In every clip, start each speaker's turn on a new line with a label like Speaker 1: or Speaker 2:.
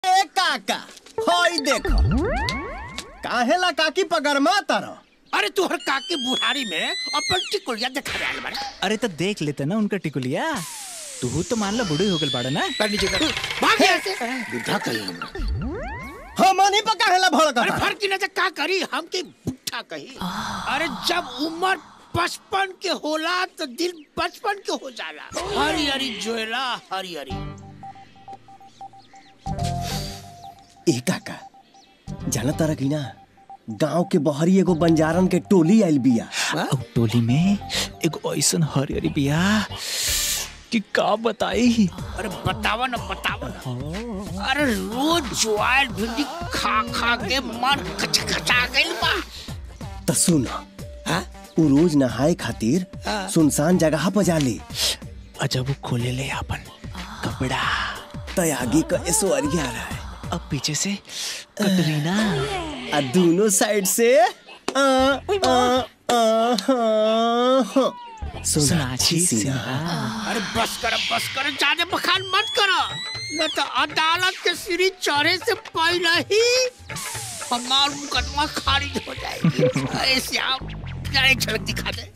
Speaker 1: ए काका होई देखो काहेला काकी पगरमा तारो
Speaker 2: अरे तुहर काकी बुढ़ारी में अपन टिकुलिया देखा रहा बड़ा
Speaker 3: अरे तो देख लेते ना उनका टिकुलिया तू तो मान लो बूढ़ी हो गल बाड़ा ना
Speaker 2: कर नीचे कर भाग यहाँ से बुढ़ा कही हमरा
Speaker 1: हमनी पर काहेला
Speaker 2: अरे
Speaker 1: भड़कता
Speaker 2: फर्क की नजर का करी हम के बुढ़ा कही अरे जब उम्र पचपन के होला तो दिल बचपन के हो जाला हरी हरी जोएला हरी हरी
Speaker 1: ए काका जाना तारा की ना गांव के बहरी एगो बंजारन के टोली आइल बिया
Speaker 3: और टोली में एक ऐसन हरियरी बिया कि का बताई
Speaker 2: अरे बतावा ना बतावा ना अरे रोज ज्वार भिंडी खा खा के मन खचखचा गइल बा
Speaker 1: त सुन
Speaker 2: हाँ?
Speaker 1: उ रोज नहाए खातिर
Speaker 2: हाँ।
Speaker 1: सुनसान जगह पर जाले
Speaker 3: अजब वो खोले ले अपन कपड़ा
Speaker 1: त आगे का ऐश्वर्या रहा है
Speaker 3: अब पीछे से कटरीना
Speaker 1: आ दोनों साइड से आ, आ, आ, हाँ, हाँ।
Speaker 3: सोनाक्षी सिन्हा
Speaker 2: अरे बस कर बस कर ज्यादा बखान मत करो न तो अदालत के सीढ़ी चढ़े से पहले ही हमार मुकदमा खारिज हो जाएगी ऐसे आप जरा एक झलक दिखा दे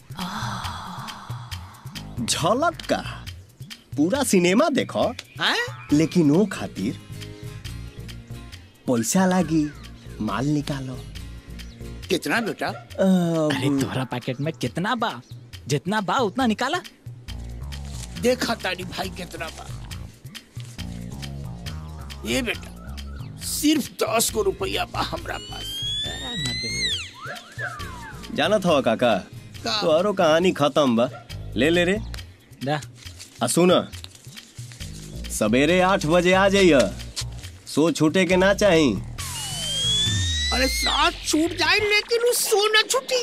Speaker 1: झलक का पूरा सिनेमा देखो
Speaker 2: हैं?
Speaker 1: लेकिन वो खातिर पैसा लागी माल निकालो
Speaker 2: कितना बेटा
Speaker 3: अरे
Speaker 1: अ,
Speaker 3: तोहरा पैकेट में कितना बा जितना बा उतना निकाला
Speaker 2: देखा तारी भाई कितना बा ये बेटा सिर्फ दस को रुपया बा हमरा पास
Speaker 1: जानत हो काका
Speaker 2: का?
Speaker 1: तो औरो कहानी खत्म बा ले ले रे
Speaker 3: दा
Speaker 1: आ सुन सवेरे आठ बजे आ जाइय सो छूटे के ना चाही
Speaker 2: अरे साथ छूट जाए लेकिन उस सोना छुटी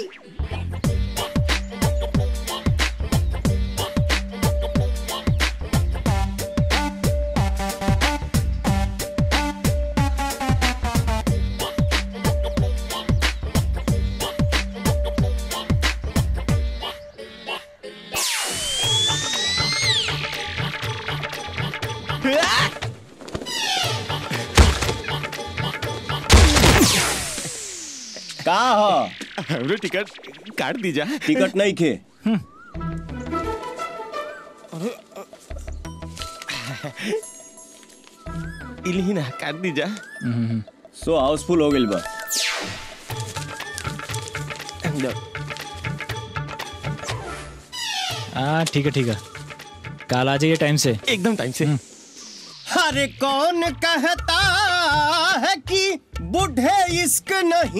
Speaker 1: का हो
Speaker 4: हमरे टिकट काट दीजा
Speaker 1: टिकट नहीं खे
Speaker 4: इलही ना काट दीजा
Speaker 1: सो हाउसफुल हो गइल बा
Speaker 3: हाँ ठीक है ठीक है कल आ जाइए टाइम से
Speaker 4: एकदम टाइम से
Speaker 1: अरे कौन कहता है कि बूढ़े इश्क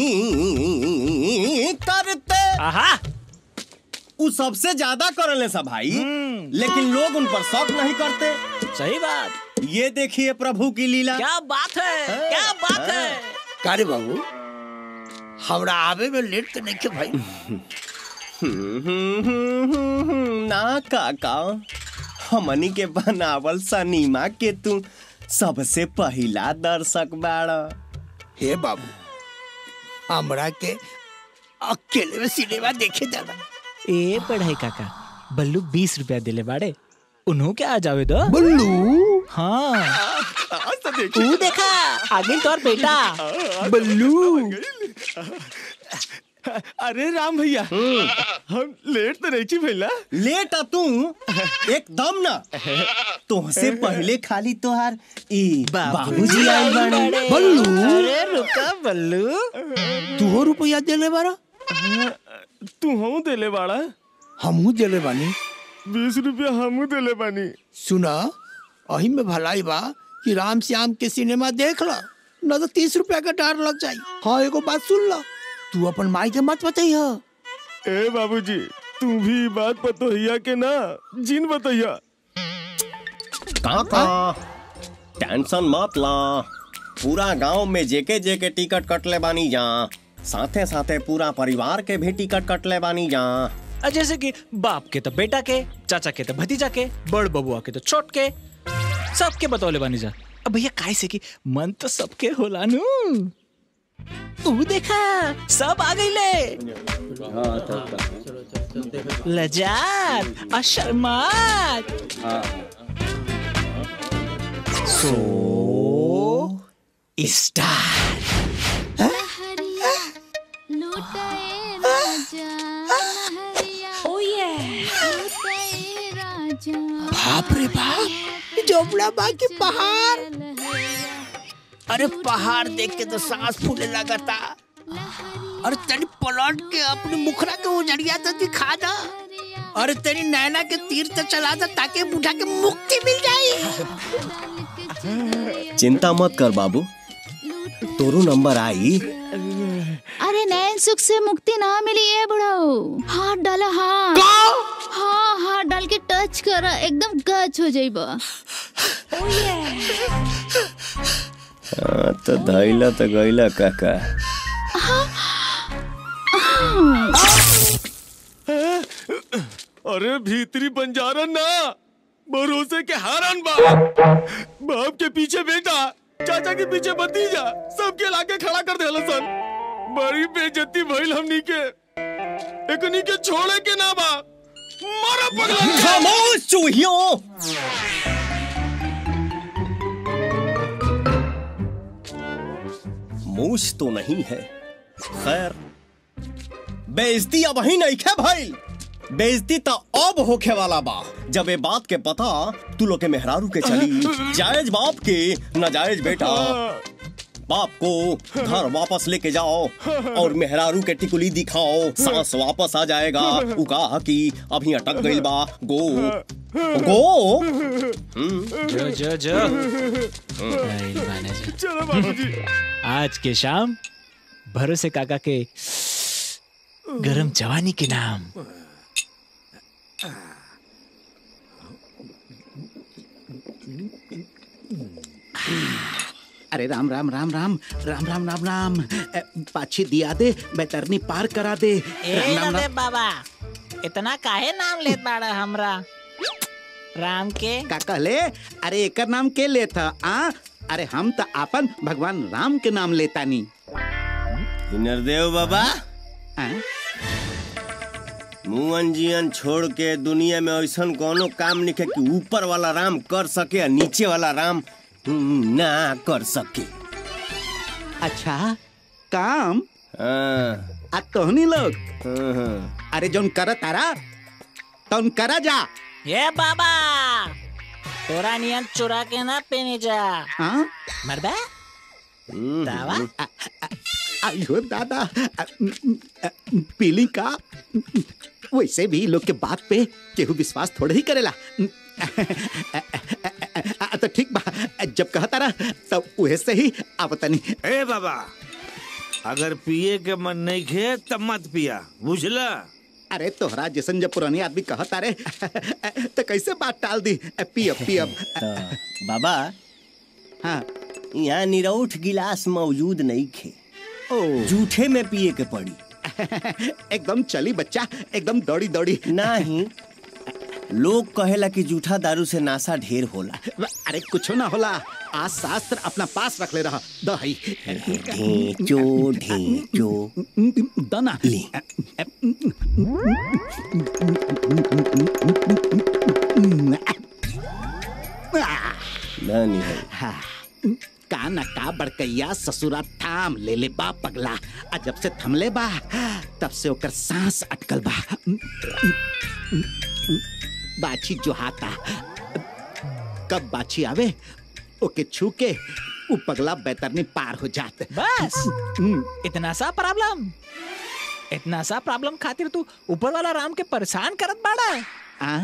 Speaker 1: नहीं करते
Speaker 3: आहा
Speaker 1: वो सबसे ज्यादा करले सब भाई लेकिन लोग उन पर शौक नहीं करते
Speaker 3: सही बात
Speaker 1: ये देखिए प्रभु की लीला
Speaker 3: क्या बात है क्या बात है
Speaker 2: कारे बाबू हमरा आवे में लेट तो नहीं के भाई
Speaker 1: ना काका हमनी के बनावल सनीमा के तू सबसे पहला दर्शक बाड़ा
Speaker 2: हे बाबू हमरा के अकेले में सिनेमा देखे जाना
Speaker 3: ए पढ़ाई काका बल्लू बीस रुपया दिले बाड़े उन्हों क्या आ जावे दो
Speaker 2: बुल्लू
Speaker 3: हाँ
Speaker 4: आज तो देखी
Speaker 3: तू देखा आगे तोर बेटा
Speaker 4: बल्लू अरे राम भैया हम लेट तो नहीं छी भैला
Speaker 1: लेट आ तू एकदम ना तुहसे पहले खाली तोहार ई बाबूजी आइल बाड़े
Speaker 2: बल्लू
Speaker 3: अरे रुका बल्लू
Speaker 2: तू रुपया देले बारा
Speaker 4: तू हम देले बाड़ा
Speaker 2: हमहू देले बानी
Speaker 4: बीस रुपया हमू देले बानी
Speaker 2: सुना अही में भलाई बा कि राम श्याम के सिनेमा देख ला न तो तीस रुपया का डार लग जाई हाँ एगो बात सुन ला तू अपन माई के मत बताई हा
Speaker 4: ए बाबूजी तू भी ई बात बतोहिया के ना जिन बतैया
Speaker 1: काका टेंशन मत ला पूरा गांव में जेके जेके टिकट कटले बानी जा साथे साथे पूरा परिवार के भी टिकट कटले बानी जा
Speaker 3: आ, जैसे कि बाप के तो बेटा के चाचा के तो भतीजा के बड़ बबुआ के तो छोट के सबके बतौले बानी जा अब भैया काय से कि मन तो सबके होला नु तू देखा सब आ गईले लजात और शर्मात सो स्टार
Speaker 5: लहरिया लुटाए राजा लहरिया
Speaker 2: ओ ये
Speaker 5: लुटाए राजा
Speaker 2: बाप रे बाप जोबड़ा बा के पहाड़ अरे पहाड़ देख के तो सांस फूले लगता अरे तनी पलट के अपने मुखरा के उजड़िया तो दिखा दा अरे तेरी नैना के तीर तो चला दो ताकि बूढ़ा के मुक्ति मिल जाए
Speaker 1: चिंता मत कर बाबू तोरू नंबर आई
Speaker 5: अरे नैन सुख से मुक्ति ना मिली है बुढ़ाओ हाथ डाला हाथ हाँ हाथ डाल के टच कर एकदम गच हो जाइबा
Speaker 1: हाँ, तो धैला तो गैला काका
Speaker 4: अरे भीतरी बंजारा ना भरोसे के हारन बा बाप के पीछे बेटा चाचा के पीछे भतीजा सबके लाके खड़ा कर देला सन बड़ी बेइज्जती भइल हमनी के एकनी के छोड़े के ना बा मारा पगला के।
Speaker 1: खामोश चूहियों मूछ तो नहीं है खैर बेइज्जती अब ही नहीं खे भाई बेइज्जती तो अब होखे वाला बा जब ये बात के पता तू लोग के मेहरारू के चली जायज बाप के नाजायज बेटा बाप को घर वापस लेके जाओ और मेहरारू के टिकुली दिखाओ सांस वापस आ जाएगा उ कहा कि अभी अटक गइल बा गो गो
Speaker 3: जो जो जो नहीं माने जो।
Speaker 4: चलो बाबूजी
Speaker 3: आज के शाम भरोसे काका के गरम जवानी के नाम
Speaker 6: अरे राम राम राम राम राम राम राम राम अ, पाछी दिया दे बैतरनी पार करा दे
Speaker 7: ए
Speaker 6: राम राम
Speaker 7: नंदे
Speaker 6: राम
Speaker 7: बाबा इतना काहे नाम लेत बाड़ा हमरा राम के
Speaker 6: का कहले अरे एकर नाम के लेता आ अरे हम तो आपन भगवान राम के नाम लेता नी
Speaker 1: नरदेव बाबा
Speaker 6: आ?
Speaker 1: मुअन जियन छोड़ के दुनिया में ऐसा कोनो काम नहीं है कि ऊपर वाला राम कर सके और नीचे वाला राम हम्म, ना कर सके
Speaker 6: अच्छा काम
Speaker 1: हाँ,
Speaker 6: आ तोहनी लोग
Speaker 1: हाँ, हाँ।
Speaker 6: अरे जोन कर तारा तौन करा जा
Speaker 7: ये बाबा तोरा नियन चुरा के ना पेनी जा
Speaker 6: हाँ
Speaker 7: मरबे
Speaker 1: हम्म,
Speaker 7: दावा
Speaker 6: आ- आ- आयो दादा आ, आ, पीली का वैसे भी लोग के बात पे केहू विश्वास थोड़े ही करेला आ, तो ठीक बा जब कहता रहा तब उहे से ही आवतनी
Speaker 8: ए बाबा अगर पिए के मन नहीं खे तब मत पिया बुझला
Speaker 6: अरे तोहरा जैसन जब पुरानी आदमी कहता रे तो कैसे बात टाल दी पियब पियब
Speaker 1: तो बाबा
Speaker 6: हाँ
Speaker 1: यहाँ निरौठ गिलास मौजूद नहीं खे
Speaker 6: ओ
Speaker 1: जूठे में पिए के पड़ी
Speaker 6: एकदम चली बच्चा एकदम दौड़ी दौड़ी
Speaker 1: नहीं लोग कहेला कि जूठा दारू से नासा ढेर होला
Speaker 6: अरे कुछो ना होला आज शास्त्र अपना पास रख ले रहा दही
Speaker 1: ढेंचो ढेंचो
Speaker 6: दना
Speaker 1: ले धनी है
Speaker 6: हाँ, का न का बड़कैया ससुरा थाम ले ले बा पगला आ जब से थमले बा तब से ओकर सांस अटकल बा बाछी जो हाथा कब बाछी आवे ओके छू के उ पगला बैतरनी पार हो जात
Speaker 3: बस
Speaker 6: हम्म,
Speaker 3: इतना सा प्रॉब्लम इतना सा प्रॉब्लम खातिर तू ऊपर वाला राम के परेशान करत बाड़ा
Speaker 6: आ,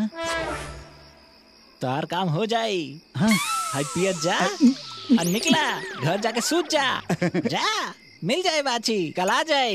Speaker 3: तार काम हो जाई
Speaker 6: हाँ,
Speaker 3: हाय पियत जा और निकला घर जाके सूत जा जा मिल जाए बाची कल आ जाए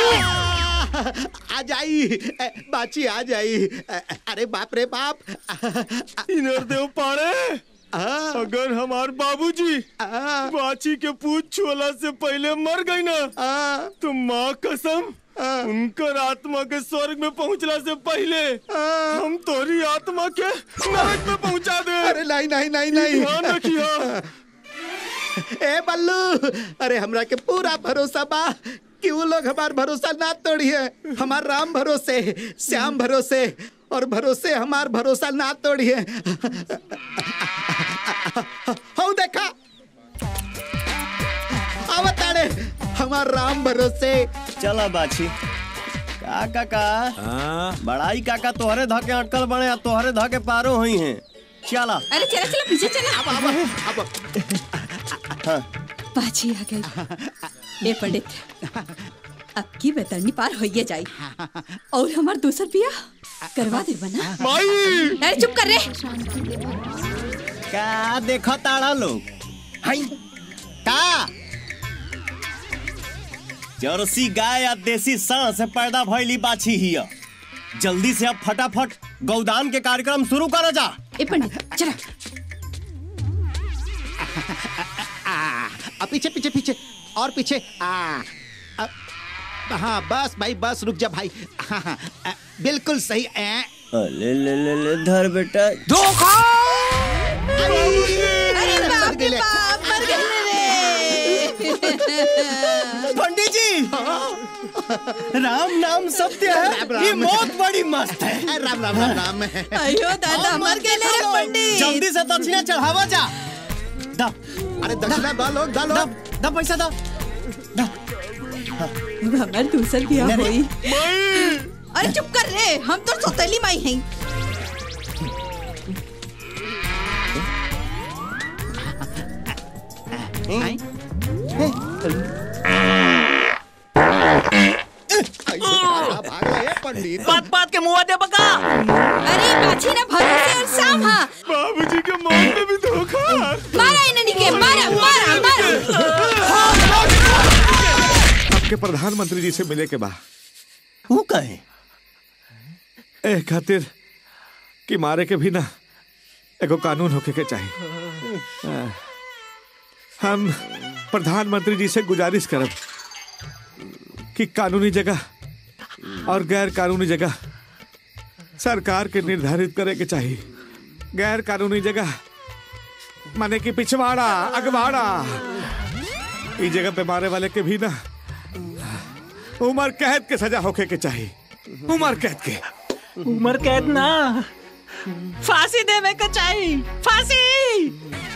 Speaker 6: आ जाई ए, बाछी आ जाई ए, अरे बाप रे बाप
Speaker 4: इनर पाड़े
Speaker 6: आ,
Speaker 4: अगर हमार बाबूजी
Speaker 6: आ,
Speaker 4: बाची के पूछ छुअला से पहले मर गई ना
Speaker 6: आ,
Speaker 4: तो माँ कसम उनकर आत्मा के स्वर्ग में पहुंचला से पहले हम तोरी आत्मा के नरक में पहुंचा दे
Speaker 6: अरे नहीं नहीं नहीं नहीं
Speaker 4: ध्यान रखियो
Speaker 6: ए बल्लू अरे हमरा के पूरा भरोसा बा कि वो लोग हमार भरोसा ना तोड़िए हमार राम भरोसे श्याम भरोसे और भरोसे हमार भरोसा ना तोड़िए हो देखा हमार राम भरोसे
Speaker 1: चला बाछी का काका
Speaker 8: हाँ
Speaker 1: बड़ाई काका तोहरे धके अटकल बने आ तोहरे धके पारो हुई हैं चला
Speaker 9: अरे चला चला पीछे चला
Speaker 1: हाँ
Speaker 9: बाजी आ गई ए पंडित अब की बेतरनी पार होइए जाई और हमार दूसर पिया करवा दे बना
Speaker 4: माई
Speaker 9: अरे चुप कर रे
Speaker 1: का देखो ताड़ा लोग हाय का जर्सी गाय या देसी सांड से पैदा भइली बाछी हिया जल्दी से अब फटाफट गौदान के कार्यक्रम शुरू करा जा
Speaker 9: ए पंडित चला
Speaker 6: आ, पीछे पीछे पीछे और पीछे आ, आ, हाँ बस भाई बस रुक जा भाई हाँ, हाँ, आ, बिल्कुल सही ए,
Speaker 1: ले ले ले ले धर बेटा
Speaker 9: अरे बाप रे बाप मर गए रे
Speaker 1: पंडित जी राम नाम सत्य
Speaker 6: राम,
Speaker 1: है ये
Speaker 6: राम।
Speaker 1: मौत बड़ी मस्त है
Speaker 6: आ, राम राम राम राम
Speaker 9: अयो दादा मर गए रे पंडित
Speaker 1: जल्दी से दक्षिणा चढ़ावा जा दा
Speaker 6: अरे दक्षिणा दो लोग दो
Speaker 1: दा
Speaker 6: लोग
Speaker 1: दा पैसा दा
Speaker 9: हमार दूसर पिया
Speaker 1: नहीं,
Speaker 9: होई अरे चुप कर रे हम तो सौतेली माई हैं
Speaker 6: आ, भाग रहे हैं पंडित
Speaker 3: बात बात के मुंह दे बका
Speaker 9: अरे बाछी ना भरोसे और शाम हाँ
Speaker 4: बाबूजी के मौत में भी धोखा
Speaker 9: मारा इन्हें के मारा मारा मारा
Speaker 8: आपके प्रधानमंत्री जी से मिले के बा
Speaker 1: वो कहे
Speaker 8: ए खातिर कि मारे के भी ना एगो कानून होके के चाहिए आ, हम प्रधानमंत्री जी से गुजारिश करब कि कानूनी जगह और गैर कानूनी जगह सरकार के निर्धारित करे के चाहिए गैर कानूनी जगह माने कि पिछवाड़ा अगवाड़ा इस जगह पे मारे वाले के भी ना उम्र कैद के सजा होके के चाहिए उम्र कैद के
Speaker 3: उम्र कैद ना फांसी देवे के चाहिए फांसी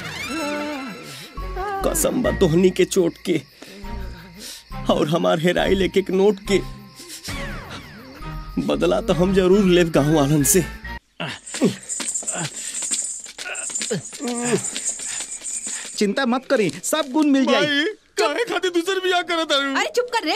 Speaker 1: कसम बा तोहनी के चोट के और हमार हेराई लेके एक नोट के बदला तो हम जरूर लेब गाँव वालन से
Speaker 6: चिंता मत करी सब गुण मिल जाए
Speaker 4: भाई काहे खातिर दूसर बियाह करत तारू
Speaker 9: अरे चुप कर रे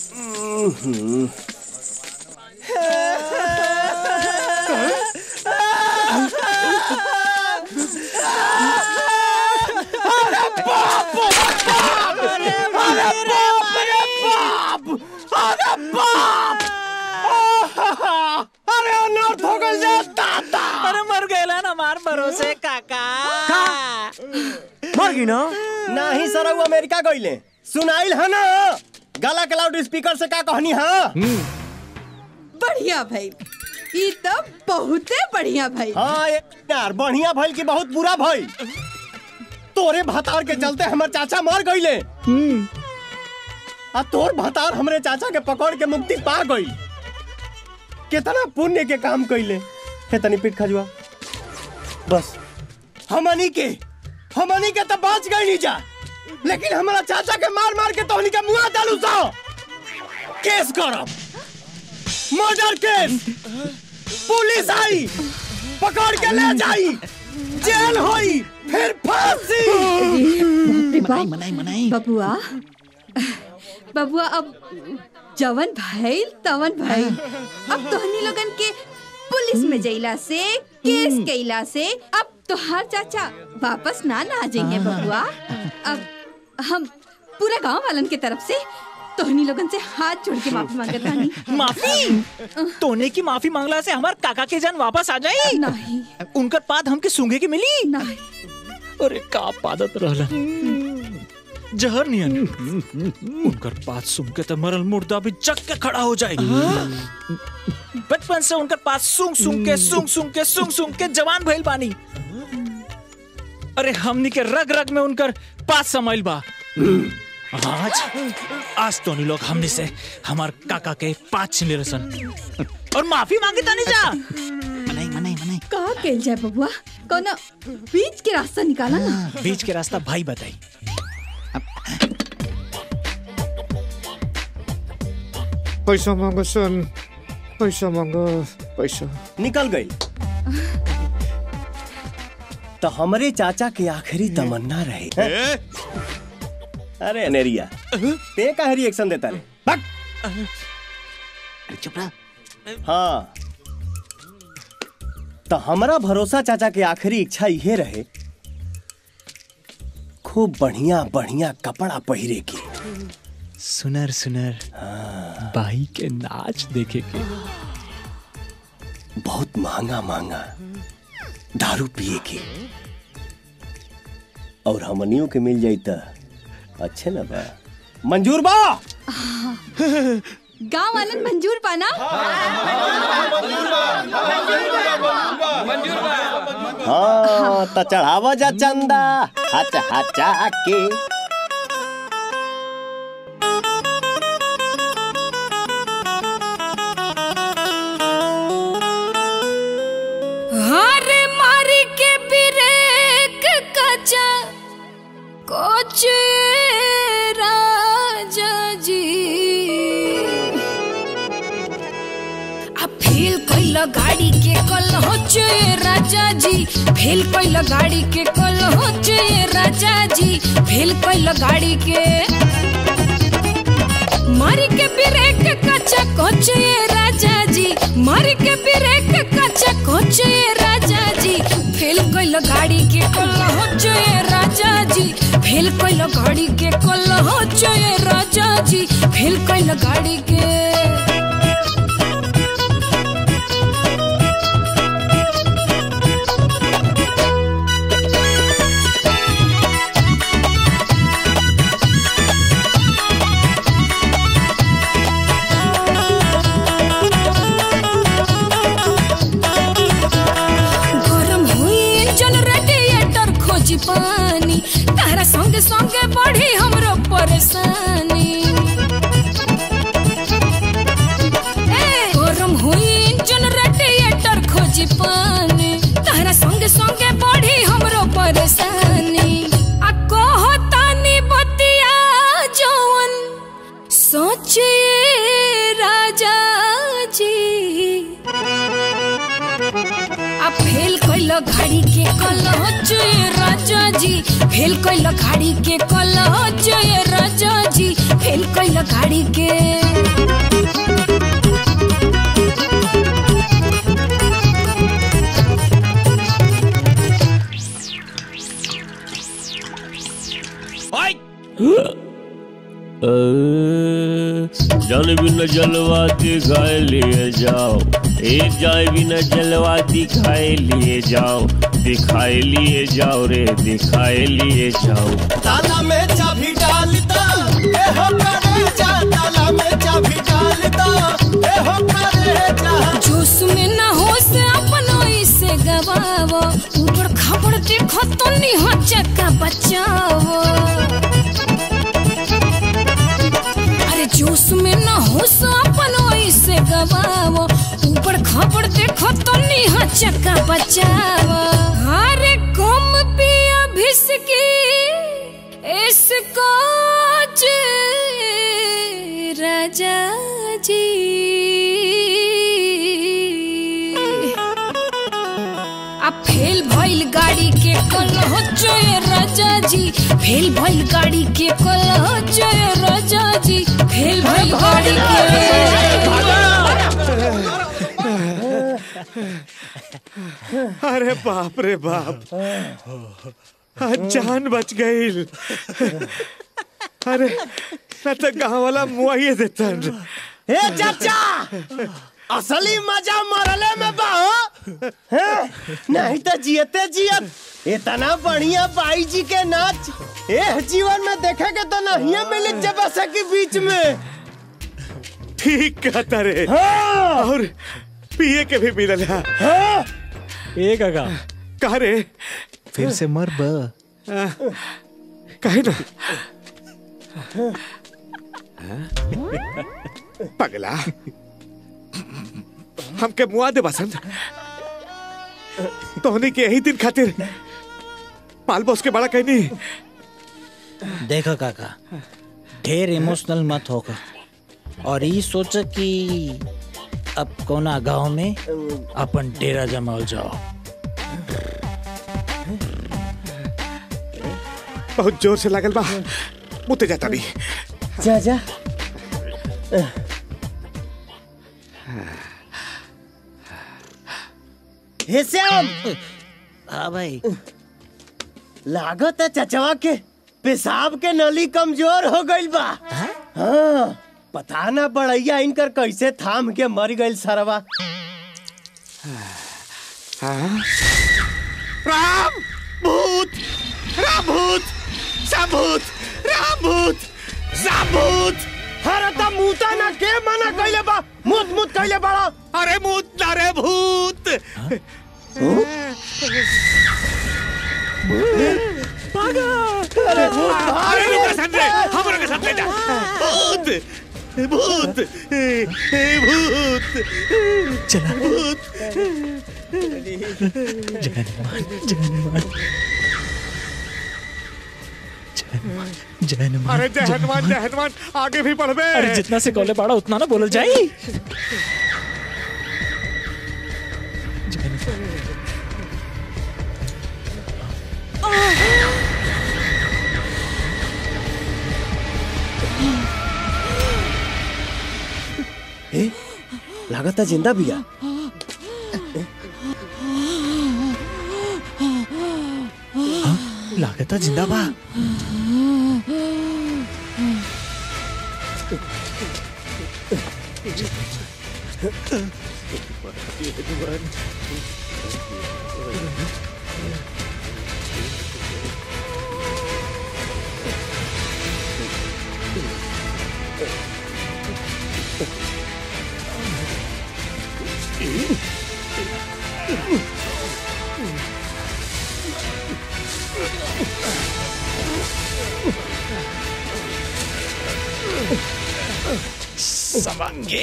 Speaker 1: अरे अनर्थ हो गई जा दादा
Speaker 7: अरे मर गए ना मार भरोसे काका
Speaker 1: मर गई ना नहीं सर वो अमेरिका गईले सुनाइल है ना गला के लाउड स्पीकर से का कहनी हाँ
Speaker 9: बढ़िया भाई ई तो बहुते बढ़िया भाई
Speaker 1: हाँ ये यार बढ़िया भइल की बहुत बुरा भइल तोरे भतार के चलते हमर चाचा मर गईले आ तोर भतार हमरे चाचा के पकड़ के मुक्ति पा गई कितना पुण्य के काम कइले हे तनी पीठ खजुआ बस हमनी के हमनी के तो बच गई नहीं जा लेकिन हमारा चाचा के मार मार के तोहनी के मुआ डालू सा केस करब मर्डर केस पुलिस आई पकड़ के ले जाई जेल होई फिर फांसी
Speaker 9: मनाई मनाई मनाई बबुआ बबुआ अब जवन भाई तवन भाई अब तोहनी लोगन के पुलिस में जइला से केस कैला से अब तोहार चाचा वापस ना ना आ जाइए बबुआ अब हम पूरा गांव वालन के तरफ से तोहनी लोगन से हाथ जोड़ के माफी मांगत बानी
Speaker 3: माफी तोने की माफी मांगला से हमार काका के जान वापस आ जाई
Speaker 9: नहीं
Speaker 3: उनकर पाद हमके सूंघे के मिली
Speaker 9: नहीं
Speaker 3: अरे का पादत रहला जहर नियन उनकर पात सूंघ के तो मरल मुर्दा भी जग के खड़ा हो जाए बचपन से उनकर पात सूंघ सूंघ के सूंघ सूंघ के सूंघ सूंघ के जवान भइल बानी अरे हमनी के रग रग में उनकर पात समाइल बा आज आज तो लोग हमने से हमार काका के पाँच छिले रसन और माफी मांगे तानी जा
Speaker 6: मनाई मनाई मनाई
Speaker 9: का कैल जाए बबुआ कोनो बीच के रास्ता निकाला ना
Speaker 3: बीच के रास्ता भाई बताई
Speaker 8: पैसा मांगो सन पैसा मांगो पैसा
Speaker 1: निकल गई तो हमारे चाचा की आखिरी तमन्ना रहे अरे अनेरिया ते का रिएक्शन देता रे भग
Speaker 2: चुप रहा
Speaker 1: हाँ तो हमारा भरोसा चाचा के आखिरी इच्छा ये रहे खूब बढ़िया बढ़िया कपड़ा पहिरे के
Speaker 3: सुनर सुनर बाई के नाच देखे के
Speaker 1: बहुत महंगा महंगा दारू पिए के और हमनियों के मिल जाई त अच्छे ना बा मंजूर बा
Speaker 9: गांव वालन मंजूर पाना
Speaker 1: हाँ तो चढ़ावा जा चंदा हच हचा के
Speaker 10: हार मारी के ब्रेक कचा कोच राजा जी आ फेल कैल गाड़ी के कल हो राजा जी फेल कैल गाड़ी के कल हो राजा जी फेल कैल गाड़ी के मारी के ब्रेक कचा कोच राजा जी मारी के ब्रेक कचा कोच राजा जी फेल कैल गाड़ी के कल हो राजा जी फेल कैल गाड़ी के कल हो राजा जी फेल कैल गाड़ी के गरम हुई इंजन रेडिएटर खोजी पानी तारा संगे संगे बढ़ी हमरो परेशानी ए, गरम हुई इंजन रेडिएटर खोजी पानी तारा संगे संगे बढ़ी हमरो परेशानी आ कहतानी बतिया जवन सोचिए राजा जी आ फेल कैल गाड़ी के कल जय राजा जी फेल कैल गाड़ी के कल जय राजा जी फेल कैल गाड़ी के
Speaker 11: जल बिन जलवा दिखाए लिए जाओ एक जाए बिन जलवा दिखाए लिए जाओ दिखाए लिए जाओ रे दिखाए लिए जाओ
Speaker 1: ताला में चाबी डालता ए हो करे जा ताला में चाबी डालता ए हो करे जा
Speaker 10: जोश में ना हो से अपनो इसे गवावो ऊपर खबर देखो तो नहीं हो चक्का बचाओ अरे जोश में ना हो से अपनो इसे गवावो ऊपर खबर देखो तो नहीं हो चक्का बचाओ अरे कम पिया भिसकी इसको राजा जी आ फेल भइल गाड़ी के कल हो जय राजा जी फेल भइल गाड़ी के कल हो जय राजा जी फेल भइल गाड़ी
Speaker 8: अरे बाप रे बाप आज जान बच गई अरे न तो गाँव वाला मुआइए देतन
Speaker 1: ए चाचा असली मजा मरले में बा हो हैं? नहीं तो जियते जियत इतना बढ़िया बाई जी के नाच ए जीवन में देखेगे तो नहीं मिली जब के बीच में
Speaker 8: ठीक कहता रे
Speaker 1: हाँ।
Speaker 8: और पिए के भी मिलल है
Speaker 3: ए काका
Speaker 8: कहा रे
Speaker 3: फिर से मर ब
Speaker 8: कहे ना पगला हमके मुआ दे बसंत तोहनी के यही दिन खातिर पाल बॉस के बड़ा कहनी
Speaker 7: देखो काका ढेर इमोशनल मत होकर
Speaker 3: और ई सोच कि अब कोना गांव में अपन डेरा जमाल जाओ
Speaker 8: बहुत जोर से लागल बा मुते जाता भी
Speaker 1: जा जा हे श्याम
Speaker 3: हाँ भाई
Speaker 1: लागत है चचवा के पेशाब के नली कमजोर हो गइल बा हाँ पता ना बड़ैया इनकर कैसे थाम के मर गइल सरवा
Speaker 8: राम भूत राम भूत सबूत राम भूत सबूत
Speaker 1: अरे त मूता ना के मना कइले बा मुत मुत कइले बड़ा
Speaker 8: अरे भूत ना रे भूत
Speaker 1: अरे भूत
Speaker 8: अरे रुक सन रे हमरो के साथ ले जा भूत भूत ए, ए, भूत
Speaker 3: चला
Speaker 8: भूत
Speaker 3: जय हनुमान
Speaker 8: अरे जय हनुमान जय हनुमान आगे भी पढ़ बे
Speaker 3: अरे जितना से कॉले पड़ा उतना ना बोलल जाई
Speaker 1: ए लागत है जिंदा बिया
Speaker 3: लागता जिंदा बा समंगे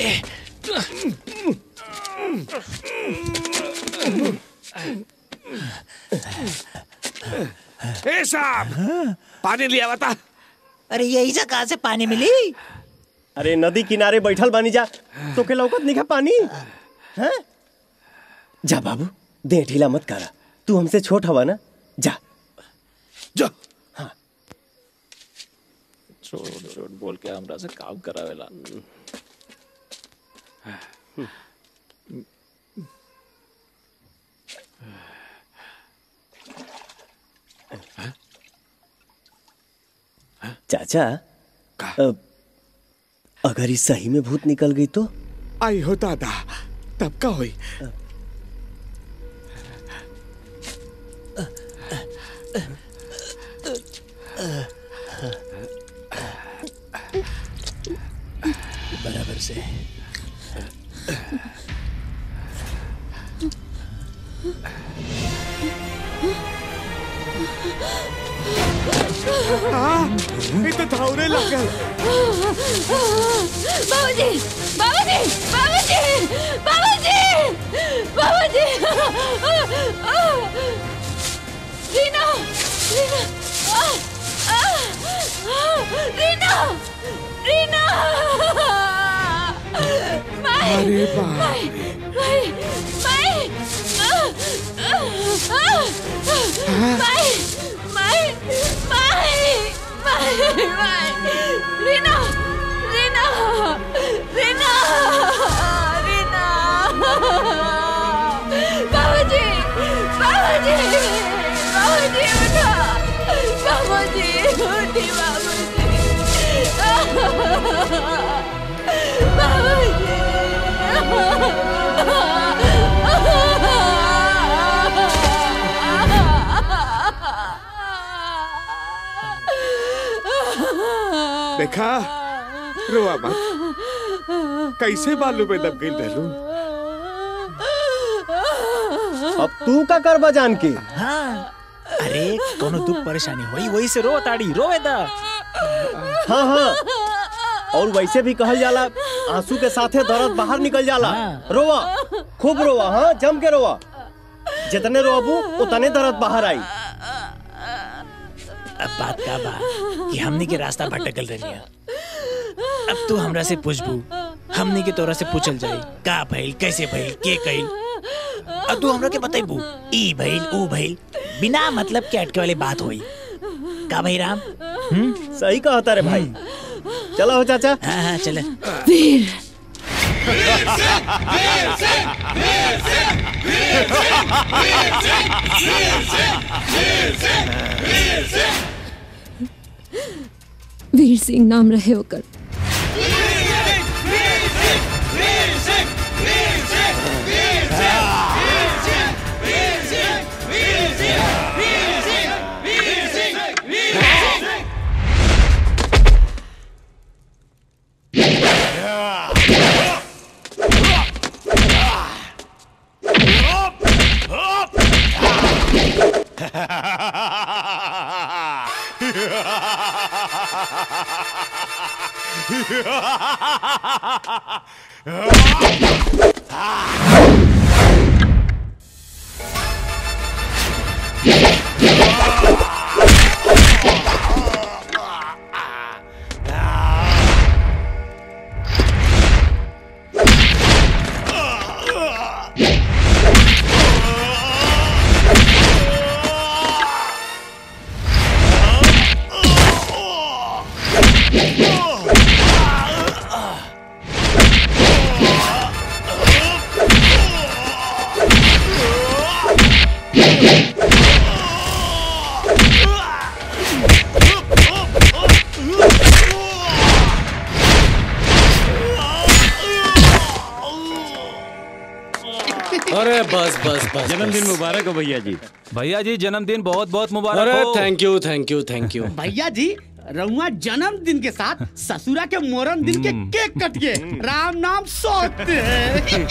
Speaker 8: ए साहब पानी लिया बता
Speaker 7: अरे यही से कहाँ से पानी मिली
Speaker 1: अरे नदी किनारे बैठल बानी जा तो के लौकत नहीं पानी हैं जा बाबू दे ढीला मत करा तू हमसे छोट हवा ना जा
Speaker 8: जा
Speaker 3: छोड़ छोड़ बोल के हमरा से काम करावेला
Speaker 1: चाचा अब अगर इस सही में भूत निकल गई तो
Speaker 8: आई हो दादा तब का हुई
Speaker 3: बराबर से
Speaker 8: ये तो धावरे लग गए
Speaker 10: बाबूजी बाबूजी बाबूजी बाबूजी बाबूजी रीना रीना आ, आ, रीना रीना माई
Speaker 8: अरे बाप
Speaker 10: माई माई माई माई माई माई माई माई रीना रीना रीना रीना बाबूजी बाबूजी बाबूजी उठो बाबूजी उठी बाबूजी
Speaker 8: देखा रोआ मत कैसे बालू में दब गई रहलू
Speaker 1: अब तू का कर बजान के
Speaker 3: हाँ अरे कोनो दुख परेशानी होई वही से रो ताड़ी रोवे दा
Speaker 1: हाँ हाँ और वैसे भी कहल जाला आंसू के साथे दर्द बाहर निकल जाला रोवा खूब रोवा हाँ जम के रोवा जितने रोबू उतने दर्द बाहर आई
Speaker 3: अब बात का बा कि हमनी के रास्ता भटकल रही है अब तू हमरा से पूछबू हमनी के तोरा से पूछल जाई का भइल कैसे भइल के कइल अब तू हमरा के बतैबू ई भइल ऊ भइल बिना मतलब के अटके वाली बात होई का भाई राम
Speaker 1: सही कहा तारे भाई चलो हो चाचा
Speaker 3: हाँ हाँ चले
Speaker 5: वीर
Speaker 10: वीर सिंह नाम रहे ओकर
Speaker 12: अरे बस बस बस
Speaker 11: जन्मदिन मुबारक हो भैया जी
Speaker 13: भैया जी जन्मदिन बहुत बहुत मुबारक
Speaker 12: अरे
Speaker 13: हो
Speaker 12: thank you thank you thank you
Speaker 2: भैया जी रउआ जन्मदिन के साथ ससुरा के मोरन दिन के केक कट के राम नाम सोते हैं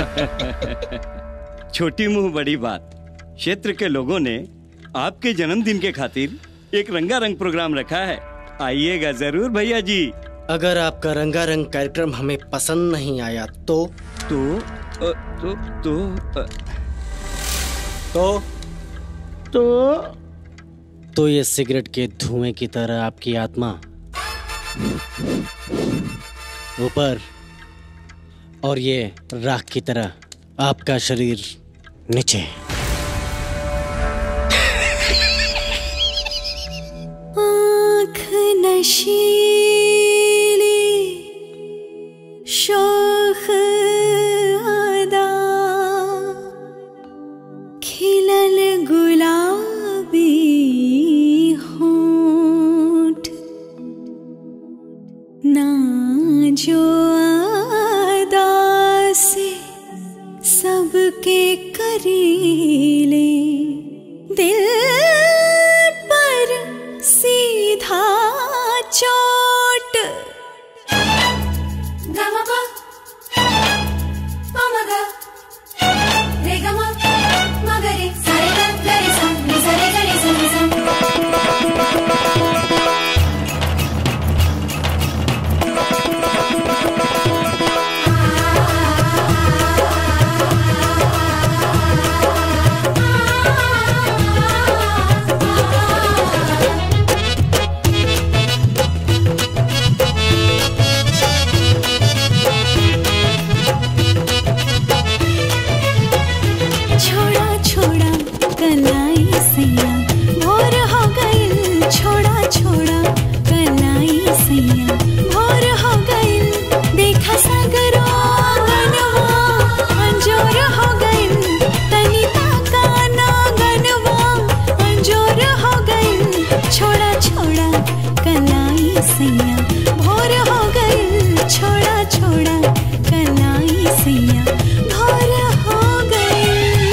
Speaker 14: छोटी मुंह बड़ी बात क्षेत्र के लोगों ने आपके जन्मदिन के खातिर एक रंगारंग प्रोग्राम रखा है आइएगा जरूर भैया जी
Speaker 12: अगर आपका रंगारंग कार्यक्रम हमें पसंद नहीं आया तो
Speaker 14: तो अ, तो तो अ,
Speaker 12: तो
Speaker 2: तो
Speaker 12: तो ये सिगरेट के धुएं की तरह आपकी आत्मा ऊपर और ये राख की तरह आपका शरीर नीचे
Speaker 10: आँख नशीली शोख अदा खिलल गुलाबी होठ ना जो अदा से सबके करीले दिल पर सीधा चोट गमगा ममगा रे गमा मगरे सारे ग गरे सा नि सारे गरे सा नि सा छोड़ा छोड़ा कलाई सैया भोर हो गइल छोड़ा छोड़ा कलाई सैया भोर हो गइल देखा सागरो गनवा अंजोर हो गइल तनी ताका ना गनवा अंजोर हो गइल छोड़ा छोड़ा कलाई सैया भोर हो गइल छोड़ा छोड़ा कलाई सैया भोर हो गइल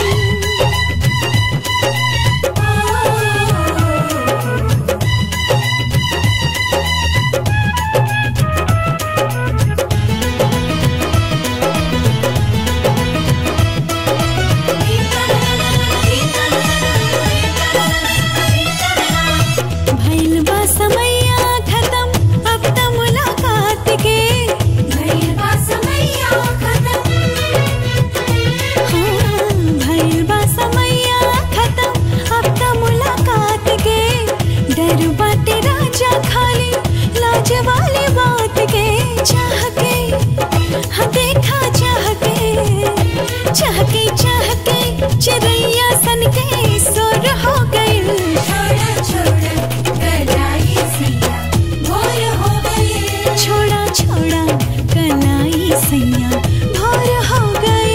Speaker 10: भइल बा समैया खत्म अब त मुलाकात के भइल बा समैया खत्म हाँ, भइल बा समैया खत्म अब त मुलाकात के डर बाटे राजा खाली लाज वाली बात के चाह के हाँ देखा चाह के चाह के चाह के चिड़ैया सन के सुर हो गई छोड़ा छोड़ा कलाई सैया भोर हो गई छोड़ा छोड़ा कलाई सैया भोर हो गई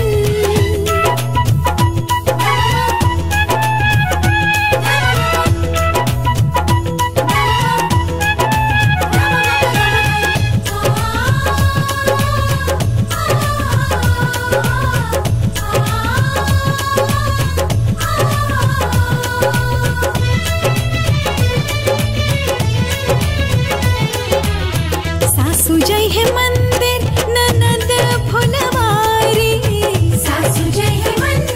Speaker 10: सासू जय है मंदिर ननद फुलवारी सासू जय है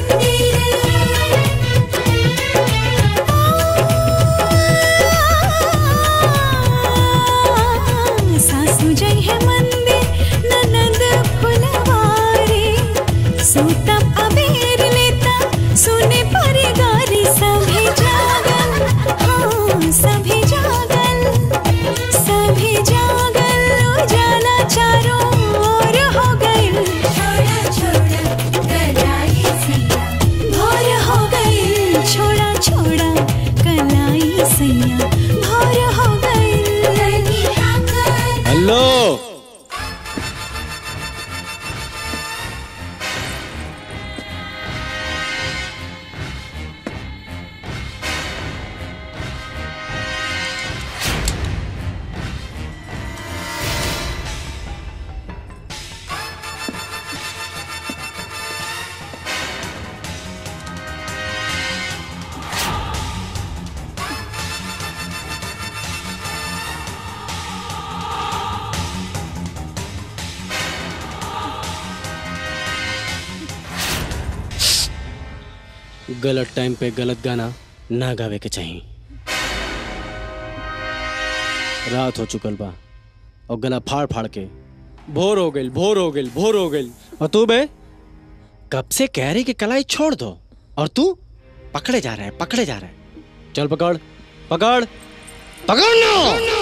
Speaker 10: मंदिर सासू जय है मंदिर ननद फुलवारी सूतम अबेर लेता सुने पर गारी सभी जागल हाँ सभी जागल सभी जागल उजाला चारों ओर हो गई छोड़ा छोड़ा कलाई सैया भोर हो गई छोड़ा छोड़ा कलाई सैया भोर हो गई
Speaker 12: हेलो गलत टाइम पे गलत गाना ना गावे के चाहिए रात हो चुकल बा और गला फाड़ फाड़ के भोर हो गई भोर हो गई भोर हो गई और तू बे कब से कह रही कि कलाई छोड़ दो और तू पकड़े जा रहा है पकड़े जा रहा है चल पकड़ पकड़ पकड़ ना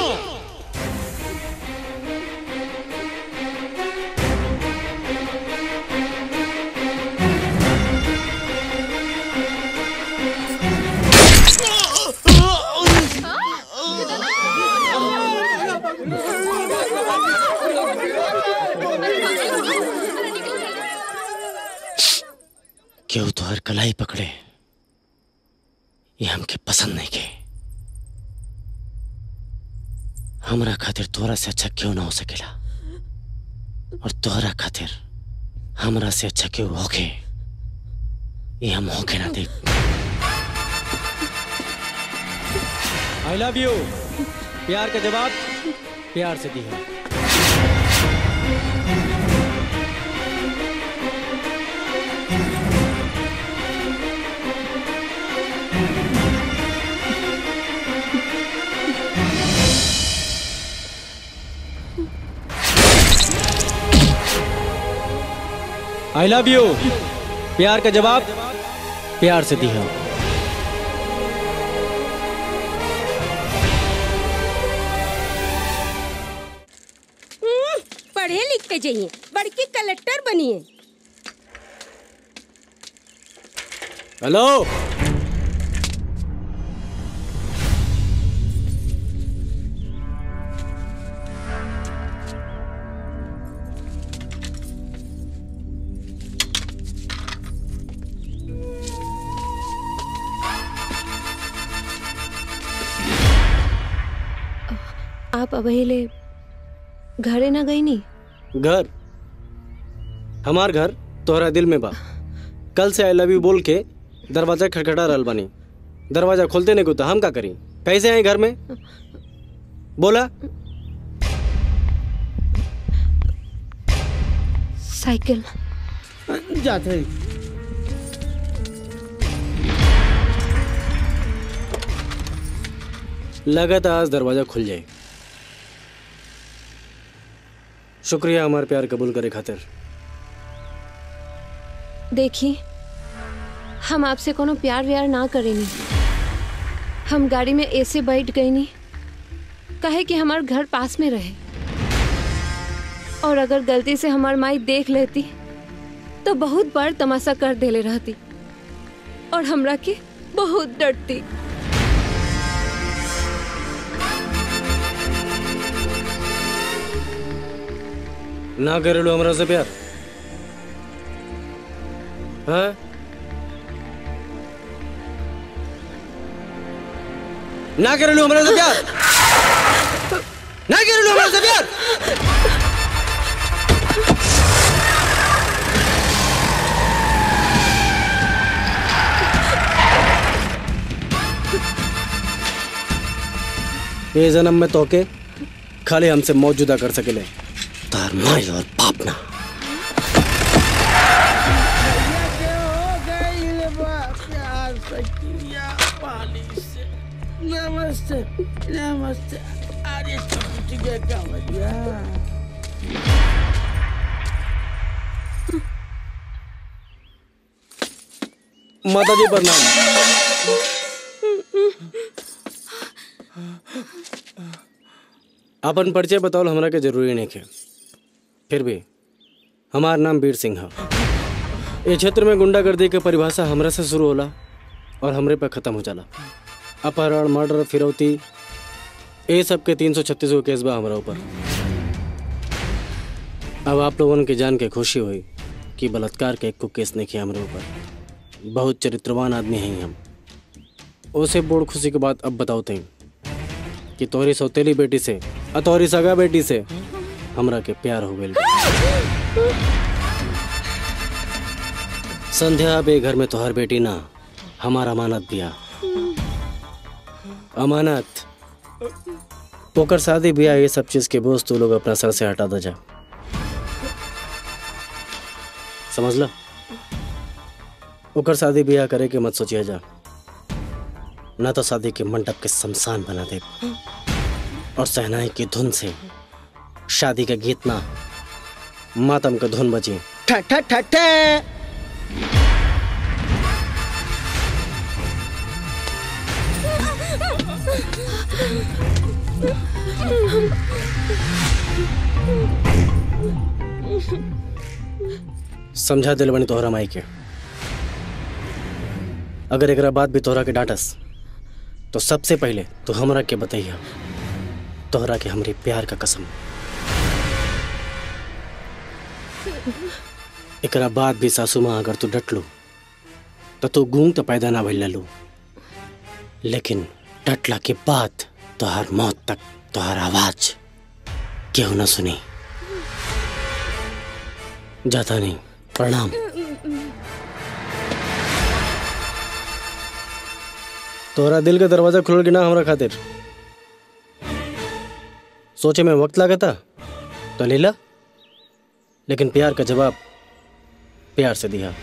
Speaker 12: क्यों तो हर कलाई पकड़े ये हमके पसंद नहीं के हमरा खातिर तोरा से अच्छा क्यों ना हो सकेला और तोहरा खातिर हमरा से अच्छा क्यों होके ये हम होके ना देख आई लव यू प्यार का जवाब प्यार से दी है आई लव यू प्यार का जवाब प्यार से दी है
Speaker 15: हम्म, पढ़े लिख के जाइए बड़की कलेक्टर बनिए
Speaker 12: हेलो
Speaker 15: आप अबहिले घरे ना गई नी
Speaker 12: घर हमार घर तोहरा दिल में बा कल से आई लव यू बोल के दरवाजा खटखटा रहल बानी दरवाजा खोलते नहीं को तो हम का करी कैसे आए घर में बोला
Speaker 15: साइकिल
Speaker 12: जाते लगा था आज दरवाजा खुल जाए शुक्रिया हमारे प्यार कबूल करे खातिर
Speaker 15: देखिए हम आपसे कोनो प्यार व्यार ना करेनी हम गाड़ी में ऐसे बैठ गई नी कहे कि हमार घर पास में रहे और अगर गलती से हमार माई देख लेती तो बहुत बड़ तमाशा कर देले रहती और हमरा के बहुत डरती
Speaker 12: ना करेलो हमरा से प्यार हाँ ना करेलो हमरा से प्यार ना करेलो हमरा से प्यार ये जन्म में तोके खाली हमसे मौजूदा कर सकेले तार माई और बाप ना
Speaker 2: नमस्ते नमस्ते अरे छुट्टी के कमरिया
Speaker 12: माता जी प्रणाम अपन परिचय बताओ हमरा के जरूरी नहीं है फिर भी हमार नाम वीर सिंह है ये क्षेत्र में गुंडागर्दी के परिभाषा हमरा से शुरू होला और हमरे पे खत्म हो जाला अपहरण मर्डर फिरौती ये सब के तीन सौ छत्तीस गो केस बा हमारा ऊपर अब आप लोगों के जान के खुशी हुई कि बलात्कार के एक को केस नहीं किया हमारे ऊपर बहुत चरित्रवान आदमी हैं हम उसे बोर्ड खुशी के बाद अब बताओ थे कि तोहरी सौतेली बेटी से और तोहरी सगा बेटी से हमरा के प्यार हो गई संध्या बे घर में तोहर बेटी ना हमार अमानत दिया अमानत ओकर शादी ब्याह ये सब चीज के बोझ तू लोग अपना सर से हटा दे जा समझ लो ओकर शादी ब्याह करे के मत सोचिए जा ना तो शादी के मंडप के शमशान बना दे और सहनाई की धुन से शादी का गीत ना मातम का धुन बजे
Speaker 6: ठा ठा ठा ठा
Speaker 12: समझा दिल बनी तोहरा माई के अगर एकरा बात भी तोहरा के डांटस तो सबसे पहले तो हमरा के बताइया तोहरा के हमरे प्यार का कसम एकरा बाद भी सासू माँ अगर तू डट लो तो तू गूंग तो पैदा ना भइल लू लेकिन डटला के बाद तोहर मौत तक तोहर आवाज केहू ना सुनी जाता नहीं प्रणाम तोहरा दिल का दरवाजा खुल के ना हमरा खातिर सोचे में वक्त लगा था तो ले ला लेकिन प्यार का जवाब प्यार से दिया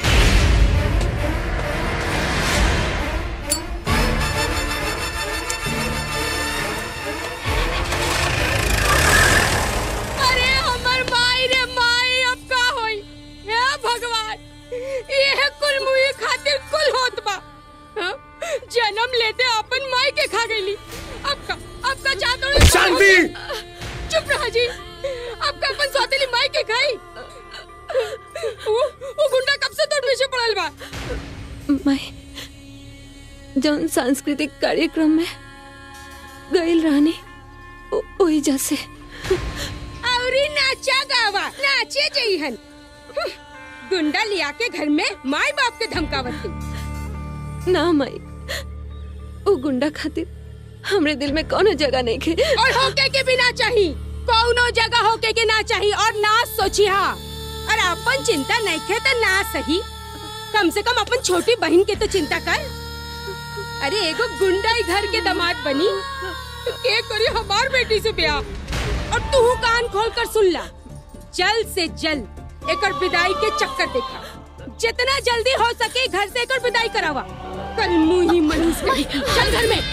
Speaker 10: अरे हमर माई रे माई अब का होई हे भगवान ये कुल मुई खातिर कुल होत बा हाँ? जन्म लेते अपन माई के खा गईली अब का अब का चादर
Speaker 4: शांति!
Speaker 10: चुप रहा जी अब का अपन सौतेली माई के खाई वो वो गुंडा कब से तोड़ पीछे पड़ल बा
Speaker 15: मैं जौन सांस्कृतिक कार्यक्रम में गईल रहनी ओ- ओही जैसे
Speaker 10: औरी नाचा गावा नाचे जइहन हम्म, गुंडा लिया के घर में माई बाप के धमकावत थी
Speaker 15: ना माई ओ गुंडा खातिर हमरे दिल में कोनो जगह नहीं खे
Speaker 10: और होके के भी ना चाही कौनो जगह होके के ना चाही और ना सोची हा और अपन चिंता नहीं खे तो ना सही कम से कम अपन छोटी बहन के तो चिंता कर अरे एगो गुंडा ही घर के दामाद बनी तो के करी हमार बेटी से ब्याह और तू कान खोल कर सुन ला जल्द से जल्द एकर विदाई के चक्कर देखा जितना जल्दी हो सके घर से एकर विदाई करावा कल मुंह ही मनीष कही चल घर में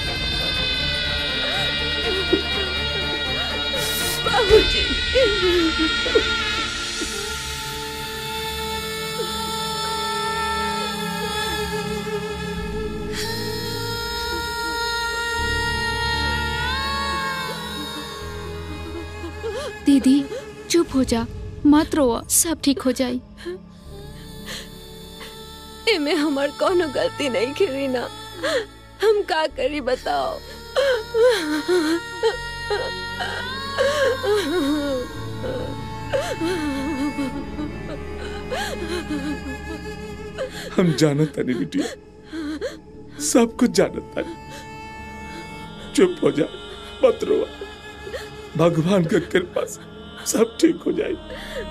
Speaker 5: दीदी चुप हो जा मत रो सब ठीक हो जाई
Speaker 15: एमे हमार कोनो गलती नहीं की रीना हम का करी बताओ
Speaker 8: हम जानत तानी बिटिया सब कुछ जानत तानी चुप हो जा मत रो भगवान के कृपा से सब ठीक हो जाए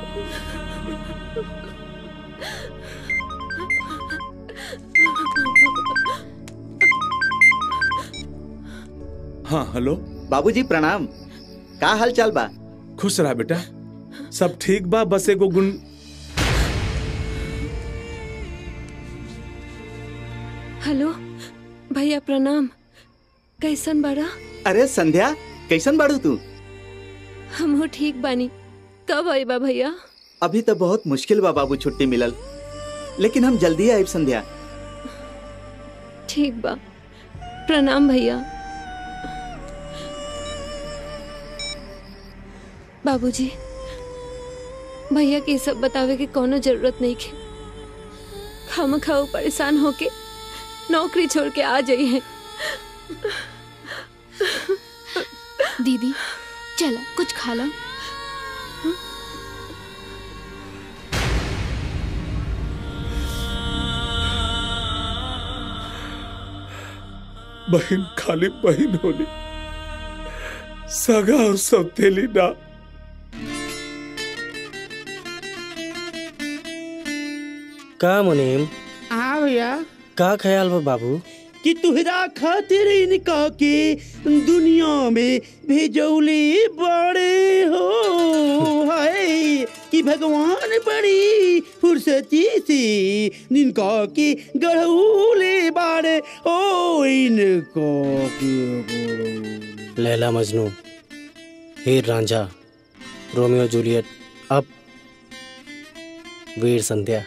Speaker 8: हाँ हेलो
Speaker 6: बाबूजी प्रणाम का हाल चाल बा
Speaker 8: खुश रहा बेटा सब ठीक बा बस एगो गुण
Speaker 15: हेलो भैया प्रणाम कैसन बड़ा
Speaker 6: अरे संध्या कैसन बाड़ू तू
Speaker 15: हमहू ठीक बानी कब आईबा भैया
Speaker 6: अभी तो बहुत मुश्किल बा बाबू छुट्टी मिलल लेकिन हम जल्दी आए संध्या
Speaker 15: ठीक बा प्रणाम भैया बाबूजी भैया के ई सब बतावे के कोनो जरूरत नहीं के खाम खाओ परेशान होके नौकरी छोड़ के आ जाई है
Speaker 5: दीदी चला कुछ खा लो
Speaker 8: बहन खाली बहन होली सगा और सौतेली ना
Speaker 12: का मुनीम
Speaker 2: हाँ भैया
Speaker 12: का ख्याल बा बाबू
Speaker 2: कि तुहरा खातिर इनका के दुनिया में भेजौले बड़े हो हाय कि भगवान बड़ी फुर्सती से इनका के गढ़ौले बाड़े ओ इनको के
Speaker 12: लैला मजनू हीर रांझा रोमियो जूलियट अब वीर संध्या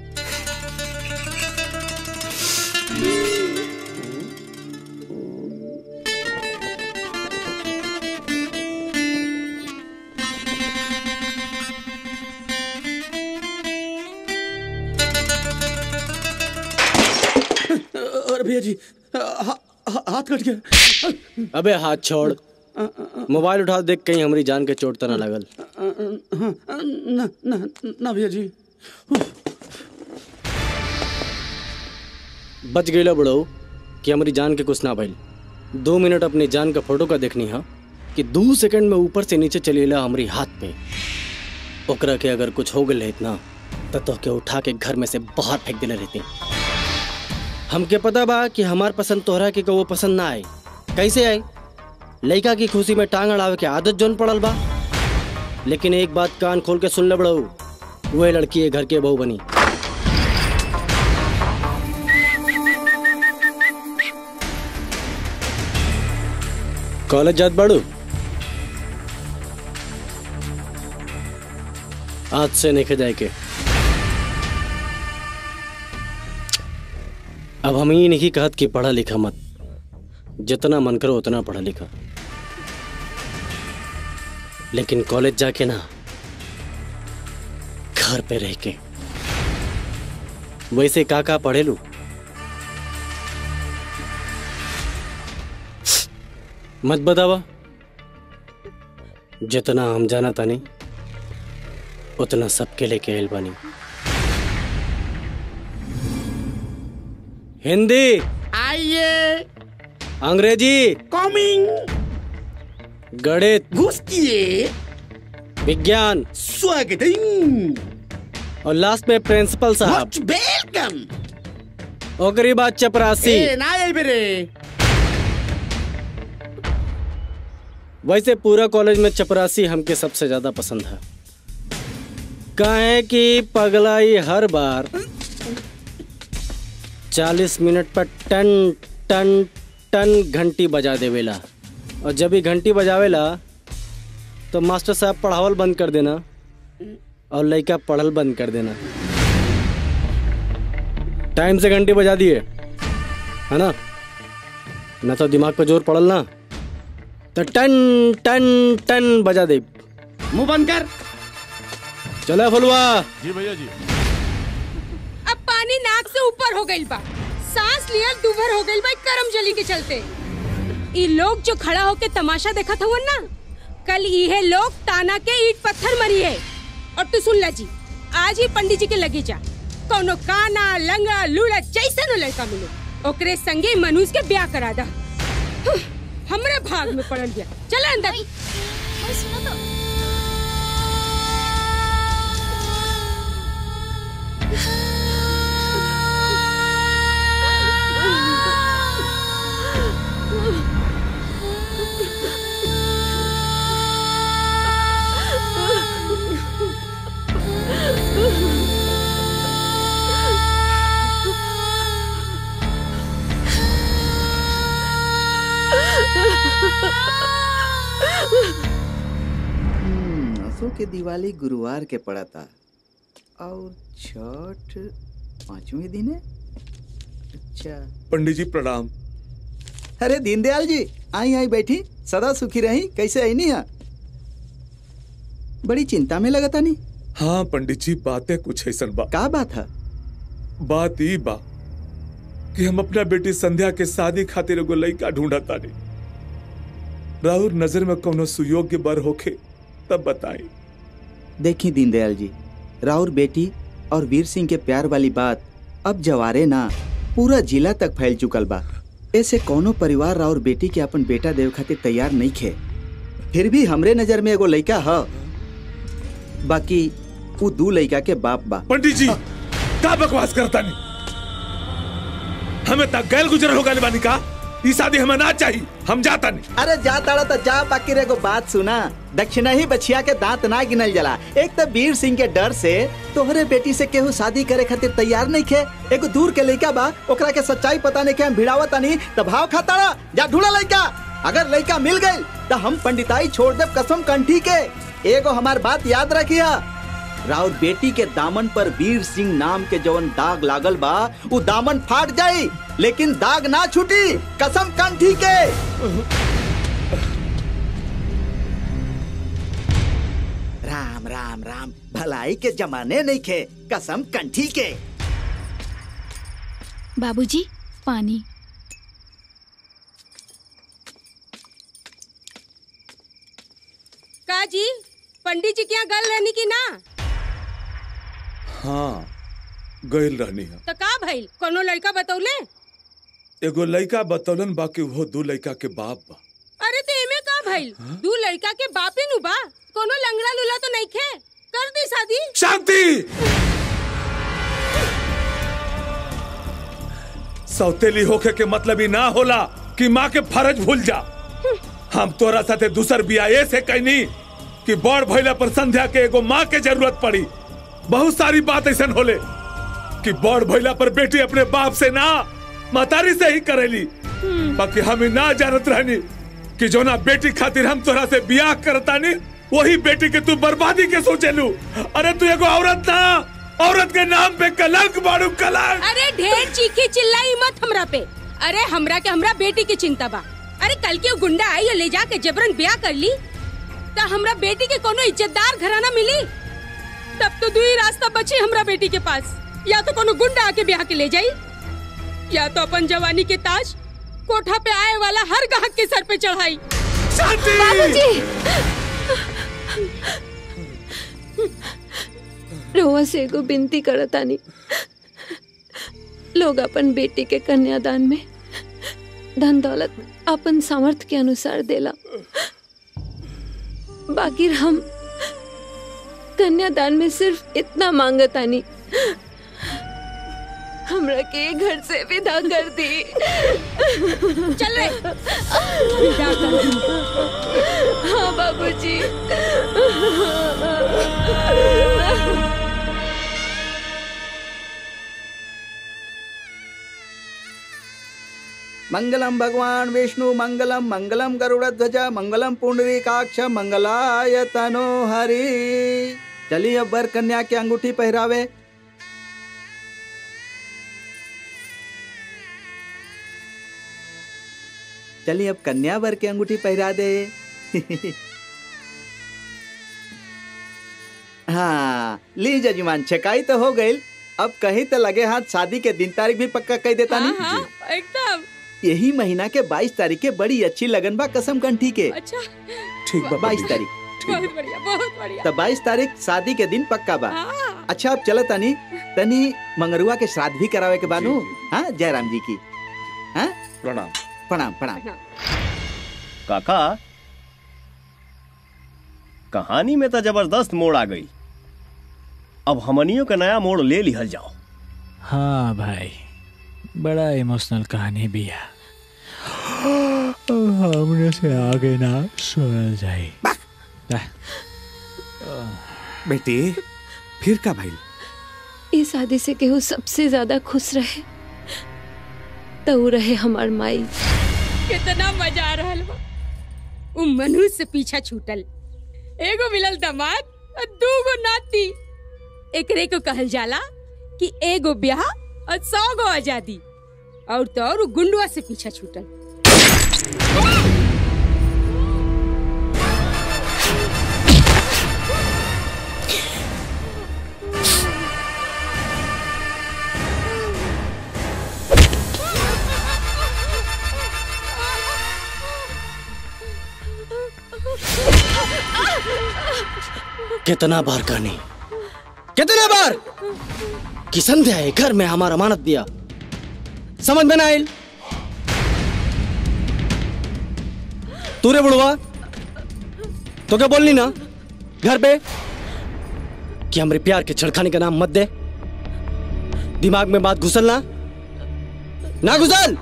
Speaker 2: अरे भैया जी हा, हा, हाथ कट गया
Speaker 12: अबे हाथ छोड़ मोबाइल उठा देख कहीं हमारी जान के चोट तो ना लगल
Speaker 2: हाँ, ना ना ना भैया जी
Speaker 12: बच गईला बड़ो कि हमारी जान के कुछ ना भइल दो मिनट अपनी जान का फोटो का देखनी हा कि दो सेकंड में ऊपर से नीचे चलेला हमारी हाथ पे ओकरा के अगर कुछ हो गए इतना तो तो के उठा के घर में से बाहर फेंक देले रहते हमके पता बा कि हमार पसंद तोहरा के वो पसंद ना आए कैसे आए लड़का की खुशी में टांग अड़ावे के आदत जोन पड़ल बा लेकिन एक बात कान खोल के सुन ले बड़ो वह लड़की है घर के बहू बनी कॉलेज जात बाड़ू आज से नहीं जाए के अब हम ये नहीं कहत कि पढ़ा लिखा मत जितना मन करो उतना पढ़ा लिखा लेकिन कॉलेज जाके ना घर पे रह के वैसे का का पढ़े लू मत बतावा जितना हम जाना तानी उतना सबके लेके आयल बानी हिंदी
Speaker 2: आइए
Speaker 12: अंग्रेजी
Speaker 2: कमिंग
Speaker 12: गणित
Speaker 2: घुसकिए
Speaker 12: विज्ञान
Speaker 2: स्वागत
Speaker 12: और लास्ट में प्रिंसिपल साहब
Speaker 2: वेलकम
Speaker 12: ओकरी बात चपरासी
Speaker 2: ए ना आई बेरे
Speaker 12: वैसे पूरा कॉलेज में चपरासी हमके सबसे ज्यादा पसंद है काहे कि पगलाई हर बार चालीस मिनट पर टन टन टन घंटी बजा देवेला और जब भी घंटी बजावेला तो मास्टर साहब पढ़ावल बंद कर देना और लड़का पढ़ल बंद कर देना टाइम से घंटी बजा दिए है ना न तो दिमाग पे जोर पड़ल ना तो टन टन टन बजा दे
Speaker 2: मुंह बंद कर
Speaker 12: चला फुलवा
Speaker 16: जी भैया जी
Speaker 10: अब पानी नाक से ऊपर हो गइल बा सांस लियल दुभर हो गइल बा करम जली के चलते ई लोग जो खड़ा होके तमाशा देखत हवन ना कल इहे लोग ताना के ईट पत्थर मरी है और तू सुन ला जी आज ही पंडित जी के लगे जा कोनो काना लंगा लूड़ा जैसन लड़का मिले ओकरे संगे मनुष के ब्याह करा दा हं, हमरे भाग में पड़ल गया चल अंदर
Speaker 6: हम्म, असो के दिवाली गुरुवार के पड़ा था और छठ पांचवें दिन है अच्छा
Speaker 8: पंडित जी प्रणाम
Speaker 6: अरे दीनदयाल जी आई आई बैठी सदा सुखी रही कैसे आई नहीं यहाँ बड़ी चिंता में लगता नहीं
Speaker 8: हाँ पंडित जी बातें कुछ ऐसा बा
Speaker 6: का बात है
Speaker 8: बात ई बा कि हम अपना बेटी संध्या के शादी खातिर एगो लड़का ढूंढत तानी राहुल नजर में कोनो सुयोग्य बर होखे तब बताई
Speaker 6: देखी दीनदयाल जी राउर बेटी और वीर सिंह के प्यार वाली बात अब जवारे ना पूरा जिला तक फैल चुकल बा ऐसे कोनो परिवार राउर बेटी के अपन बेटा देव खातिर तैयार नहीं खे फिर भी हमरे नजर में एगो लड़का है बाकी वो दू लड़का के बाप बा
Speaker 8: पंडित जी का बकवास करता नहीं हमें तक गैल गुजर होगा बानी का ई शादी हमें ना चाहिए हम जाता नहीं
Speaker 6: अरे जा ताड़ा तो जा बाकी रे को बात सुना दक्षिणा ही बछिया के दांत ना गिनल जला एक तो वीर सिंह के डर से तोहरे बेटी से केहू शादी करे खातिर तैयार नहीं खे एगो दूर के लड़का बा ओकरा के सच्चाई पता नहीं के हम भिड़ावत नहीं तो भाव खाताड़ा जा ढूंढा लड़का अगर लड़का मिल गई तो हम पंडिताई छोड़ देव कसम कंठी के एगो हमार बात याद रखिया राउर बेटी के दामन पर वीर सिंह नाम के जवन दाग लागल बा वो दामन फाट जाई लेकिन दाग ना छूटी कसम कंठी के राम राम राम भलाई के जमाने नहीं खे कसम कंठी के
Speaker 5: बाबूजी पानी
Speaker 10: का जी पंडित जी क्या गल रहनी की ना
Speaker 8: हाँ गैल रहनी है
Speaker 10: तो का भइल कोनो लड़का बतौले
Speaker 8: एगो लड़का बतौलन बाकी वो दू लड़का के बाप बा
Speaker 10: अरे तो एमे का भइल दू लड़का के बापे नु बा कोनो लंगड़ा लूला तो नहीं खे कर दी शादी
Speaker 8: शांति सौतेली होके के मतलब ही ना होला कि माँ के फर्ज भूल जा हम तोरा साथे दूसर बिया ऐसे कहनी कि बड़ भैला पर संध्या के एगो माँ के जरूरत पड़ी बहुत सारी बात ऐसा होले कि बड़ भैला पर बेटी अपने बाप से ना मतारी से ही करेली बाकी हम ही ना जानत रहनी कि जो ना बेटी खातिर हम तोरा से बियाह करतानी वही बेटी के तू बर्बादी के सोचेलू अरे तू एगो औरत ना औरत के नाम पे कलंक बाड़ू कलंक
Speaker 10: अरे ढेर चीखी चिल्लाई मत हमरा पे अरे हमरा के हमरा बेटी की चिंता बा अरे कल के वो गुंडा आई और ले जाके जबरन ब्याह कर ली तो हमरा बेटी के कोनो इज्जतदार घराना मिली तब तो दू ही रास्ता बची हमरा बेटी के पास या तो कोनो गुंडा आके ब्याह के ले जाई या तो अपन जवानी के ताज कोठा पे आए वाला हर गाहक के सर पे चढ़ाई
Speaker 15: रोवा से एगो बिनती करतानी लोग अपन बेटी के कन्यादान में धन दौलत अपन सामर्थ्य के अनुसार देला बाकी हम कन्यादान में सिर्फ इतना मांगतानी हमरा के घर से विदा कर दी
Speaker 10: चल रे विदा कर दी
Speaker 15: हाँ बाबूजी
Speaker 6: मंगलम भगवान विष्णु मंगलम मंगलम गरुड़ ध्वज मंगलम पुंडरीकाक्ष मंगलाय तनो हरि चलिए अब वर कन्या के अंगूठी पहरावे चलिए अब कन्या वर के अंगूठी पहरा दे हाँ ली जजमान छकाई तो हो गई अब कहीं तो लगे हाथ शादी के दिन तारीख भी पक्का कह देता
Speaker 16: हाँ,
Speaker 6: नहीं
Speaker 16: हाँ, एकदम
Speaker 6: यही महीना के 22 तारीख के बड़ी अच्छी लगन बा कसम कंठी के
Speaker 16: अच्छा
Speaker 6: ठीक बा 22 तारीख
Speaker 16: बहुत बढ़िया बहुत बढ़िया
Speaker 6: तो 22 तारीख शादी के दिन पक्का बा
Speaker 16: हाँ।
Speaker 6: अच्छा अब चलो तनी तनी मंगरुआ के श्राद्ध भी करावे के बानू हाँ जयराम जी की हाँ
Speaker 8: प्रणाम
Speaker 6: प्रणाम प्रणाम
Speaker 1: काका कहानी में तो जबरदस्त मोड़ आ गई अब हमनियों का नया मोड़ ले लिहल जाओ
Speaker 3: हाँ भाई बड़ा इमोशनल कहानी भी है हमने से आगे ना सुन जाए
Speaker 8: बेटी फिर का भाई
Speaker 15: इस शादी से केहू सबसे ज्यादा खुश रहे तो ऊ रहे हमार माई
Speaker 16: कितना मजा आ रहा बा उ मनुष्य से पीछा छूटल एगो मिलल दामाद और दूगो नाती एकरे को कहल जाला कि एगो ब्याह और सौ गो आजादी और तो और उ गुंडुआ से पीछा छूटल
Speaker 12: कितना बार कहनी कितना बार कि संध्या है घर में हमारा अमानत दिया समझ में ना आयल तू रे बुढ़वा तो क्या बोलनी ना घर पे कि हमरे प्यार के छड़खाने का नाम मत दे दिमाग में बात घुसल ना ना घुसल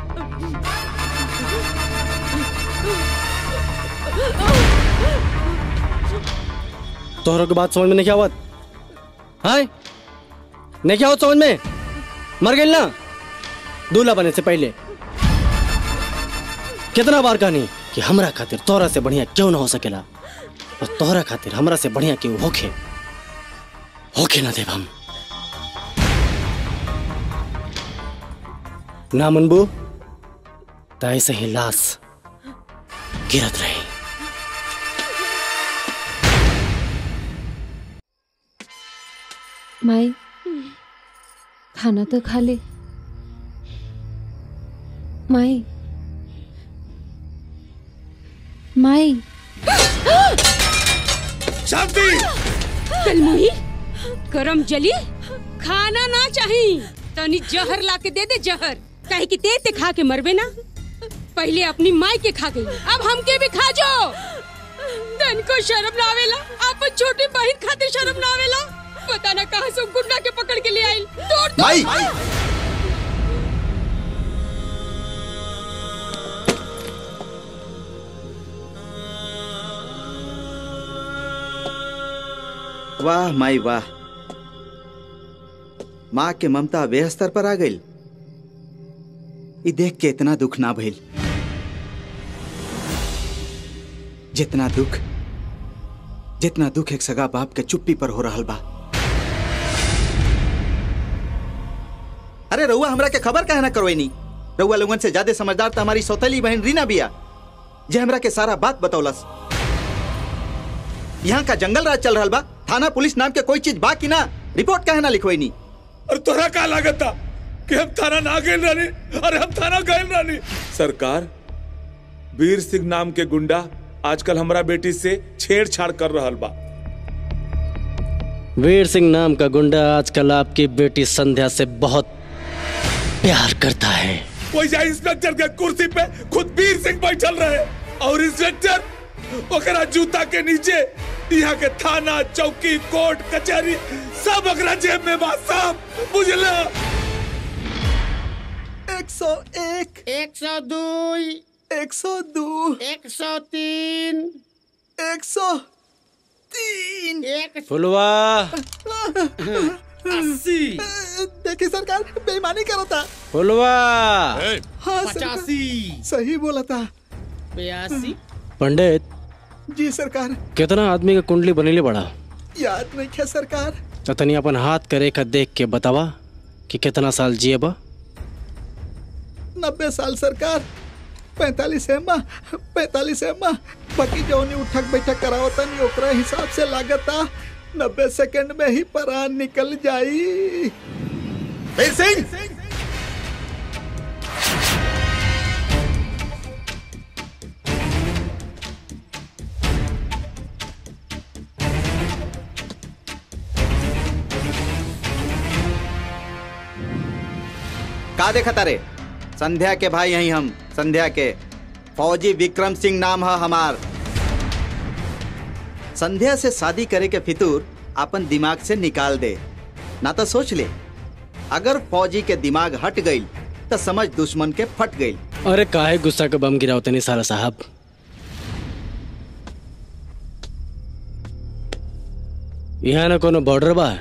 Speaker 12: तोहरों की बात समझ में नहीं क्या आवत हाय नहीं क्या आवत समझ में मर गई ना दूल्हा बने से पहले कितना बार कहनी कि हमरा खातिर तोहरा से बढ़िया क्यों ना हो सकेला और तोहरा खातिर हमरा से बढ़िया क्यों होखे होखे ना देव हम ना मनबू तो ऐसे ही लाश गिरत रही
Speaker 15: माई खाना तो खा ले माई माई
Speaker 16: शांति कलमुही करम जली खाना ना चाही तनी जहर ला के दे दे जहर काहे कि ते ते खा के मरबे ना पहले अपनी माई के खा गई अब हमके भी खा जो तन को शर्म ना आवेला अपन छोटी बहन खातिर शर्म ना आवेला पता ना कहां से गुंडा के पकड़ के ले आइल तोड़ दो
Speaker 6: माई! वाह माई वाह माँ के ममता वे स्तर पर आ गई ई देख के इतना दुख ना भइल जितना दुख जितना दुख एक सगा बाप के चुप्पी पर हो रहल बा अरे रउआ हमरा के खबर काहे ना करवैनी रउआ लोगन से ज्यादा समझदार तो हमारी सौतेली बहन रीना बिया जे हमरा के सारा बात बतौलस यहाँ का जंगल राज चल रहल बा थाना पुलिस नाम के कोई चीज बा कि ना रिपोर्ट काहे ना लिखवैनी
Speaker 8: और तोरा का लागत था कि हम थाना ना गए रानी अरे हम थाना गए रानी सरकार वीर सिंह नाम के गुंडा आजकल हमरा बेटी से छेड़छाड़ कर रहल बा
Speaker 12: वीर सिंह नाम का गुंडा आजकल आपकी बेटी संध्या से बहुत प्यार करता है
Speaker 8: वैसे इंस्पेक्टर के कुर्सी पे खुद वीर सिंह बैठल रहे और इंस्पेक्टर ओकरा जूता के नीचे यहाँ के थाना चौकी कोर्ट कचहरी सब ओकरा जेब में बा सब बुझला
Speaker 6: एक सौ एक
Speaker 2: एक सौ दो
Speaker 6: एक सौ दो
Speaker 2: एक सौ तीन
Speaker 6: एक सौ तीन
Speaker 2: एक
Speaker 12: फुलवा
Speaker 6: अस्सी देखिए सरकार बेईमानी करो था
Speaker 12: फुलवा
Speaker 6: हाँ सरकार सही बोला था
Speaker 2: बयासी
Speaker 12: पंडित
Speaker 6: जी सरकार
Speaker 12: कितना आदमी का कुंडली बनेले बड़ा
Speaker 6: याद नहीं है सरकार
Speaker 12: तो तनी अपन हाथ करे का देख के बतावा कि कितना साल जिए बा
Speaker 6: नब्बे साल सरकार पैतालीस है माँ पैतालीस है माँ बाकी जौनी उठक बैठक करावता नहीं ओकरा हिसाब से लागता नब्बे सेकंड में ही परान निकल जाई
Speaker 17: वीर सिंह
Speaker 18: का देखा तारे संध्या के भाई यही हम संध्या के फौजी विक्रम सिंह नाम है हमार संध्या से शादी करे के फितूर अपन दिमाग से निकाल दे ना तो सोच ले अगर फौजी के दिमाग हट गई तो समझ दुश्मन के फट गई
Speaker 12: अरे काहे गुस्सा के बम गिराओ तनी सारा साहब यहाँ ना कोनो बॉर्डर बा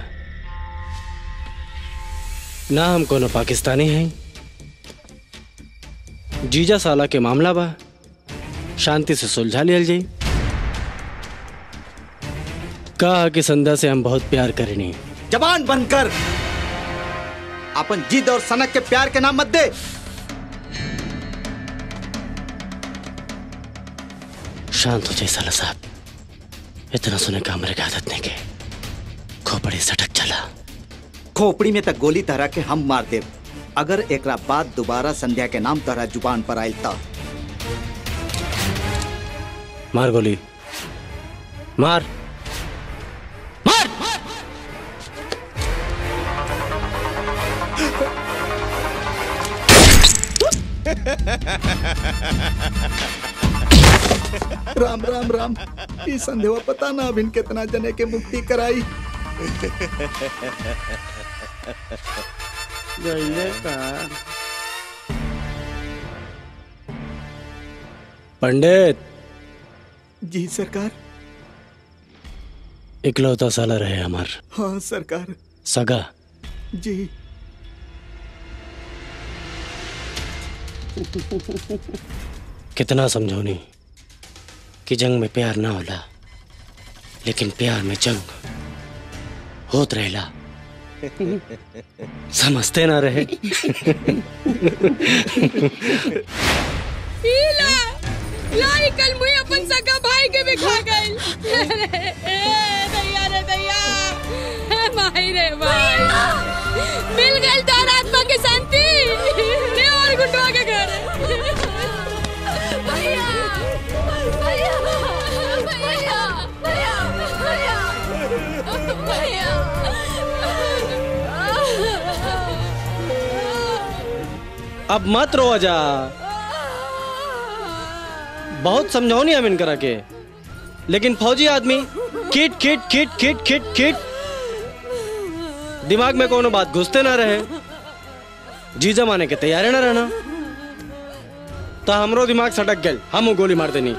Speaker 12: ना हम कोनो पाकिस्तानी हैं जीजा साला के मामला बा शांति से सुलझा लियल जाई कहा कि संध्या से हम बहुत प्यार करेनी
Speaker 18: जबान बंद कर अपन जिद और सनक के प्यार के नाम मत दे
Speaker 12: शांत हो जाए साला साहब इतना सुने का हमारे आदत नहीं के खोपड़ी सटक चला
Speaker 18: खोपड़ी में तक गोली तहरा के हम मार दे अगर एकरा बाद दोबारा संध्या के नाम तहरा जुबान पर आयल तब
Speaker 12: मार गोली मार
Speaker 6: राम राम राम ई संदेवा पता ना अभिन कितना जने के मुक्ति कराई
Speaker 12: पंडित
Speaker 6: जी सरकार
Speaker 12: इकलौता साला रहे हमार
Speaker 6: हाँ सरकार
Speaker 12: सगा
Speaker 6: जी
Speaker 12: कितना समझौनी कि जंग में प्यार ना होला लेकिन प्यार में जंग होत रहेला समझते ना रहे
Speaker 16: ला लाई कल मुई अपन सगा भाई के भी खा गई दैया रे दैया हे माही रे भाई मिल गई तार आत्मा की शांति ले और गुंडवा के घर
Speaker 10: भैया भैया भैया भैया भैया
Speaker 12: अब मत रो जा बहुत समझौनी हम इनकरा के लेकिन फौजी आदमी किट किट किट किट किट किट दिमाग में कोनो बात घुसते ना रहे जी जमाने के तैयारे ना रहना तो हमरो दिमाग सटक गल हम गोली मार देनी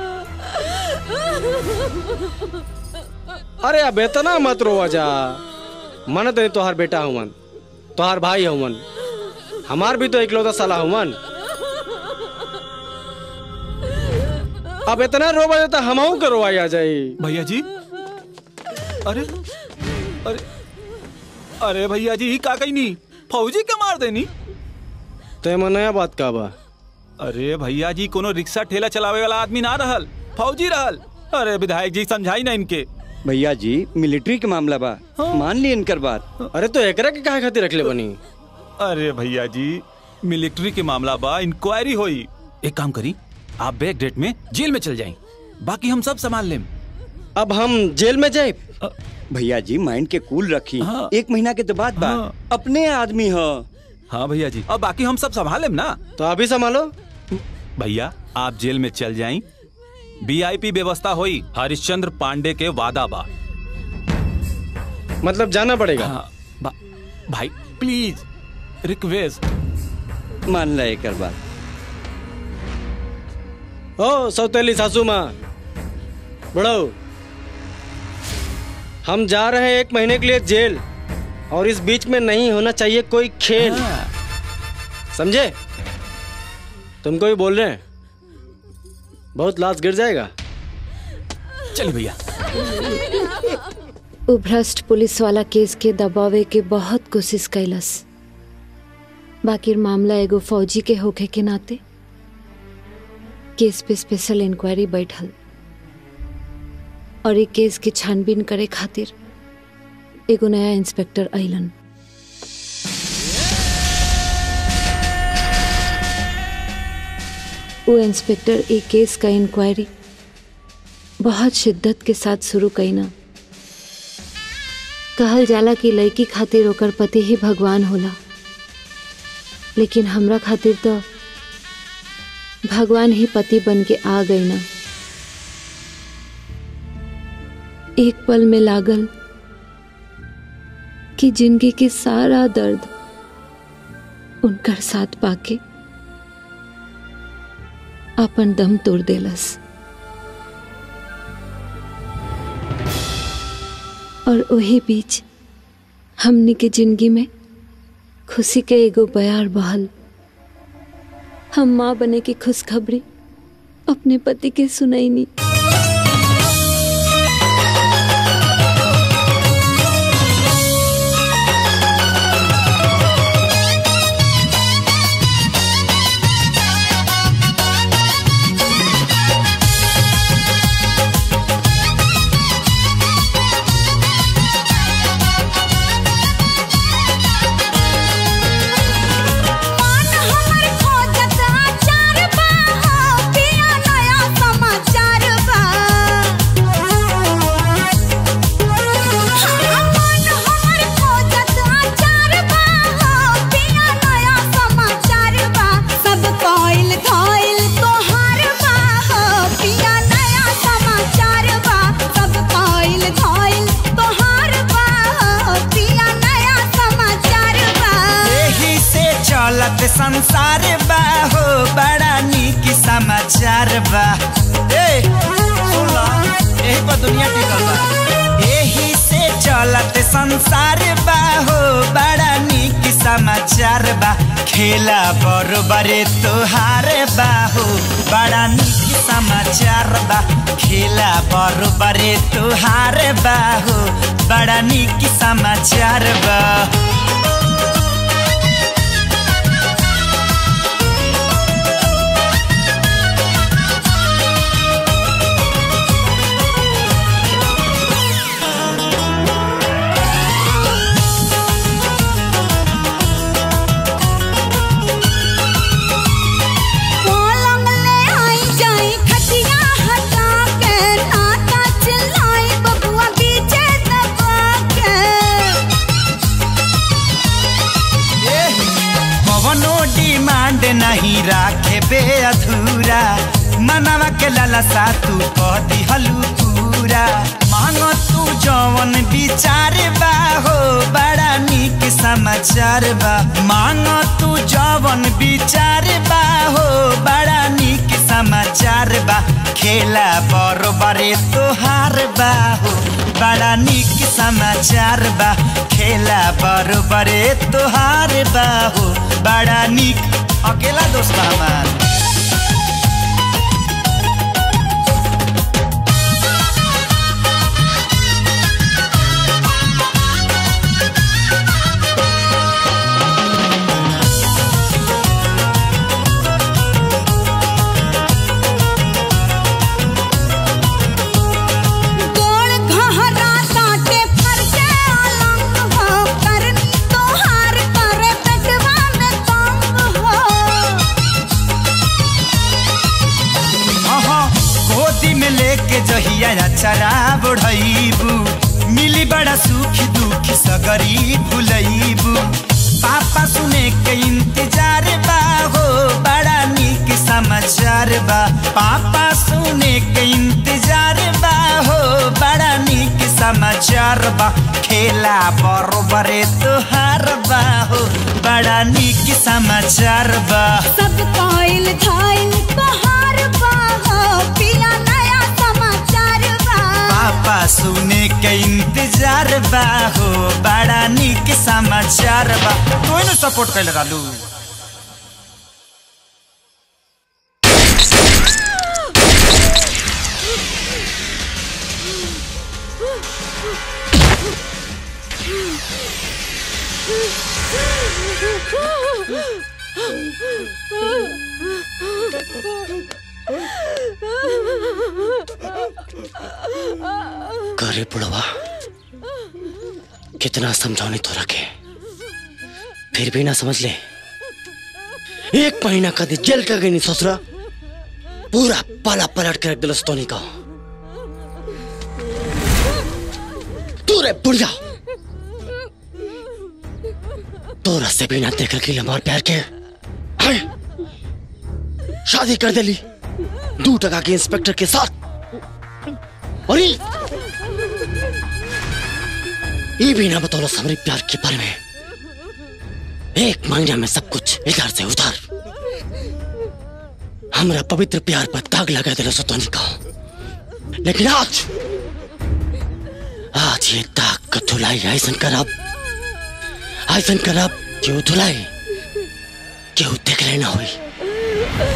Speaker 12: अरे अब इतना मत रो जा मन तो तोहार बेटा हुमन तोहार भाई हुमन हमार भी तो इकलौता साला हुमन अब इतना रो बजे तो हम के रोवाई आ जाई
Speaker 13: भैया जी अरे अरे अरे भैया जी का कही नहीं फौजी के मार देनी
Speaker 12: ते में नया बात का बा
Speaker 13: अरे भैया जी कोनो रिक्शा ठेला चलावे वाला आदमी ना रहल फौजी रहल अरे विधायक जी समझाई ना इनके
Speaker 14: भैया जी मिलिट्री के मामला बा मान ली इनकर बात
Speaker 12: अरे तो एकरा के काहे खातिर रखले बनी
Speaker 13: अरे भैया जी मिलिट्री के मामला बा इंक्वायरी होई एक काम करी आप बैक डेट में जेल में चल जाएं बाकी हम सब संभाल लें
Speaker 12: अब हम जेल में जाए
Speaker 14: भैया जी माइंड के कूल रखी एक महीना के तो बाद बा अपने आदमी हो
Speaker 13: हाँ भैया जी अब बाकी हम सब संभाल लें ना
Speaker 12: तो अभी संभालो
Speaker 13: भैया आप जेल में चल जाएं वीआईपी व्यवस्था हुई हरिश्चंद्र पांडे के वादा बा
Speaker 12: मतलब जाना पड़ेगा
Speaker 13: हाँ, बा, भाई प्लीज रिक्वेस्ट
Speaker 14: मान ला एक बात
Speaker 12: ओ सौतेली सासू माँ बड़ो हम जा रहे हैं एक महीने के लिए जेल और इस बीच में नहीं होना चाहिए कोई खेल समझे तुमको भी बोल रहे हैं बहुत लाश गिर जाएगा
Speaker 13: चलिए भैया
Speaker 15: उ भ्रष्ट पुलिस वाला केस के दबावे के बहुत कोशिश कैलस बाकी मामला एगो फौजी के होखे के नाते केस पे स्पेशल इंक्वायरी बैठल और ये केस की छानबीन करे खातिर एगो नया इंस्पेक्टर आइलन वो इंस्पेक्टर एक केस का इंक्वायरी बहुत शिद्दत के साथ शुरू कईना कहल जाला कि लड़की खातिर ओकर पति ही भगवान होला लेकिन हमरा खातिर तो भगवान ही पति बन के आ गई ना एक पल में लागल कि जिंदगी के सारा दर्द उनकर साथ पाके अपन दम तोड़ देलस और वही बीच हमनी के जिंदगी में खुशी के एगो बयार बहल हम माँ बने की खुशखबरी अपने पति के सुनैनी
Speaker 19: एही से चलत संसार बा हो बड़ा नीक समाचार बा ए सुन ला एही पर दुनिया टिकल बा एही से चलत संसार बा हो बड़ा नीक समाचार बा खेला बरोबरे तोहार बा हो बड़ा नीक समाचार बा खेला बरोबरे तोहार बा हो बड़ा नीक समाचार बा
Speaker 10: पलंग ले आई जाई खटिया हटा के नाता चिल्लाई बबुआ बीचे दबा के
Speaker 19: कवनो डिमांड नहीं राखे बे अधूरा मनवा के लालसा तू कह दिहलू पूरा मांगो तू जवन विचार बा हो बड़ा नीक समाचार बा मांगो तू जवन विचार बा हो बड़ा नीक समाचार बा खेला बरोबरे तोहार बा हो बड़ा नीक समाचार बा खेला बरोबरे तोहार बा हो बड़ा नीक अकेला दोस्त बा हमार
Speaker 10: गोड़ घहरा काटे फर के अलंग हो करनी तोहार करे पेटवा में तंग हो
Speaker 19: अहाँ गोदी में लेके जहिया अचरा बढ़ैबू मिली बड़ा सुख दुख सगरी भुलैबू पापा सुने के इंतजार बा हो बड़ा नीक समाचार बा पापा सुने के इंतजार बा हो बड़ा नीक समाचार बा खेला बरोबरे तोहार बा हो बड़ा नीक समाचार बा
Speaker 10: सब काइल धाइल तोहार बा हो पिया नया समाचार बा
Speaker 19: पापा सुने के इंतजार बा हो बड़ा नीक समाचार बा तू न सपोर्ट कैले रहलू
Speaker 1: करे बुढ़वा
Speaker 12: कितना समझौने तो रखे फिर भी ना समझ ले एक महीना कभी जेल का गई नहीं ससुरा पूरा पाला पलट के रख दिल स्तोनी का तू रे बुढ़िया तोरा से भी ना देख रखी हमार प्यार के हाय, शादी कर देली दू टका के इंस्पेक्टर के साथ और ये ये भी ना बतौलो हमारे प्यार के बारे में एक महीना में सब कुछ इधर से उधर हमारा पवित्र प्यार पर दाग लगा दिलो सतोनी का लेकिन आज आज ये दाग का धुलाई ऐसन करब ऐसन करब क्यों धुलाई क्यों देख लेना हुई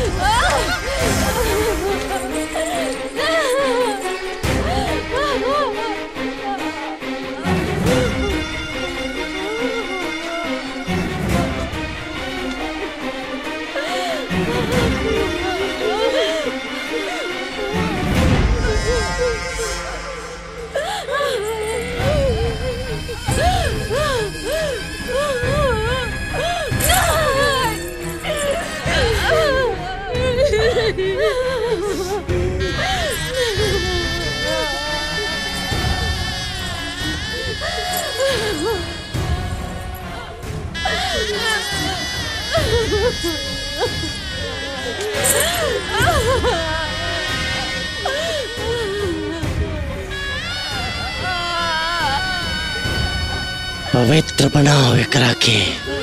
Speaker 12: पवित्र बनाओ एकरा के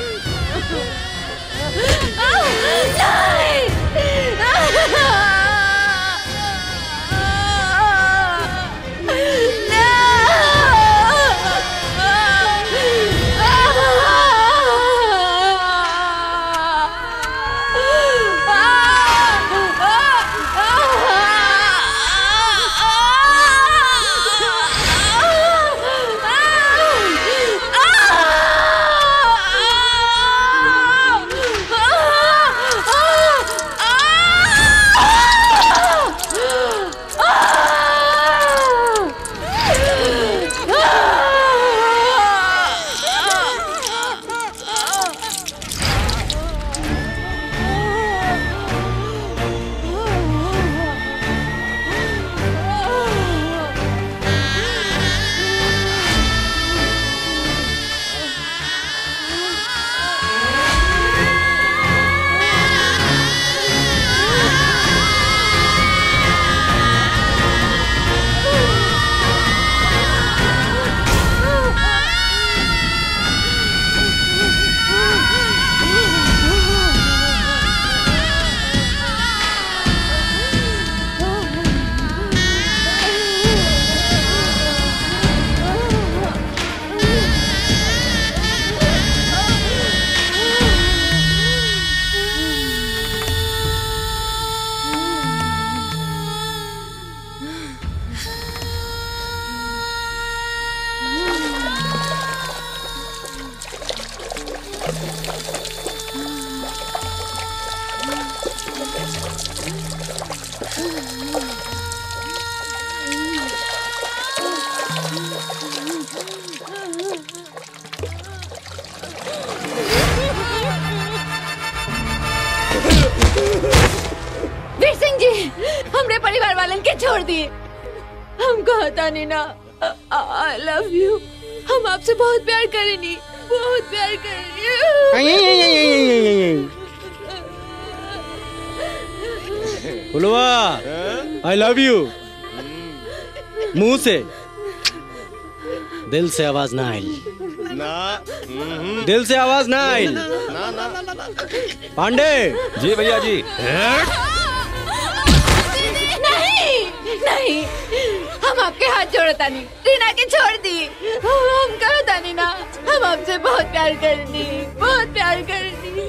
Speaker 15: वीर सिंह जी हमरे परिवार वालन के छोड़ दिए हम कहता नहीं ना आई लव यू हम आपसे बहुत प्यार करेनी बहुत प्यार करेनी
Speaker 12: फुलवा आई लव यू मुंह से दिल से आवाज ना आई
Speaker 1: ना
Speaker 12: दिल से आवाज ना आई
Speaker 1: ना ना ना ना
Speaker 12: पांडे
Speaker 13: जी भैया जी
Speaker 15: नहीं नहीं हम आपके हाथ जोड़ता नहीं रीना के छोड़ दी हम कहता नहीं ना हम आपसे बहुत प्यार करनी बहुत प्यार करनी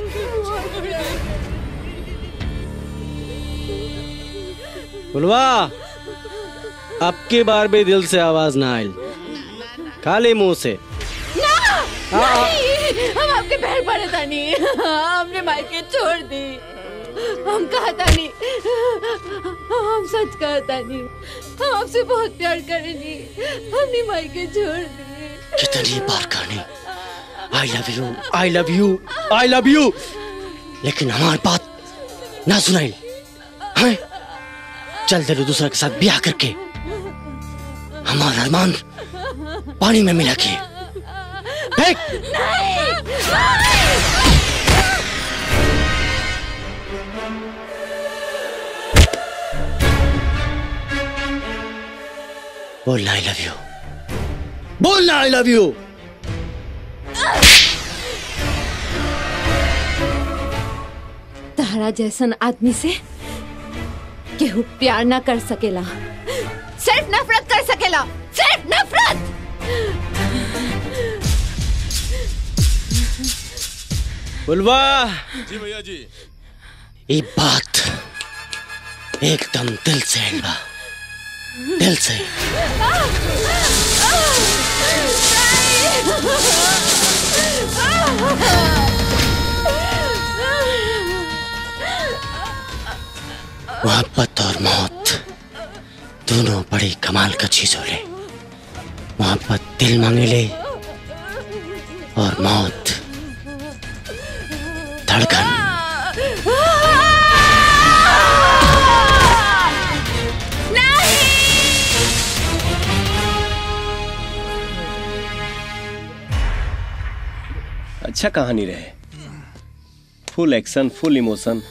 Speaker 12: फुलवा अब की बार भी दिल से आवाज ना आई खाली मुंह से
Speaker 15: ना नहीं हम आपके पैर पड़े था नहीं हमने मायके छोड़ दी हम कहता नहीं हम सच कहता नहीं हम आपसे बहुत प्यार करेंगे हमने मायके छोड़ दी
Speaker 12: कितनी बार कहनी I love you I love you I love you लेकिन हमारी बात ना सुनाई हैं चल दे दूसरा के साथ ब्याह करके हमारा अरमान पानी में मिला के फेंक बोलना आई लव यू बोलना आई लव यू
Speaker 15: तहरा जैसन आदमी से केहू प्यार ना कर सकेला सिर्फ नफरत कर सकेला सिर्फ नफरत
Speaker 12: बुलवा
Speaker 17: जी भैया जी
Speaker 12: ये बात एकदम दिल से है बा दिल से मोहब्बत और मौत दोनों बड़ी कमाल का चीज हो ले मोहब्बत दिल मांगे ले और मौत धड़कन
Speaker 1: अच्छा कहानी रहे फुल एक्शन फुल इमोशन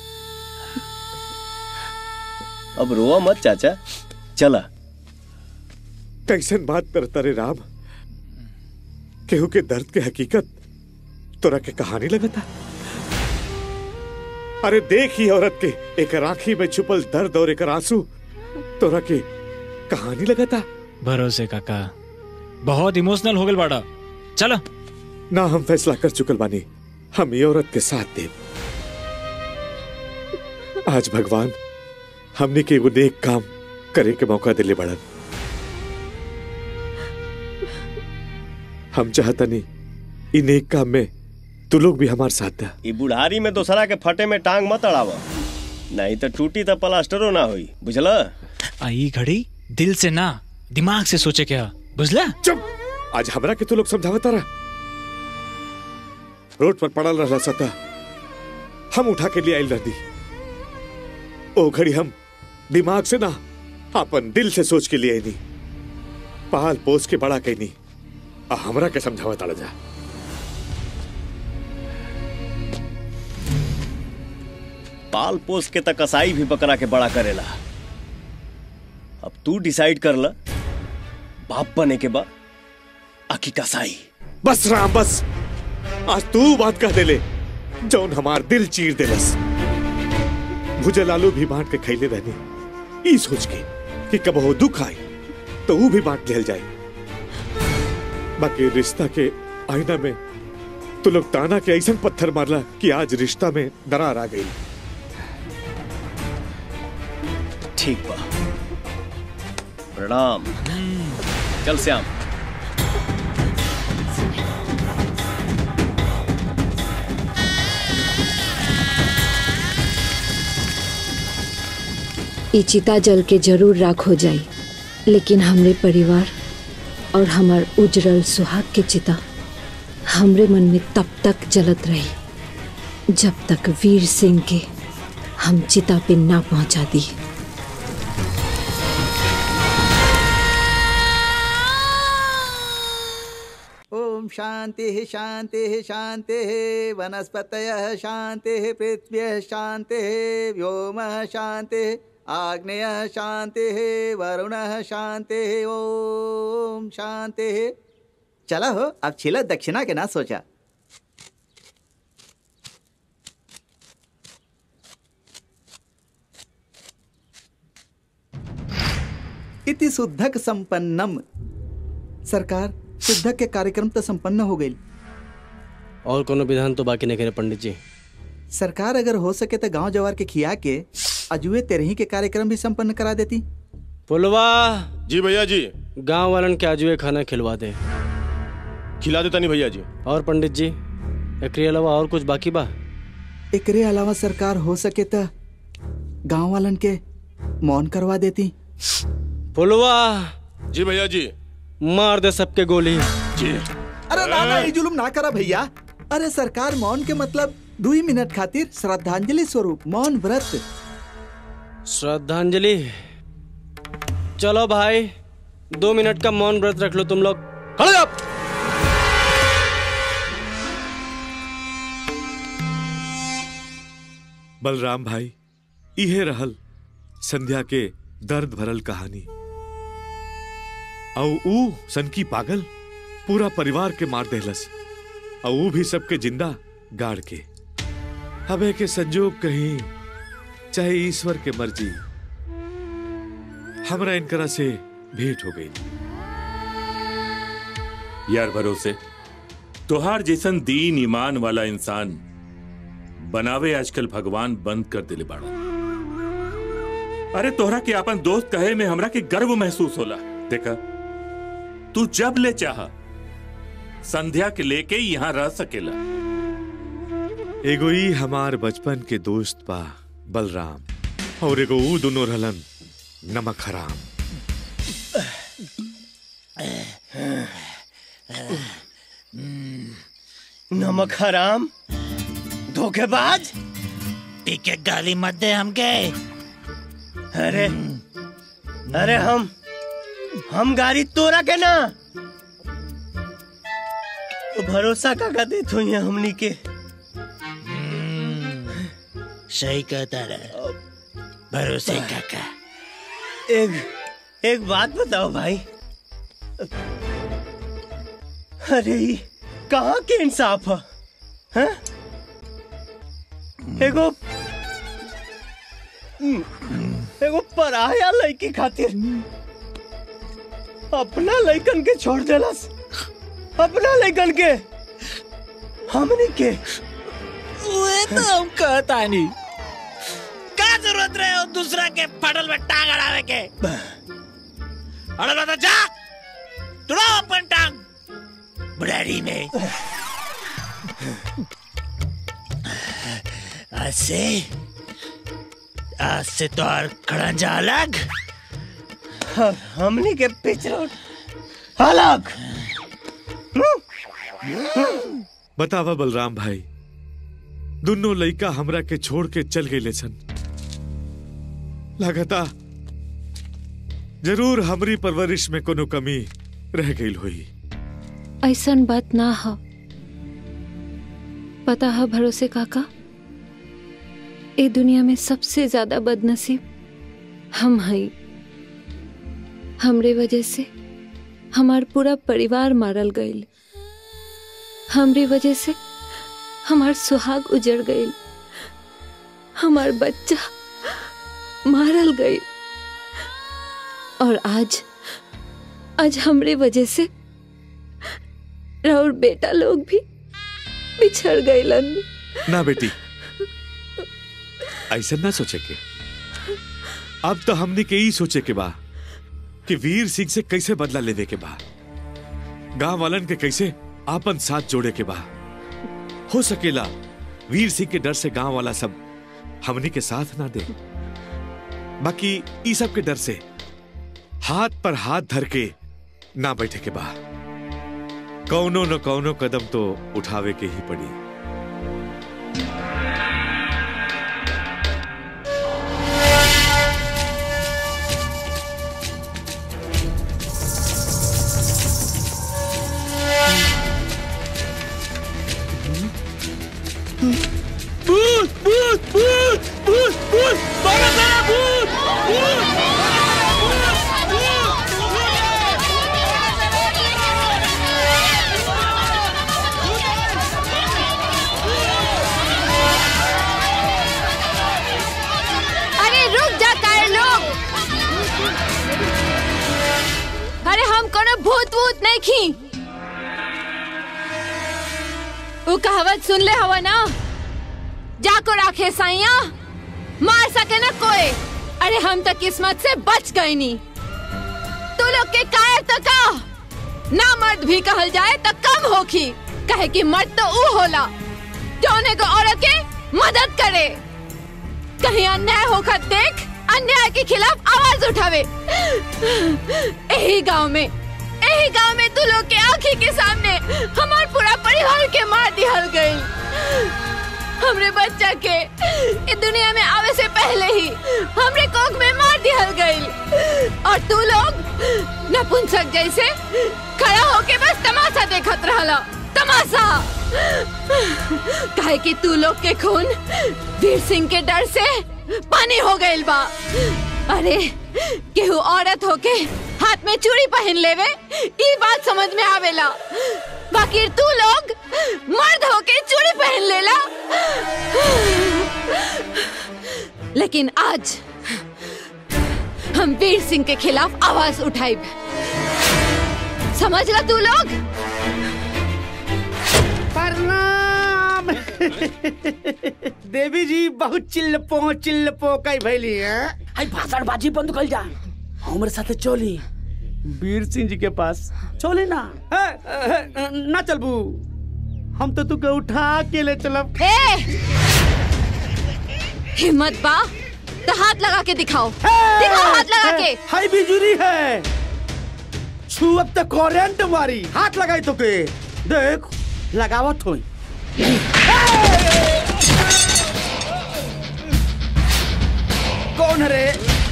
Speaker 1: अब रोआ मत चाचा चला
Speaker 8: कैसन बात करता रे राम केहू के दर्द के हकीकत तोरा के कहानी लगता अरे देख ही औरत के एक राखी में छुपल दर्द और एक आंसू तोरा के कहानी लगता
Speaker 3: भरोसे काका बहुत इमोशनल हो गल बाड़ा चलो
Speaker 8: ना हम फैसला कर चुकल बानी हम ये औरत के साथ दे आज भगवान हमने के एगो नेक काम करे के मौका दिले बड़न हम चाहता नहीं इ नेक काम में तू लोग भी हमारे साथ दा
Speaker 1: ई बुढ़ारी में दोसरा के फटे में टांग मत अड़ावा नहीं तो टूटी तो प्लास्टरो ना हुई बुझला
Speaker 3: आई घड़ी दिल से ना दिमाग से सोचे क्या बुझला
Speaker 8: चुप आज हमरा के तू लोग समझावता रहा रोड पर पड़ल रहा सता हम उठा के लिए आयल रहती ओ घड़ी हम दिमाग से ना अपन दिल से सोच के लिए नहीं पाल पोस के बड़ा कहनी आ हमरा के समझावा ताड़ा जा
Speaker 1: पाल पोस के तक कसाई भी बकरा के बड़ा करेला अब तू डिसाइड कर ल बाप बने के बाद आकी कसाई
Speaker 8: बस राम बस आज तू बात कह देले जौन हमार दिल चीर देलस भुजल आलू भी बांट के खैले रहनी ई सोच के कि कब हो दुख आए तो वो भी बांट लेल जाए बाकी रिश्ता के आईना में तू लोग ताना के ऐसा पत्थर मारला कि आज रिश्ता में दरार आ गई
Speaker 1: ठीक बा प्रणाम चल श्याम
Speaker 15: ई चिता जल के जरूर राख हो जाई लेकिन हमरे परिवार और हमार उजरल सुहाग के चिता हमरे मन में तब तक जलत रही जब तक वीर सिंह के हम चिता पे ना पहुंचा दी
Speaker 18: ओम शांति शांति शांति वनस्पतय शांति पृथ्वी शांति व्योम शांति आग्नेय शांति वरुण शांति ओम शांति चला हो अब छिला दक्षिणा के ना सोचा इति शुद्धक संपन्नम सरकार शुद्धक के कार्यक्रम तो संपन्न हो गई
Speaker 12: और कोनो विधान तो बाकी नहीं करे पंडित जी
Speaker 18: सरकार अगर हो सके तो गांव जवार के खिया के अजुए तेरही के कार्यक्रम भी संपन्न करा देती
Speaker 12: पुलवा
Speaker 17: जी भैया जी
Speaker 12: गांव वालन के आजुए खाना खिलवा दे
Speaker 17: खिला देता नहीं भैया जी
Speaker 12: और पंडित जी एकरे अलावा और कुछ बाकी बा
Speaker 18: एकरे अलावा सरकार हो सके तो गांव वालन के मौन करवा देती
Speaker 12: पुलवा
Speaker 17: जी भैया जी
Speaker 12: मार दे सबके गोली
Speaker 18: अरे ना ना ये जुलुम ना करा भैया अरे सरकार मौन के मतलब दो ही मिनट खातिर श्रद्धांजलि स्वरूप मौन व्रत
Speaker 12: श्रद्धांजलि चलो भाई दो मिनट का मौन व्रत रख लो तुम लोग खड़े जाओ
Speaker 8: बलराम भाई इहे रहल संध्या के दर्द भरल कहानी औ ऊ सनकी पागल पूरा परिवार के मार देहलस और ऊ भी सबके जिंदा गाड़ के हबे के संजोग कहीं चाहे ईश्वर के मर्जी हमरा इनकरा से भेंट हो गई
Speaker 20: यार भरोसे तोहार जैसन दीन ईमान वाला इंसान बनावे आजकल भगवान बंद कर दिले बाड़ा अरे तोहरा के अपन दोस्त कहे में हमरा के गर्व महसूस होला देखा तू जब ले चाहा संध्या के लेके यहाँ रह सकेला
Speaker 8: एगो ई हमार बचपन के दोस्त बा बलराम और एगो ऊ दोनों रहलन नमक हराम
Speaker 1: नमक हराम धोखेबाज
Speaker 2: पी के गाली मत दे हमके
Speaker 1: अरे अरे हम हम गाड़ी तोरा के ना तो भरोसा का देत हुई है हमनी के
Speaker 2: सही कहता रहा भरोसे काका
Speaker 1: एक एक बात बताओ भाई अरे ये कहाँ के इंसाफ है हैं? एगो एगो पराया लड़की खातिर अपना लड़कन के छोड़ देलस अपना लड़कन के हमनी के
Speaker 2: वे तो हम कहता नहीं का जरूरत रहे हो दूसरा के फटल में टांग अड़ावे के अड़ल तो जा तुड़ाओ अपन टांग बुढ़ारी में आज से आज से तो और खड़ंजा अलग
Speaker 1: और हमनी के पिछड़ अलग
Speaker 8: बतावा बलराम भाई दोनों लड़का हमरा के छोड़ के चल गए सन लगता जरूर हमरी परवरिश में कोनो कमी रह गई हुई
Speaker 15: ऐसन बात ना हो पता है भरोसे काका ए दुनिया में सबसे ज्यादा बदनसीब हम हई हमरे वजह से हमार पूरा परिवार मारल गईल हमरे वजह से हमार सुहाग उजड़ गईल हमार बच्चा मारल गईल और आज आज हमरे वजह से राउर बेटा लोग भी बिछड़ गईलन
Speaker 8: ना बेटी ऐसा ना सोचे के अब तो हमने के ही सोचे के बा कि वीर सिंह से कैसे बदला लेवे के बा गांव वालन के कैसे आपन साथ जोड़े के बा हो सकेला वीर सिंह के डर से गांव वाला सब हमनी के साथ ना दे बाकी ई सब के डर से हाथ पर हाथ धर के ना बैठे के बा कौनो न कौनो कदम तो उठावे के ही पड़ी
Speaker 2: भूत भूत भूत भूत भूत बाबा सारा भूत भूत
Speaker 5: अरे रुक जा काहे लोग अरे हम कोनो भूत वूत नहीं खी वो कहावत सुन ले हवा ना जाको राखे साइया मार सके ना कोई अरे हम तो किस्मत से बच गए नी तू लोग के कायर तो का ना मर्द भी कहल जाए तो कम होखी कहे कि मर्द तो ऊ होला जौन एगो औरत के मदद करे कहीं अन्याय होकर देख अन्याय के खिलाफ आवाज उठावे यही गांव में यही यही गांव में तू लोग के आंखी के सामने हमार पूरा परिवार के मार दिहल गई हमरे बच्चा के इस दुनिया में आवे से पहले ही हमरे कोख में मार दिहल गई और तू लोग नपुंसक जैसे खड़ा होके बस तमाशा देखत रहला तमाशा काहे कि तू लोग के खून वीर सिंह के डर से पानी हो गइल बा अरे केहू औरत होके हाथ में चूड़ी पहन लेवे ई बात समझ में आवेला बाकी तू लोग मर्द होके चूड़ी पहन लेला लेकिन आज हम वीर सिंह के खिलाफ आवाज उठाई समझ ला तू लोग
Speaker 6: प्रणाम देवी जी बहुत चिल्लपो चिल्लपो कई भैली हैं
Speaker 2: हाय भाषण बाजी बंद कर जा हमरे साथे चली
Speaker 6: वीर सिंह जी के पास चले ना है, है, ना चलबू हम तो तुके उठा के ले चलब
Speaker 5: ए हिम्मत बा तो हाथ लगा के दिखाओ दिखाओ हाथ लगा के
Speaker 6: हाई बिजुरी है छू अब तक करंट मारी हाथ लगाई तो के देख लगावत होई कौन है रे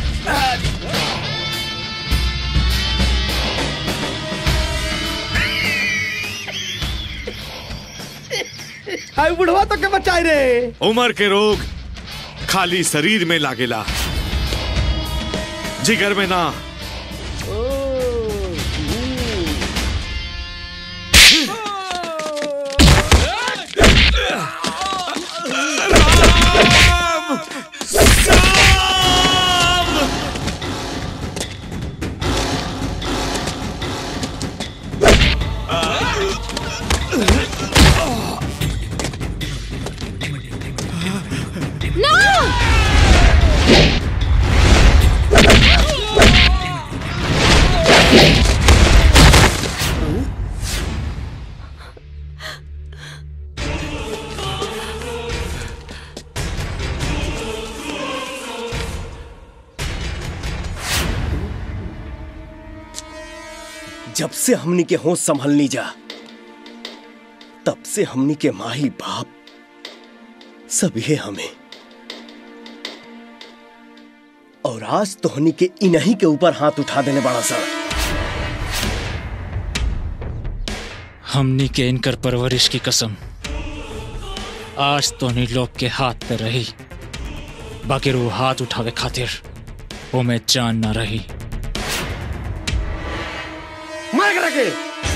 Speaker 6: हाय बुढ़वा तो के बचाई रे
Speaker 8: उम्र के रोग खाली शरीर में लागेला जिगर में ना
Speaker 1: जब से हमनी के होश संभलनी जा तब से हमनी के माही बाप सभी हमें और आज तोहनी के इन्हीं के ऊपर हाथ उठा देने बड़ा सा
Speaker 3: हमनी के इनकर परवरिश की कसम आज तो नहीं लोग के हाथ पे रही बाकी वो हाथ उठावे खातिर वो में जान ना रही
Speaker 6: मार कर के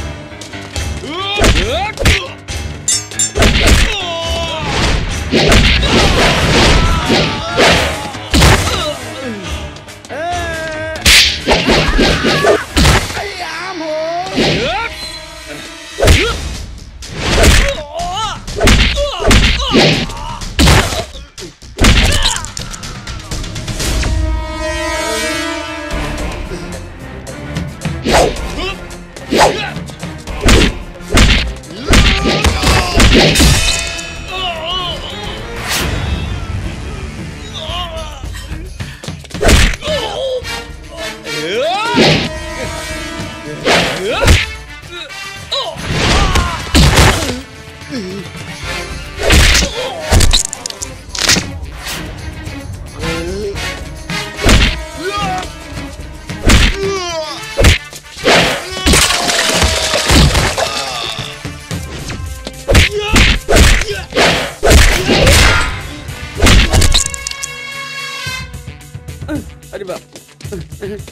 Speaker 6: अरे बाप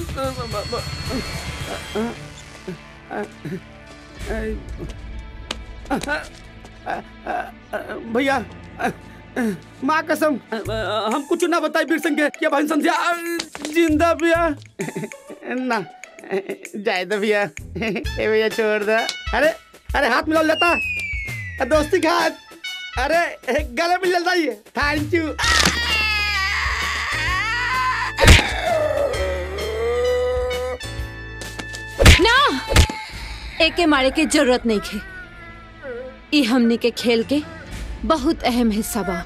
Speaker 6: भैया माँ कसम हम कुछ ना बताए वीर सिंह के क्या भाई संध्या जिंदा भैया ना जाए दो भैया ए भैया छोड़ दो अरे अरे हाथ मिला लेता दोस्ती का हाथ अरे गले मिल जाता है थैंक यू
Speaker 5: ना एके मारे के जरूरत नहीं खे ई हमनी के खेल के बहुत अहम हिस्सा बा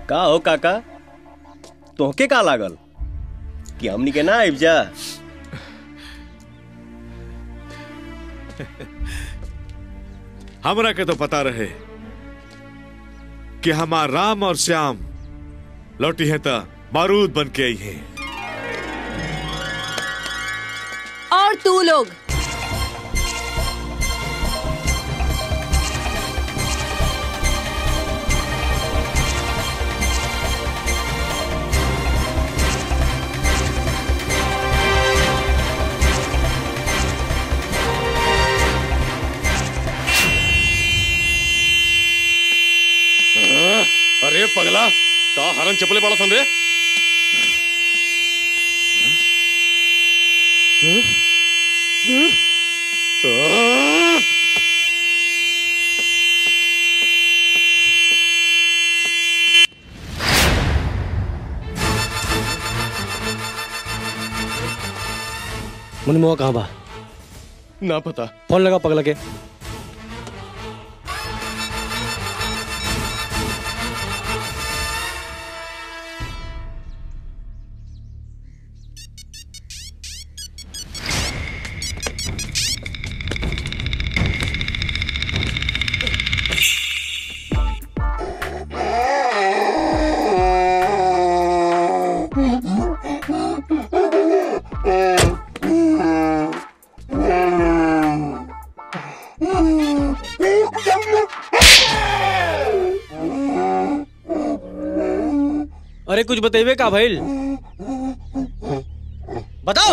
Speaker 1: का हो काका तोहके का लागल कि हमनी के ना आइब जा
Speaker 8: हमरा के तो पता रहे कि हमार राम और श्याम लौटी है तो बारूद बन के आई है
Speaker 5: और तू लोग
Speaker 17: अरे पगला का हरन चपले पड़ा सन रे
Speaker 12: मुनिमुआ कहाँ बा
Speaker 17: ना पता
Speaker 12: फोन लगा पगला के अरे कुछ बतेबे का भइल बताओ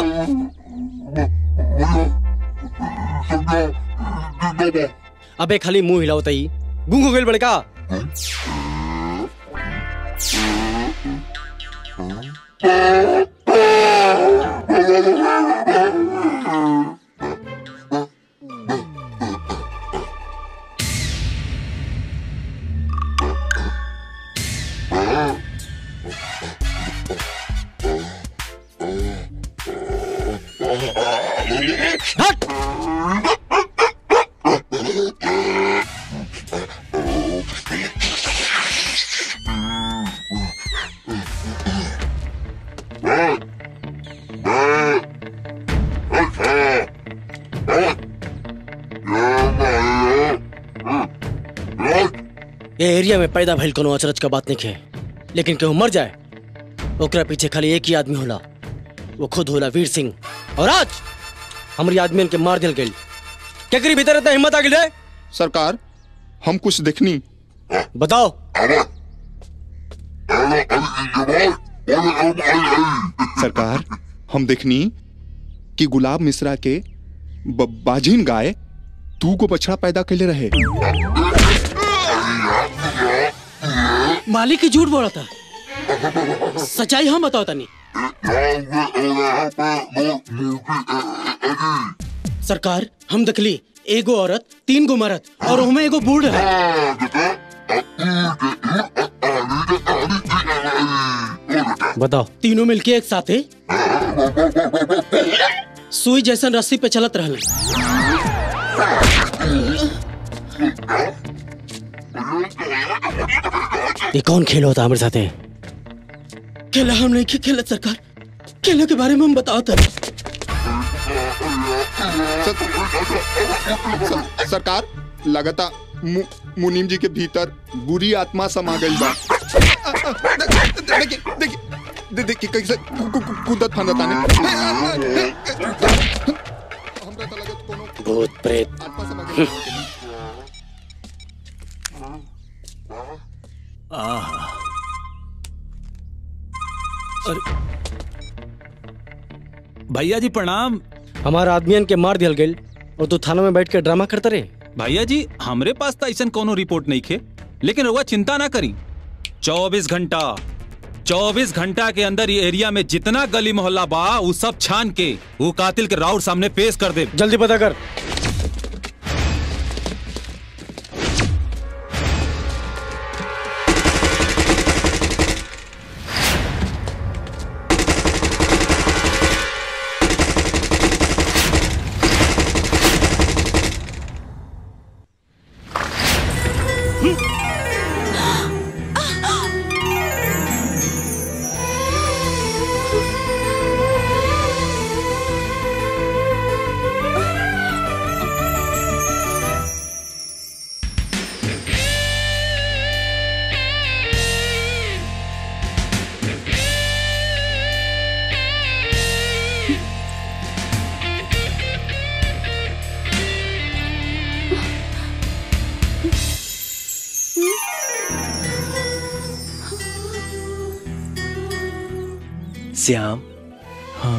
Speaker 12: अबे खाली मुंह हिलाओ तई गूंग हो गइल बड़का ये एरिया में पैदा भइल कोनो अचरज का बात नहीं है लेकिन केहू मर जाए ओकरा पीछे खाली एक ही आदमी होला वो खुद होला वीर सिंह और आज हमारी आदमियन के मार दिल गई केकरी भीतर इतना हिम्मत आ गई रे
Speaker 21: सरकार हम कुछ देखनी
Speaker 12: बताओ
Speaker 21: सरकार हम देखनी कि गुलाब मिश्रा के ब- बाजिन गाय तू को बछड़ा पैदा कैले रहे
Speaker 12: मालिक की झूठ बोला था सच्चाई हम बताओ तनी सरकार हम देखली एगो औरत तीन गो मरद और हमें एगो बूढ़ है बताओ तीनों मिलके एक साथे सुई जैसन रस्सी पे चलत रहल ये कौन खेल होता हमारे साथे खेला हम नहीं खे- खेलत सरकार खेला के बारे में हम बताओ था
Speaker 21: स- सरकार लगता मु- मुनीम जी के भीतर बुरी आत्मा समा गई बा देखिए देखिए दे- देखिए कैसे कु- कु- कु- कूदत फांदत आने
Speaker 12: भूत प्रेत
Speaker 13: भैया जी प्रणाम
Speaker 12: हमारा आदमियन के मार दियल गई और तू थाना में बैठ के ड्रामा करता रहे
Speaker 13: भैया जी हमरे पास तो ऐसा कोनो रिपोर्ट नहीं खे लेकिन रउआ चिंता ना करी चौबीस घंटा चौबीस घंटा के अंदर ये एरिया में जितना गली मोहल्ला बा वो सब छान के वो कातिल के राउर सामने पेश कर दे
Speaker 12: जल्दी पता कर
Speaker 1: श्याम
Speaker 3: हाँ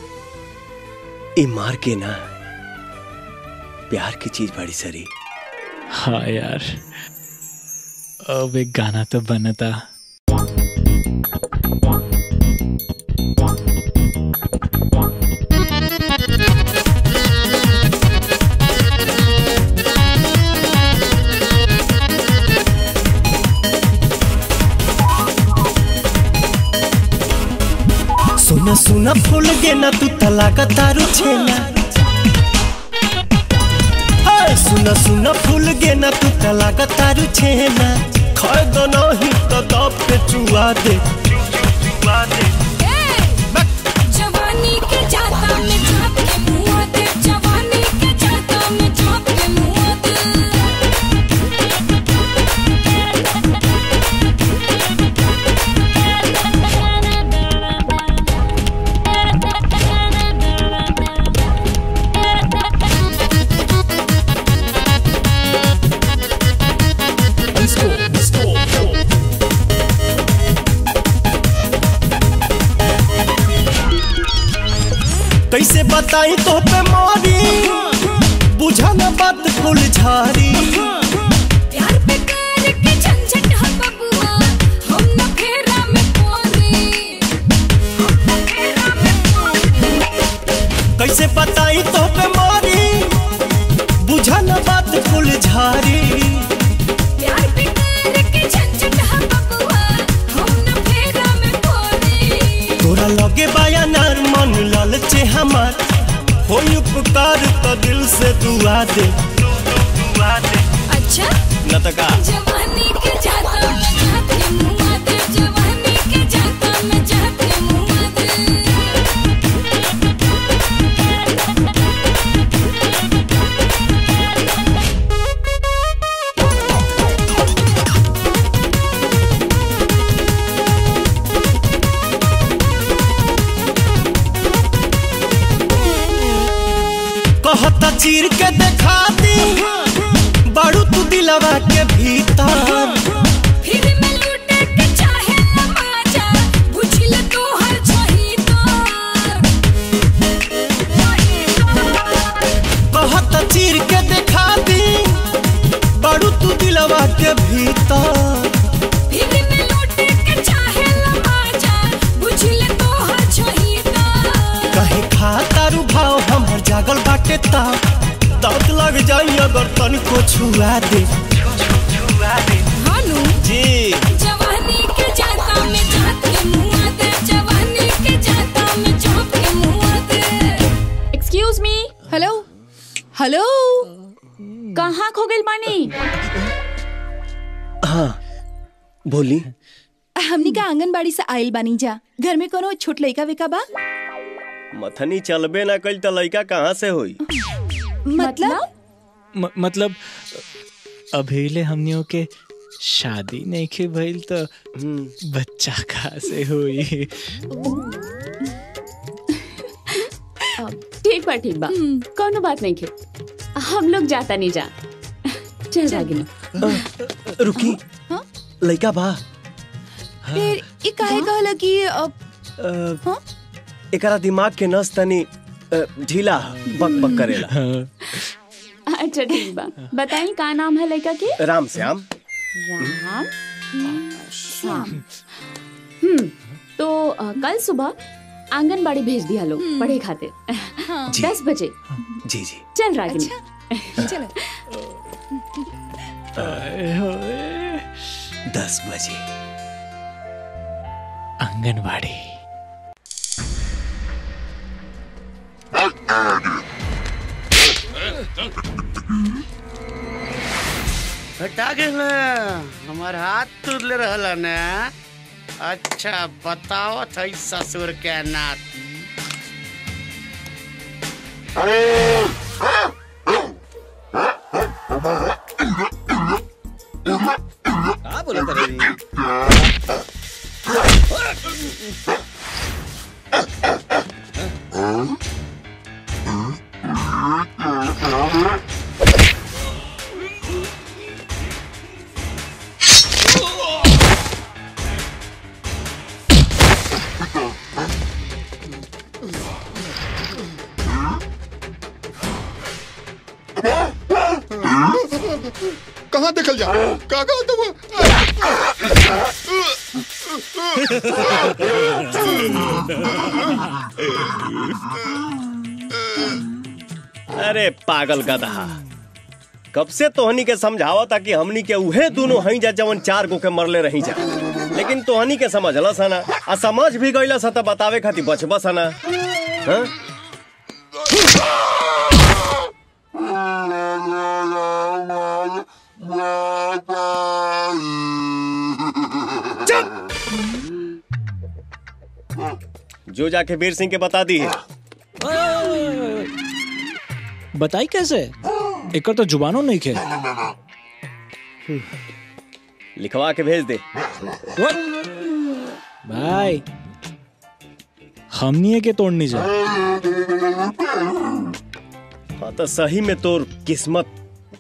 Speaker 1: ई मार के ना प्यार की चीज बड़ी सरी
Speaker 3: हाँ यार अब एक गाना तो बनता
Speaker 9: सुना सुना फूल गे ना तू तलाक तारू छेना हाय सुना सुना फूल गे ना तू तलाक तारू छेना खाए दो नहीं तो दब पे चुआ दे चुआ दे
Speaker 10: जवानी के जाता में झाँप के मुँह दे जवानी के जाता में झाँप के मुँह दे
Speaker 9: कैसे बताई तो पे मारी बुझा ना बात फूल झारी
Speaker 10: प्यार पे कर के झंझट हम बबुआ हम न फेरा में पोरी हम न फेरा में
Speaker 9: कैसे बताई तो पे मारी बुझा ना बात फूल झारी
Speaker 10: प्यार पे कर के झंझट हम बबुआ हम न फेरा में पोरी
Speaker 9: तोरा लगे बाया नार मन लालचे हमार होई उपकार तो दिल से दुआ दे दुआ दे
Speaker 10: अच्छा
Speaker 9: न तो का
Speaker 10: जवानी के जाता में झाँप के मुँह दे जवानी के जाता में झाँप के मुँह दे
Speaker 9: कहता चीर के देखा दी बाड़ू तू दिलवा के भीतर
Speaker 10: फिर मैं लूटे के चाहे नमाजा बुझल तो हर छही
Speaker 9: कहता चीर के देखा दी बाड़ू तू दिलवा के भीतर
Speaker 10: फिर मैं लूटे के चाहे नमाजा बुझल तो हर छही
Speaker 9: कहे खा तारू भाव हमर जागल बाटे ता दांत लग जाई अगर तनिको छुआ दे छुआ दे
Speaker 10: हानू
Speaker 9: जी
Speaker 10: जवानी के जाता में झाँक के मुँह दे जवानी के जाता में झाँक के मुँह दे
Speaker 22: एक्सक्यूज मी हेलो हेलो कहाँ खो गई मानी
Speaker 1: हाँ बोली
Speaker 22: हमनी का आंगनबाड़ी से आइल बानी जा घर में कोनो छोट लइका विका बा
Speaker 1: मथनी चलबे ना कल तो लड़का कहाँ से होई
Speaker 22: मतलब
Speaker 3: म, मतलब अभीले हमनियों के शादी नहीं के भइल तो बच्चा कहाँ से हुई
Speaker 22: ठीक बा ठीक बा कोनो बात नहीं खे हम लोग जाता नहीं जा चल रागिनी
Speaker 1: रुकी लड़का बा
Speaker 22: फिर ई काहे कहला कि अब
Speaker 1: अ, एकरा दिमाग के नस तनी अ, ढीला बक बक करेला
Speaker 22: अच्छा ठीक बा बताई का नाम है लड़का के
Speaker 1: राम श्याम
Speaker 22: राम श्याम हम्म तो अ, कल सुबह आंगनबाड़ी भेज दिया लोग पढ़े खातिर
Speaker 1: जी।
Speaker 22: दस बजे
Speaker 1: जी जी
Speaker 22: चल रागिनी चलो
Speaker 1: दस बजे
Speaker 3: आंगनबाड़ी
Speaker 23: हटा के ना हमार हाथ तुर ले रहला ना अच्छा बताओ थई ससुर के नाती
Speaker 1: का बोला रे
Speaker 21: कहाँ देखल जा कहाँ कहाँ तो
Speaker 1: अरे पागल गधा कब से तोहनी के समझावा था कि हमनी के उहे दोनों हई जा जवन चार गो के मरले रही जा लेकिन तोहनी के समझला सना आ समझ भी गईला सा त बतावे खातिर बचबा सना हाँ? जो जाके वीर सिंह के बता दी है
Speaker 3: बताई कैसे एक तो जुबानों नहीं खे
Speaker 1: लिखवा के भेज दे
Speaker 3: भाई हमनी के तोड़नी जा
Speaker 1: हाँ तो सही में तोर किस्मत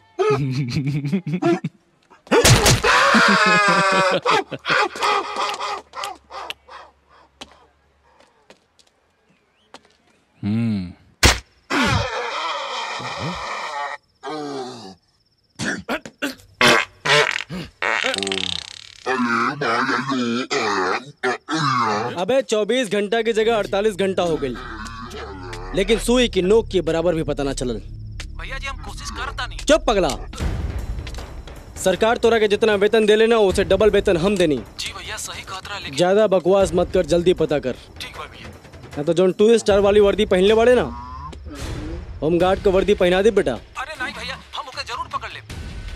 Speaker 3: हम्म
Speaker 12: अबे 24 घंटा की जगह 48 घंटा हो गई लेकिन सुई की नोक के बराबर भी पता ना चलल
Speaker 13: भैया जी हम कोशिश करता नहीं
Speaker 12: चुप पगला सरकार तोरा के जितना वेतन दे लेना उसे डबल वेतन हम देनी
Speaker 13: जी भैया सही कहत रहा लेकिन
Speaker 12: ज्यादा बकवास मत कर जल्दी पता कर
Speaker 13: ठीक बा भैया
Speaker 12: ना तो जोन टू स्टार वाली वर्दी पहनले बड़े ना होम गार्ड को वर्दी पहना दे बेटा
Speaker 13: अरे नहीं भैया हम ओके जरूर पकड़ ले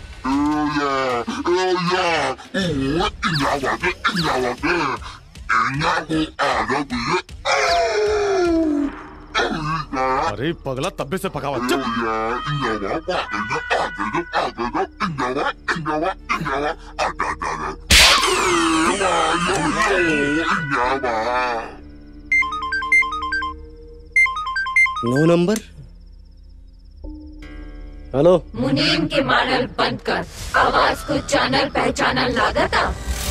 Speaker 17: अरे पगला तब्बे से पकावा चुप
Speaker 12: नो नंबर हेलो
Speaker 5: मुनीम के मारल बंद कर आवाज को जानल पहचानल लागता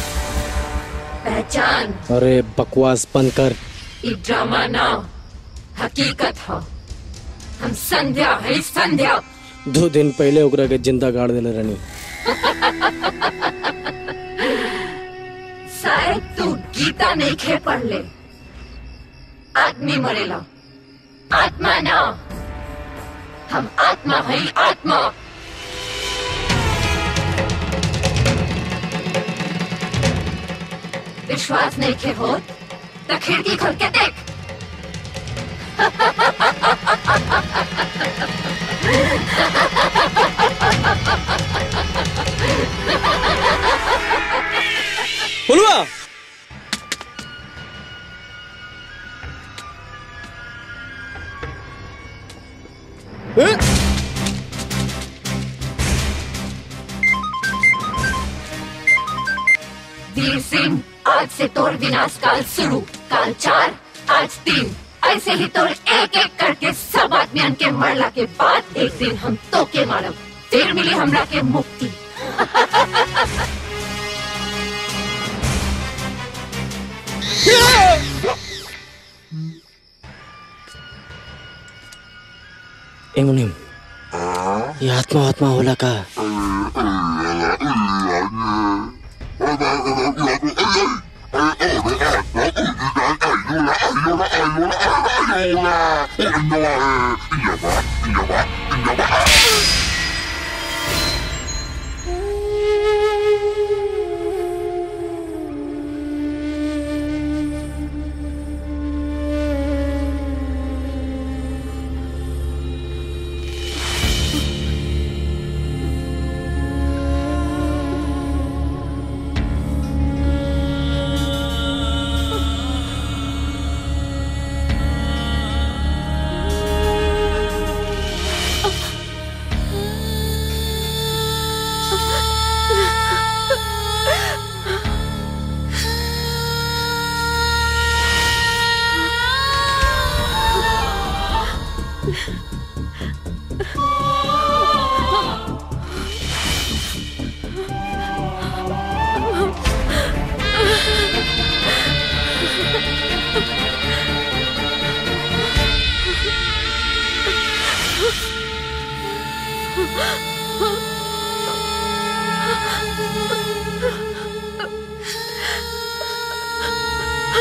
Speaker 5: पहचान
Speaker 12: अरे बकवास बंद कर
Speaker 5: ई ड्रामा ना हकीकत हो हम संध्या है संध्या
Speaker 12: दो दिन पहले ओकरा के जिंदा गाड़ देले रहनी
Speaker 5: शायद तू गीता नहीं खे पढ़ ले आदमी मरेला आत्मा ना हम आत्मा है आत्मा विश्वास नहीं खे हो तो खिड़की खोल के देख
Speaker 12: बोलुआ
Speaker 5: वीर सिंह आज से तोर विनाश काल शुरू काल चार आज तीन ऐसे ही तोर एक एक करके सब आदमियन के मरला के बाद एक दिन हम तो के मारब फिर मिली हमरा के मुक्ति
Speaker 12: ए मुनीम ये आत्मा आत्मा होला का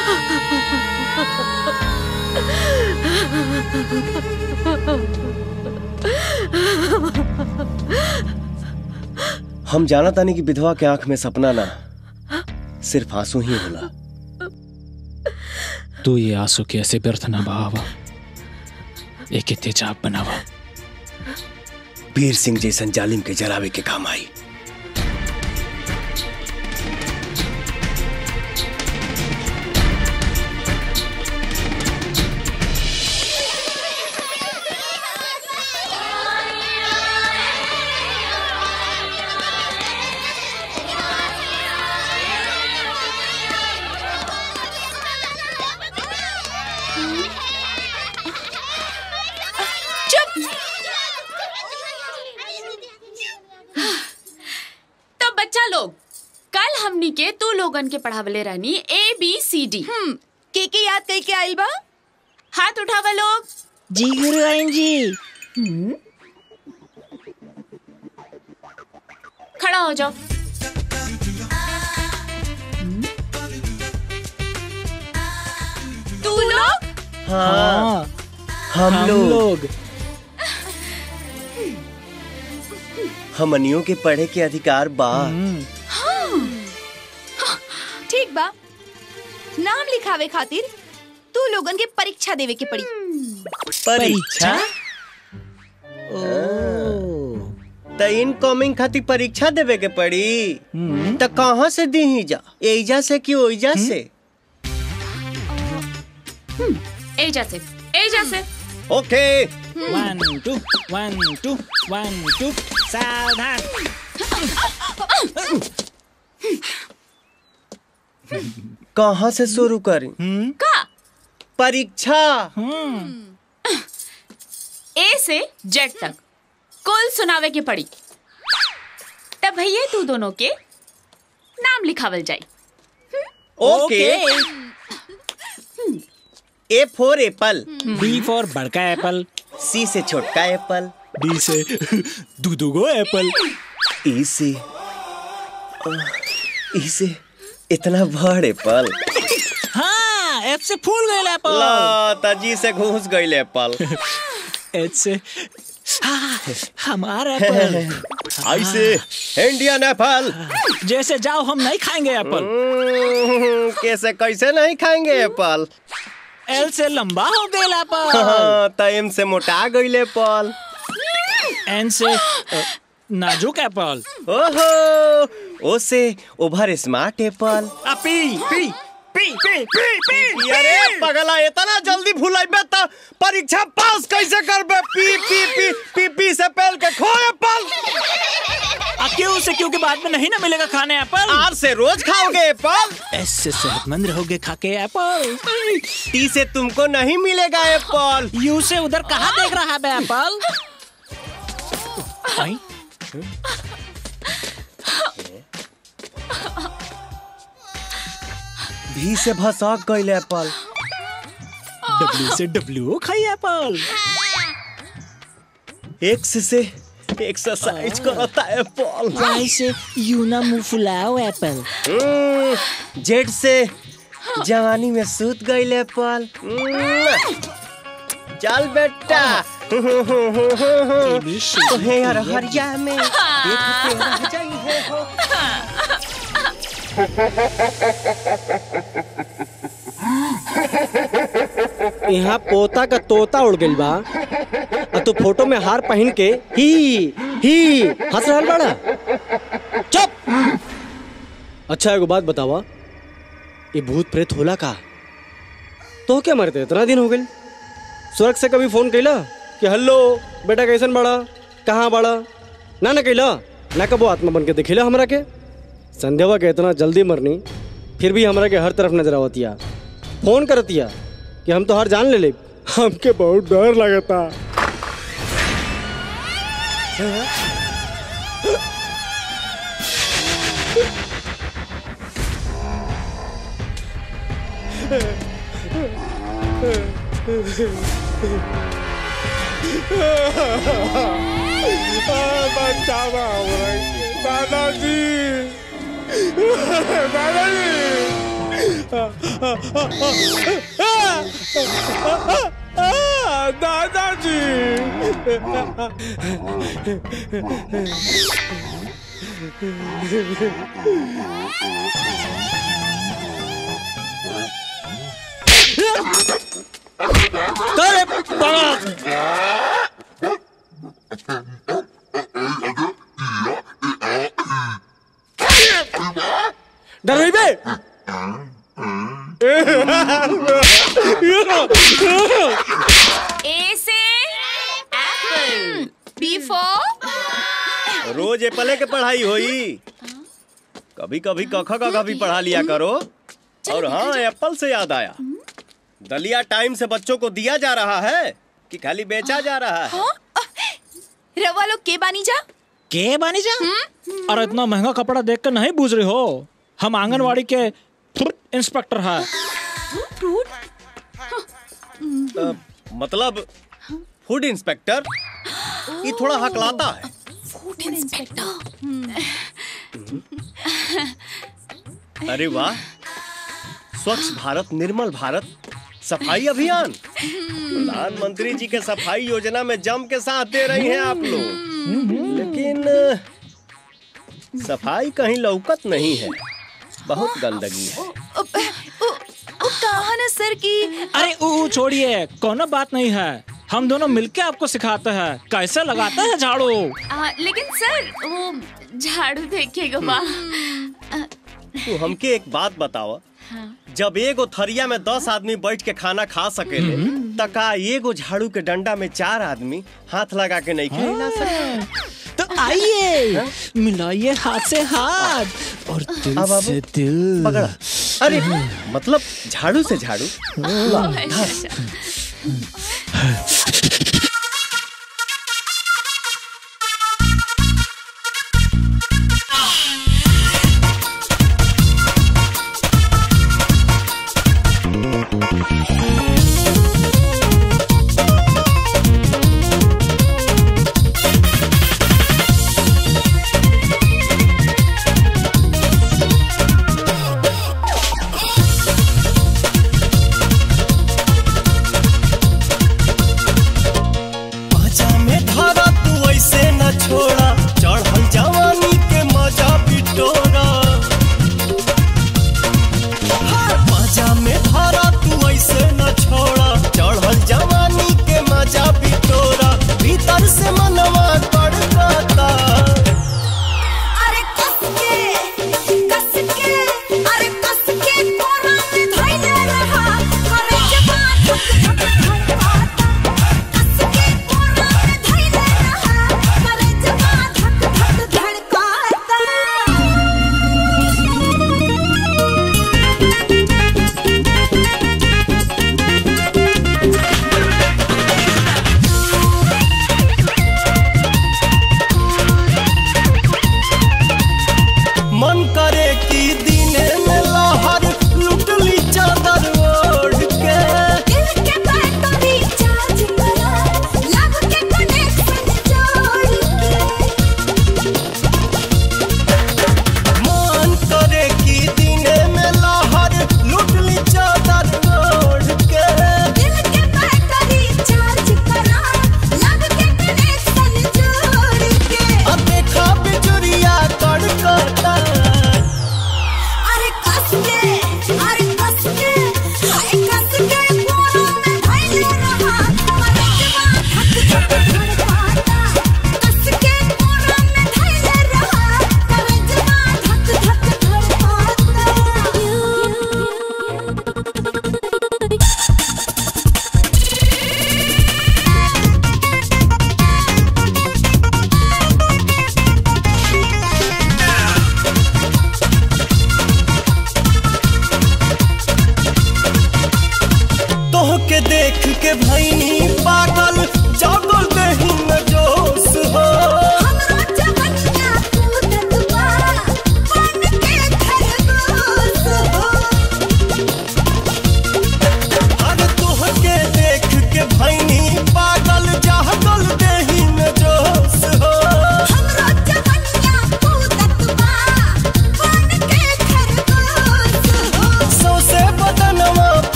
Speaker 1: हम जाना तानी कि विधवा के आंख में सपना ना सिर्फ आंसू ही होला
Speaker 3: तू ये आंसू के ऐसे व्यर्थ ना बहावा एक तेजाब बनावा
Speaker 1: वीर सिंह जैसन जालिम के जरावे के काम आई
Speaker 22: चुप तो बच्चा लोग कल हमनी के तू लोगन के पढ़ावले रहनी ए बी सी डी के के याद कई के आइल बा हाथ उठावा लोग
Speaker 4: जी गुरुआइन जी
Speaker 22: खड़ा हो जाओ तू लोग
Speaker 1: हाँ हम
Speaker 3: हम
Speaker 1: लोग
Speaker 3: लोग
Speaker 1: हमनियों के पढ़े के अधिकार बा
Speaker 7: ठीक बा नाम लिखावे खातिर तू लोगन के परीक्षा देवे के पड़ी
Speaker 1: परीक्षा त इनकमिंग खातिर परीक्षा देवे के पड़ी त कहाँ से दी जा एजा से कि ओइजा से
Speaker 22: एजा से एजा से
Speaker 1: okay
Speaker 3: one two one two one two सावधान
Speaker 1: कहाँ से शुरू करी
Speaker 22: का
Speaker 1: परीक्षा
Speaker 22: ए से जेड तक कुल सुनावे के पड़ी तब भैया तू दोनों के नाम लिखावल जाई
Speaker 1: okay A for apple
Speaker 3: B for बड़का एप्पल
Speaker 1: सी से छोटका एप्पल
Speaker 3: डी से दू दूगो एप्पल
Speaker 1: ई से ई से इतना बड़ एप्पल
Speaker 3: हाँ एफ से फूल गए एप्पल
Speaker 1: ला तजी से घुस गई एप्पल
Speaker 3: एच से हाँ, हमारा एप्पल
Speaker 1: आई से इंडियन एप्पल
Speaker 3: जैसे जाओ हम नहीं खाएंगे एप्पल
Speaker 1: कैसे कैसे नहीं खाएंगे एप्पल
Speaker 3: एल से लंबा हो गए एप्पल
Speaker 1: हाँ, टाइम से मोटा गई एप्पल
Speaker 3: एन से अ, नाजुक एप्पल
Speaker 1: ओहो ओ से over smart apple
Speaker 3: P P P P P P
Speaker 1: अरे पगला इतना जल्दी भुलाइबे त परीक्षा पास कैसे करबे पी पी पी पी पी से पहल के खो एप्पल
Speaker 3: आ, क्यों से क्यों के बाद में नहीं ना मिलेगा खाने एप्पल
Speaker 1: आर से रोज खाओगे एप्पल
Speaker 3: एस से सेहतमंद रहोगे खा के एप्पल
Speaker 1: टी से तुमको नहीं मिलेगा एप्पल
Speaker 3: यू से उधर कहाँ देख रहा है एप्पल आई?
Speaker 1: भी से भसक गई एप्पल
Speaker 3: डब्ल्यू से डब्ल्यू खाई एप्पल
Speaker 1: एक्स से एक्सरसाइज करता एप्पल
Speaker 4: वाई से यूना मुंह फुलाओ एप्पल
Speaker 1: जेड से जवानी में सूत गई एप्पल चल बेटा तुम्हें यार हरिया में देखते रह जाइए हो
Speaker 12: यहाँ पोता का तोता उड़ गइल बा आ तू फोटो में हार पहन के ही ही हंस रहल बाड़ा चुप अच्छा एगो बात बतावा ये भूत प्रेत होला का तो क्या मरते इतना दिन हो गइल स्वर्ग से कभी फोन कैला कि हेलो बेटा कैसन बड़ा कहाँ बड़ा ना ना कैला ना कबो आत्मा बन के दिखेला हमरा के संध्यावा के इतना जल्दी मरनी फिर भी हमरा के हर तरफ नजर आवतिया फोन करतिया कि हम तो हर जान ले ले हमके बहुत डर लगता
Speaker 8: बचावा दादाजी दादाजी
Speaker 3: करे बड़ा डर रही बे
Speaker 22: ए से एप्पल बी फॉर
Speaker 1: रोज एप्पले के पढ़ाई होई कभी कभी कखा का भी पढ़ा लिया करो और हाँ एप्पल से याद आया दलिया टाइम से बच्चों को दिया जा रहा है कि खाली बेचा जा रहा है
Speaker 7: रवा लोग के बानी जा
Speaker 3: के बानी जा और इतना महंगा कपड़ा देख कर नहीं बूझ रहे हो हम आंगनवाड़ी के इंस्पेक्टर है
Speaker 1: अ, मतलब फूड इंस्पेक्टर ये थोड़ा हकलाता है
Speaker 7: फूड इंस्पेक्टर
Speaker 1: अरे वाह स्वच्छ भारत निर्मल भारत सफाई अभियान प्रधानमंत्री जी के सफाई योजना में जम के साथ दे रही हैं आप लोग लेकिन अ, सफाई कहीं लौकत नहीं है बहुत गंदगी है
Speaker 7: कहा ना सर की
Speaker 3: अरे ऊ ऊ छोड़िए कोनो बात नहीं है हम दोनों मिलके आपको सिखाते हैं कैसे लगाते हैं झाड़ू
Speaker 22: आ, लेकिन सर वो झाड़ू देखेगा बा
Speaker 1: तू हमके एक बात बतावा जब एगो थरिया में दस आदमी बैठ के खाना खा सकेले त का एगो झाड़ू के डंडा में चार आदमी हाथ लगा के नहीं खेला सकते
Speaker 3: तो आइए मिलाइए हाथ से हाथ और दिल
Speaker 1: अब- अब-
Speaker 3: से दिल
Speaker 1: पकड़ा अरे मतलब झाड़ू से झाड़ू वाह, धर।
Speaker 9: मजा में धारा तू ऐसे न छोड़ा चढ़ल जवानी के मजा बिटोरा हाँ, मजा में धारा तू ऐसे न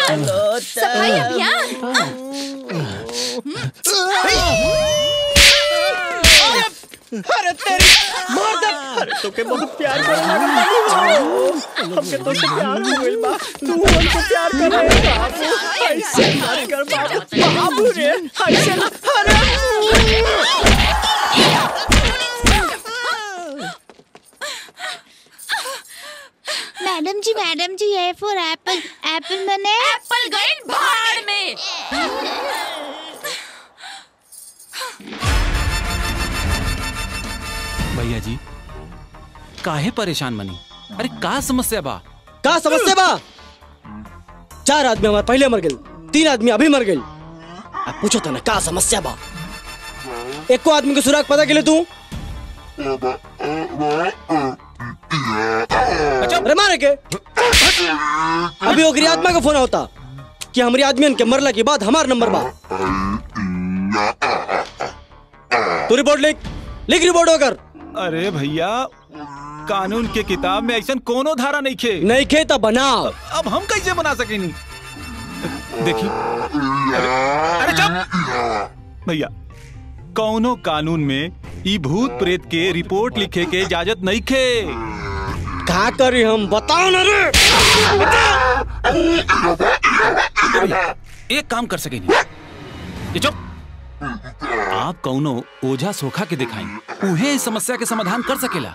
Speaker 7: सफाई अभियान
Speaker 1: अरे तेरी मार दे अरे तोके बहुत प्यार कर हमके तो से प्यार हो गइल बा तू हमको प्यार कर रे बाबू ऐसे मत कर बाबू बाबू रे ऐसे ना अरे
Speaker 11: मैडम जी मैडम जी ए फॉर एप्पल एप्पल मने
Speaker 22: एप्पल गए भाड़ में
Speaker 13: भैया जी काहे परेशान बनी अरे का समस्या बा
Speaker 12: का समस्या बा चार आदमी हमारे पहले मर गए तीन आदमी अभी मर गए अब पूछो तो ना का समस्या बा एको आदमी के सुराग पता के लिए तू अरे मारे के अभी ओकरी आत्मा का फोन होता कि हमारी आदमी के मरला के बाद हमार नंबर बा तू रिपोर्ट लिख लिख रिपोर्ट होकर
Speaker 13: अरे भैया कानून के किताब में ऐसा कोनो धारा नहीं खे
Speaker 12: नहीं खे तो बनाओ
Speaker 13: अब हम कैसे बना सकेनी देखी अरे, अरे चुप भैया कौनो कानून में ई भूत प्रेत के रिपोर्ट लिखे के इजाजत नहीं खे
Speaker 12: का करी हम बताओ ना रे
Speaker 13: एक काम कर सकेनी ये चुप आप कौनो ओझा सोखा के दिखाई उहे इस समस्या के समाधान कर सकेला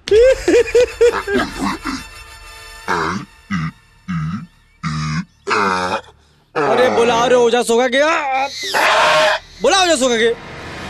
Speaker 12: अरे बुलाओ रे ओझा सोगा के बुलाओ ओझा सोगा के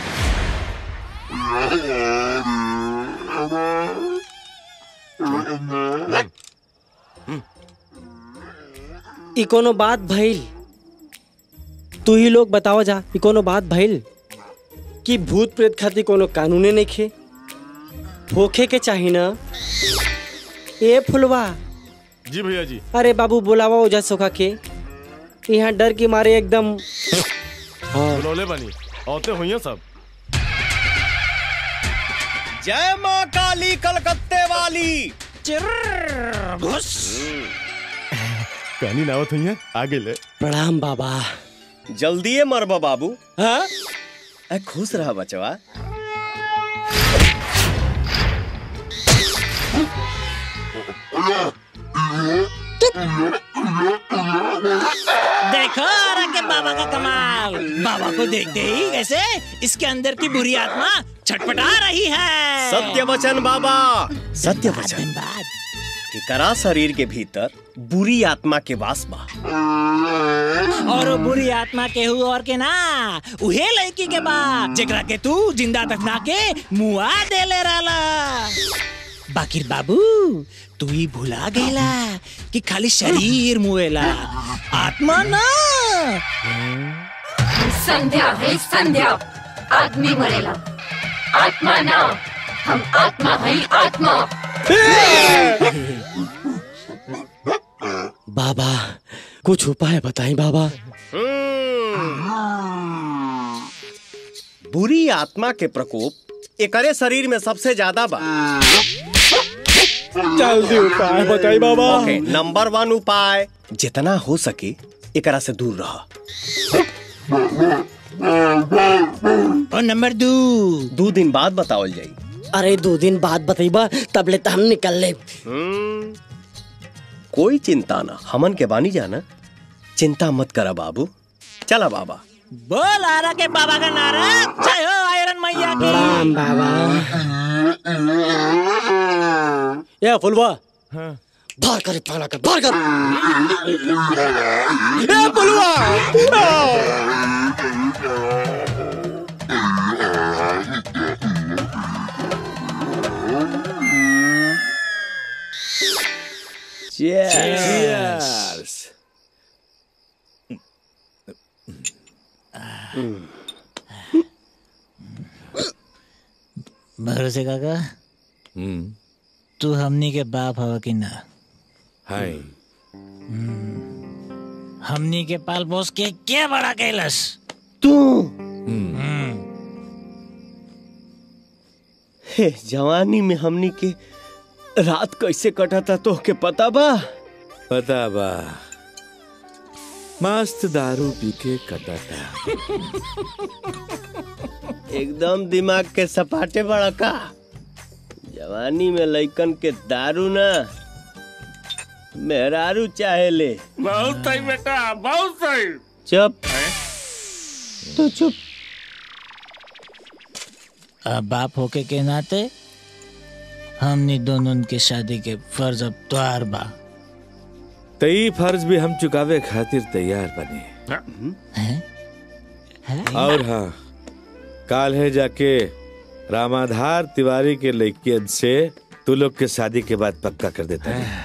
Speaker 12: ई कोनो बात भइल तू ही लोग बताओ जा ई कोनो बात भइल कि भूत प्रेत खातिर कोनो कानूने नहीं खे होखे के चाही ना ए फुलवा
Speaker 17: जी भैया जी
Speaker 12: अरे बाबू बुलावा ओझा सोखा के यहाँ डर के मारे एकदम हाँ
Speaker 17: बुलौले बनी औते हुई हैं सब
Speaker 1: जय माँ काली कलकत्ते वाली
Speaker 17: घुस कहनी नावत हुई है आगे ले
Speaker 12: प्रणाम बाबा
Speaker 1: जल्दी मरबा बाबू
Speaker 12: हाँ
Speaker 1: ए, खुश रहा बचवा
Speaker 4: देखो आरा के बाबा का कमाल बाबा को देखते ही कैसे इसके अंदर की बुरी आत्मा छटपटा रही है
Speaker 1: सत्य वचन बाबा सत्य वचन एकरा शरीर के भीतर बुरी आत्मा के वास बा
Speaker 4: और वो बुरी आत्मा के हु और के ना उहे लड़की के बाद जेकरा के तू जिंदा दफना के मुआ दे ले रहला बाकिर बाबू तू ही भुला गईला कि खाली शरीर मुएला आत्मा ना
Speaker 5: संध्या है संध्या आदमी मरेला आत्मा ना हम आत्मा है आत्मा
Speaker 12: बाबा कुछ उपाय बताएं बाबा
Speaker 1: बुरी आत्मा के प्रकोप एकरे शरीर में सबसे ज्यादा बा
Speaker 12: जल्दी उपाय बताई बाबा
Speaker 1: ओके नंबर वन उपाय जितना हो सके एकरा से दूर रह
Speaker 4: और नंबर दो
Speaker 1: दो दिन बाद बतावल जाई
Speaker 12: अरे दो दिन बाद बताइबा तब ले हम निकल ले
Speaker 1: हम्म, कोई चिंता ना हमन के बानी जाना चिंता मत करा बाबू चला बाबा
Speaker 4: बोल आरा के बाबा का नारा जय हो आयरन मैया की
Speaker 12: प्रणाम बाबा ये फुलवा बाहर कर पाला कर बाहर कर ए फुलवा
Speaker 1: Cheers.
Speaker 4: भरोसे काका तू हमनी के बाप हवा कि ना
Speaker 20: हाय
Speaker 4: हमनी के पाल पोस के क्या बड़ा कैलस
Speaker 1: तू हे जवानी में हमनी के रात कैसे कटा था तो के पता बा
Speaker 20: पता बा
Speaker 8: मस्त दारू पी के कटाता
Speaker 1: एकदम दिमाग के सपाटे बड़ा का जवानी में लइकन के दारू ना मेहरारू चाहे ले
Speaker 20: बहुत सही बेटा बहुत सही
Speaker 1: चुप तू चुप
Speaker 4: अब बाप होके के नाते हमनी दोनों की शादी के फर्ज अब त्वार बा
Speaker 8: तई फर्ज भी हम चुकावे खातिर तैयार बने और हाँ काल है जाके रामाधार तिवारी के लड़कियन से तू लोग के शादी के बाद पक्का कर देता है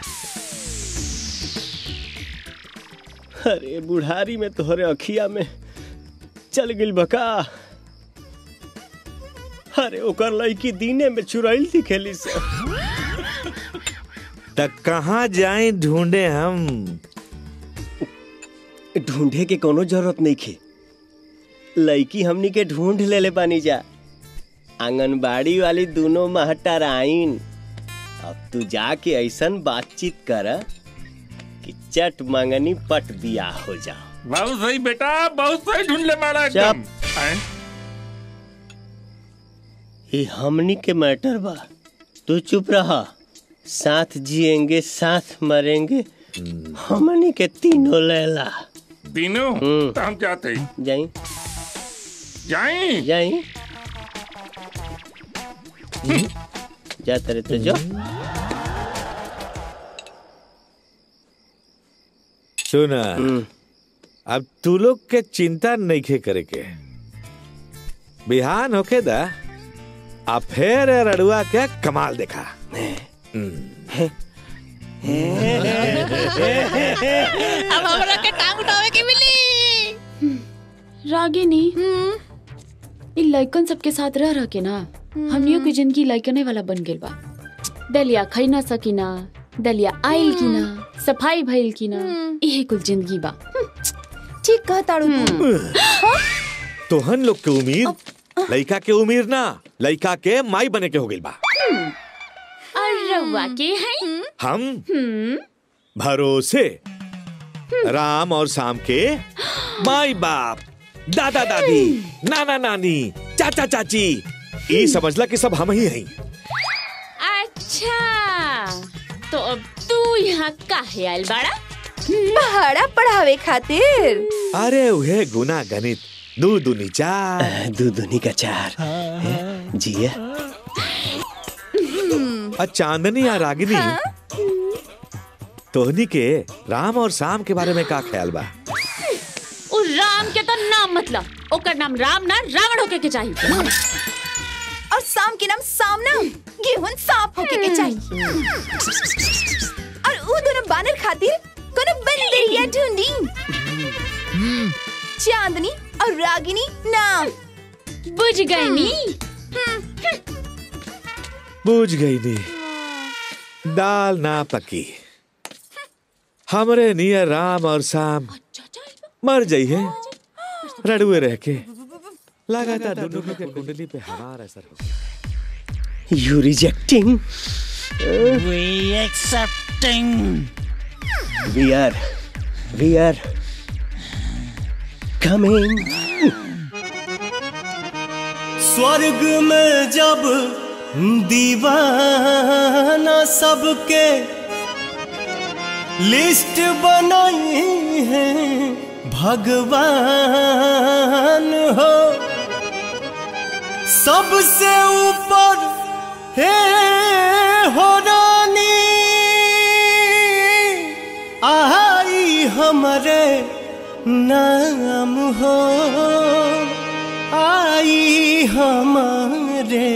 Speaker 1: अरे बुढ़ारी में तोहरे अखिया में चल गिल बका अरे ओकर लड़की दीने में चुराइल थी खेली से
Speaker 8: तक कहाँ जाए ढूंढे हम
Speaker 1: ढूंढे के कोनो जरूरत नहीं खे लड़की हमनी के ढूंढ ले ले पानी जा आंगनबाड़ी वाली दोनों महटराइन अब तू जाके ऐसन बातचीत कर कि चट मंगनी पट दिया हो जा
Speaker 20: बहुत सही बेटा बहुत सही ढूंढ ले मारा एकदम हैं?
Speaker 1: ये हमनी के मैटर बा तू चुप रहा साथ जिएंगे साथ मरेंगे हमनी के तीनों लैला
Speaker 20: तीनों
Speaker 1: हम्म।
Speaker 20: तो हम जाते ही
Speaker 1: जाई
Speaker 20: जाई
Speaker 1: जाई जाते रहे तो जो
Speaker 8: सुना अब तू लोग के चिंता नहीं खे करे के बिहान होके दा आ फिर ए रड़ुआ के कमाल देखा
Speaker 22: अब हमरा के टांग उठावे के मिली रागिनी इ लइकन सबके साथ रह रह के ना हमनियों की जिंदगी लइकने वाला बन गेल बा दलिया खाई ना सकीना दलिया आइल की ना सफाई भइल की ना इहे कुल जिंदगी बा
Speaker 7: ठीक कह ताड़ू तू
Speaker 8: तोहन लोग के उम्मीद लइका के उम्मीद ना लइका के माई बने के हो गइल बा
Speaker 22: और रउआ के हैं
Speaker 8: हम
Speaker 22: हम्म
Speaker 8: भरोसे राम और शाम के माई बाप दादा दादी नाना नानी चाचा चाची ई समझला कि सब हम ही हैं
Speaker 22: अच्छा तो अब तू यहाँ काहे आइल बाड़ा
Speaker 7: पहाड़ा पढ़ावे खातिर
Speaker 8: अरे उहे गुना गणित दू दुनी चार
Speaker 1: दू दुनी का चार जिया
Speaker 8: आ चांदनी या रागिनी तोहनी के राम और शाम के बारे में का ख्याल बा
Speaker 22: उ राम के तो नाम मतलब ओकर नाम राम ना रावण होके के चाहिए
Speaker 7: और शाम के नाम सामना गेहूं सांप होके के चाहिए और उ दोनों बानर खातिर कोनो बंदरिया ढूंढी चांदनी और रागिनी नाम
Speaker 22: बुझ गई नी
Speaker 8: बूझ गई नी दाल ना पकी हमरे नियर राम और शाम मर जाई है रड़ुए रह के लगातार दोनों के कुंडली पे हमारा असर हो
Speaker 1: you rejecting
Speaker 4: We accepting.
Speaker 1: We are we are coming
Speaker 9: स्वर्ग में जब दीवाना सबके लिस्ट बनाई है भगवान हो सबसे ऊपर है हो रानी आई हमारे नाम हो आई हमारे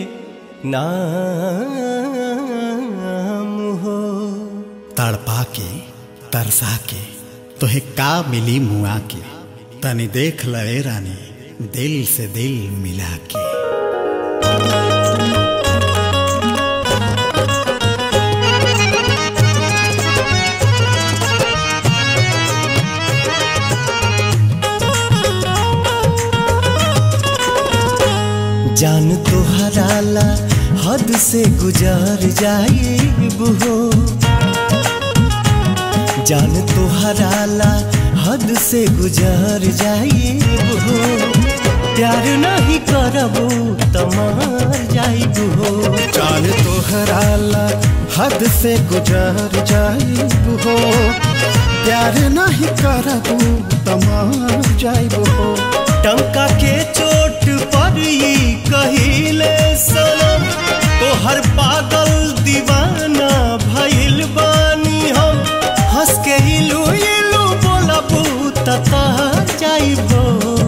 Speaker 9: नाम हो
Speaker 14: तड़पा के तरसा के तोहे का मिली मुआ के तनी देख ले रानी दिल से दिल मिला के
Speaker 9: जान तो हराला हद से गुजार जाइब हो जान तो हराला हद से गुजर जाइब हो प्यार नहीं करबू त मर जाइब हो
Speaker 14: जान तोहरा ला हद से गुजर जाइब हो प्यार नहीं करबू तमार जाइब हो
Speaker 9: टंका के चोट पर ई कहिले सनम तोहर पागल दीवाना भइल बानी हम हंस के इलू इलू बोलबू तता जाइबो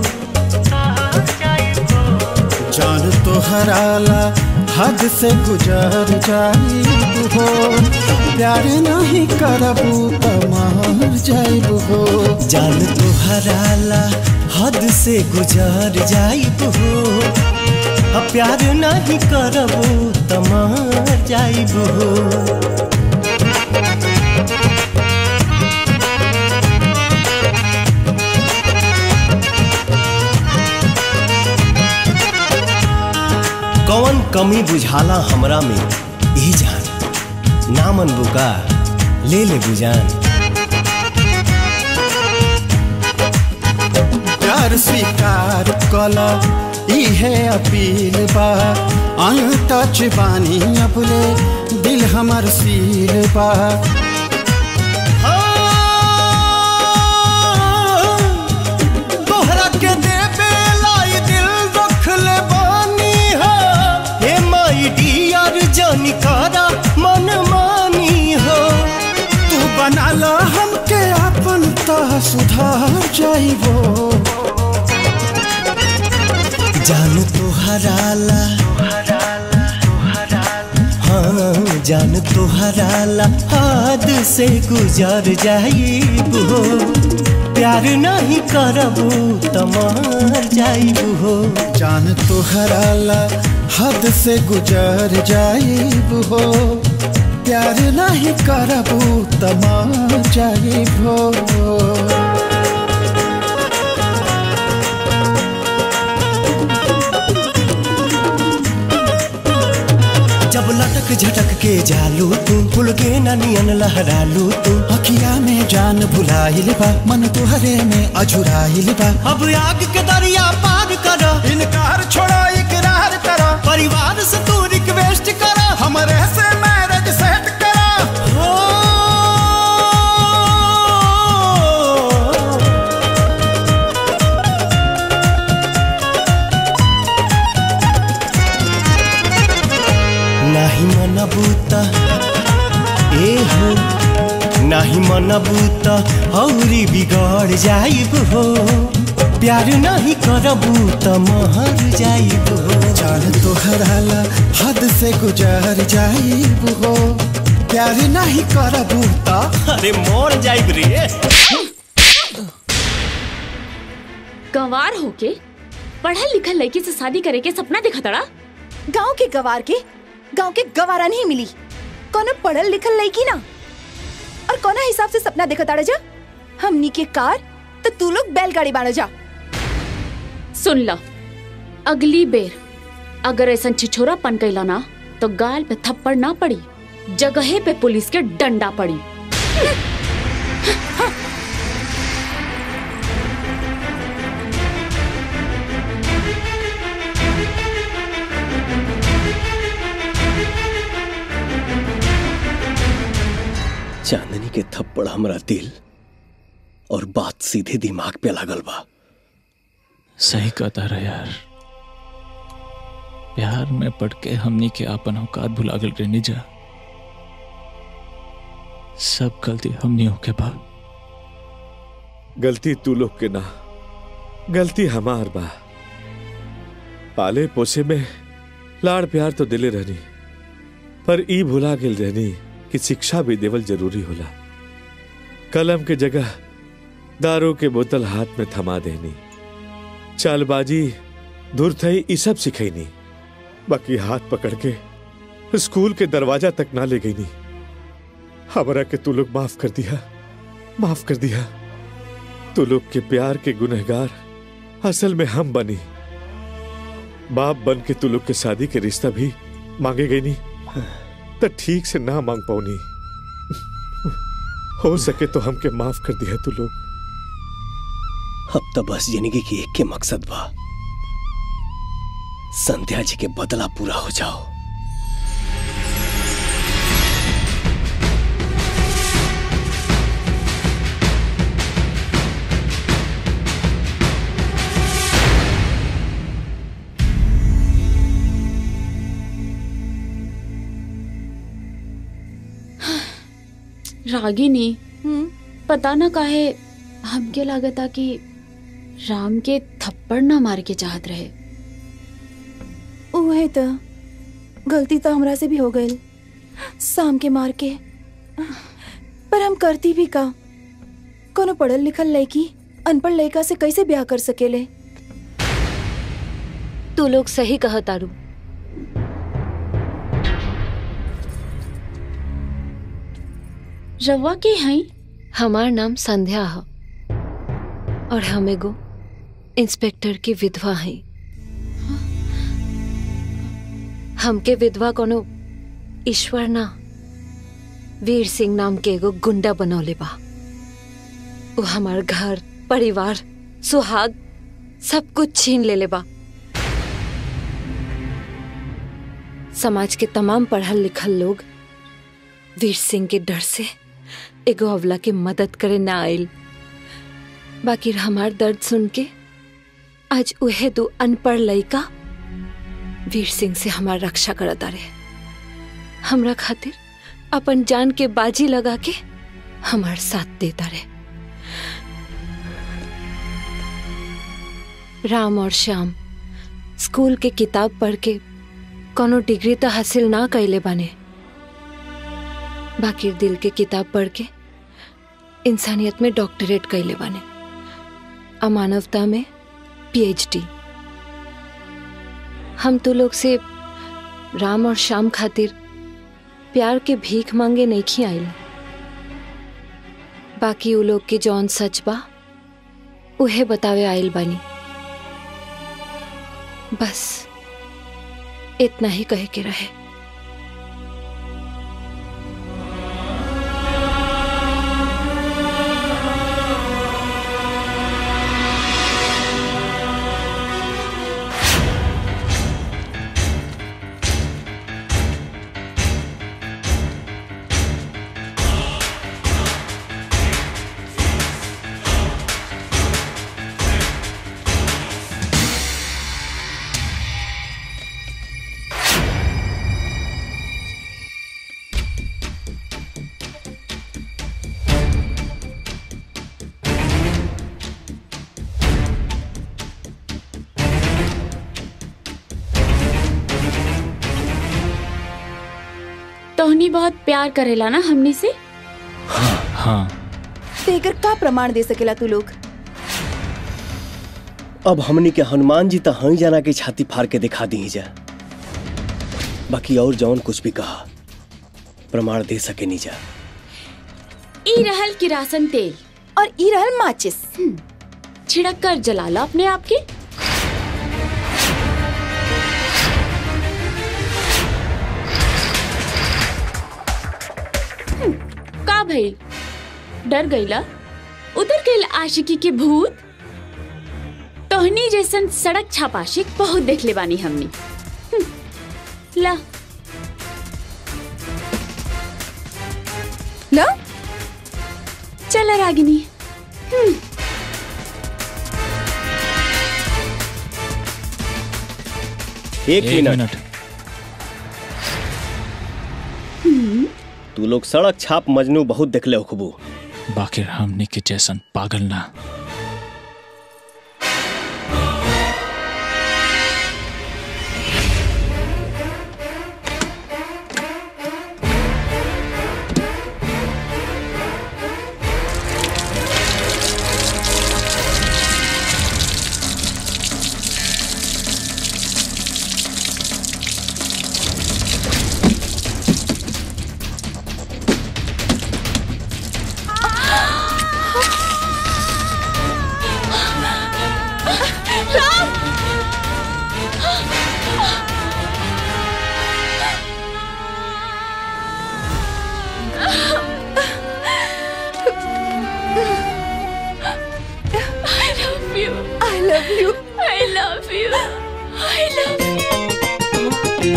Speaker 14: जान तोहरा ला हद से गुजर जाइब हो प्यार नहीं करबू तमार जाइब हो
Speaker 9: जान तोहरा ला हद से गुजर जाइब हो अब प्यार नहीं करबू तमार जाइब हो कौन कमी बुझाला हमरा में ई जान नामन बुका ले ले बुजान
Speaker 14: प्यार स्वीकार कला इहे अपील बा अनटच बानी अपने दिल हमर सील बा
Speaker 9: तोहरा के देवे लाई दिल रख ले बानी हो हे माई डियर जानी कारा मन मानी हो
Speaker 14: तू बना ला हमके अपन ता सुधार जाइबो
Speaker 9: जान तोहरा ला हाँ जान तोहरा ला हाथ से गुजर जाइब हो प्यार नहीं करबू तमार जाइब हो
Speaker 14: जान तोहरा ला हद से गुजर जाइब हो प्यार नहीं करबू तमार जाइब हो
Speaker 9: जब लटक झटक के जालू तू फुल के ननियन लहरालू तू
Speaker 14: अखिया में जान भुलाइल बा मन तुहरे में अझुराइल बा
Speaker 9: अब आग के दरिया पार कर
Speaker 14: इनकार छोड़ा इकरार करो
Speaker 9: परिवार से तू रिक्वेस्ट कर
Speaker 14: हमरे से मैरिज सेट करो
Speaker 9: हो नाही मनबूता ए हो नाही मनबूता औरी बिगड़ जाइब हो प्यार नहीं करबू त महर जाइब हो
Speaker 14: जान तोहरा ला हद से गुजर जाइब हो प्यार नहीं करबू ता
Speaker 9: अरे मोर जाइब रे
Speaker 22: गंवार होके पढ़ल लिखल लड़की से शादी करे के सपना देखा तड़ा
Speaker 7: गांव के गवार के गांव के गवारा नहीं मिली कोनो पढ़ल लिखल लड़की ना और कोना हिसाब से सपना देखा ताड़ा जा हमनी के कार तो तू लोग बैलगाड़ी बाड़ा जा
Speaker 22: सुन ला अगली बेर अगर ऐसा छिछोरा पन कैला ना तो गाल पे थप्पड़ ना पड़ी जगहे पे पुलिस के डंडा पड़ी
Speaker 1: चांदनी के थप्पड़ हमरा दिल और बात सीधे दिमाग पे लागल बा
Speaker 3: सही कहता रहे यार प्यार में पड़ के हमनी के आपन औकात भुला गल रे निजा सब गलती हमनी के बा
Speaker 8: गलती तू लोग के ना गलती हमार बा पाले पोसे में लाड़ प्यार तो दिले रहनी पर ई भुला गेल रहनी कि शिक्षा भी देवल जरूरी होला कलम के जगह दारू के बोतल हाथ में थमा देनी चालबाजी धुरथई ई सब सिखैनी बाकी हाथ पकड़ के स्कूल के दरवाजा तक ना ले गई नी हमरा के तू लोग माफ कर दिया माफ कर दिया तू लोग के प्यार के गुनहगार असल में हम बनी बाप बन के तू लोग के शादी के रिश्ता भी मांगे गई नहीं तो ठीक से ना मांग पाऊनी हो सके तो हमके माफ कर दिया तू लोग
Speaker 1: अब तो बस जिंदगी की एक के मकसद बा संध्या जी के बदला पूरा हो जाओ
Speaker 22: रागिनी पता ना काहे हमके लागता कि राम के थप्पड़ ना मार के चाहत रहे
Speaker 7: उहे तो गलती तो हमरा से भी हो गई शाम के मार के पर हम करती भी का कोनो पढ़ल लिखल लड़की अनपढ़ लड़का से कैसे ब्याह कर सकेले
Speaker 15: तू लोग सही कह तारू
Speaker 22: रवा के हई
Speaker 15: हमार नाम संध्या है और हम एगो इंस्पेक्टर की विधवा हैं हमके विधवा कोनो ईश्वर ना वीर सिंह नाम के एगो गुंडा बनौले बा वो हमार घर परिवार सुहाग सब कुछ छीन लेले बा समाज के तमाम पढ़ल लिखल लोग वीर सिंह के डर से एगो अवला के मदद करे ना आयल बाकी हमार दर्द सुन के आज उहे दो अनपढ़ लड़का वीर सिंह से हमार रक्षा करता रहे हमरा खातिर अपन जान के बाजी लगा के हमार साथ देता रहे राम और श्याम स्कूल के किताब पढ़ के कोनो डिग्री तो हासिल ना कैले बाने बाकी दिल के किताब पढ़ के इंसानियत में डॉक्टरेट कैले बाने अमानवता में पीएचडी हम तो लोग से राम और श्याम खातिर प्यार के भीख मांगे नहीं खी आइल बाकी उ लोग के जौन सच बा उहे बतावे आइल बानी बस इतना ही कहे के रहे
Speaker 22: तोहनी बहुत प्यार करेला ना हमनी से
Speaker 3: हाँ
Speaker 7: तेकर का प्रमाण दे सकेला तू लोग
Speaker 1: अब हमनी के हनुमान जी तो हई जाना के छाती फाड़ के दिखा दी जा बाकी और जौन कुछ भी कहा प्रमाण दे सके नहीं जा
Speaker 22: ई रहल किरासन तेल
Speaker 7: और ई रहल माचिस
Speaker 22: छिड़क कर जलाला अपने आप के हम्म, का भइल डर गईला उतर गईल आशिकी के भूत तोहनी जैसन सड़क छापाशिक बहुत देख ले बानी हमनी हम्म, ला
Speaker 7: ला
Speaker 22: चल रागिनी हम्म
Speaker 1: एक, मिनट, तू लोग सड़क छाप मजनू बहुत देखले हो खूबू
Speaker 3: बाकी हमने के जैसन पागल ना
Speaker 7: love you
Speaker 10: I love you I love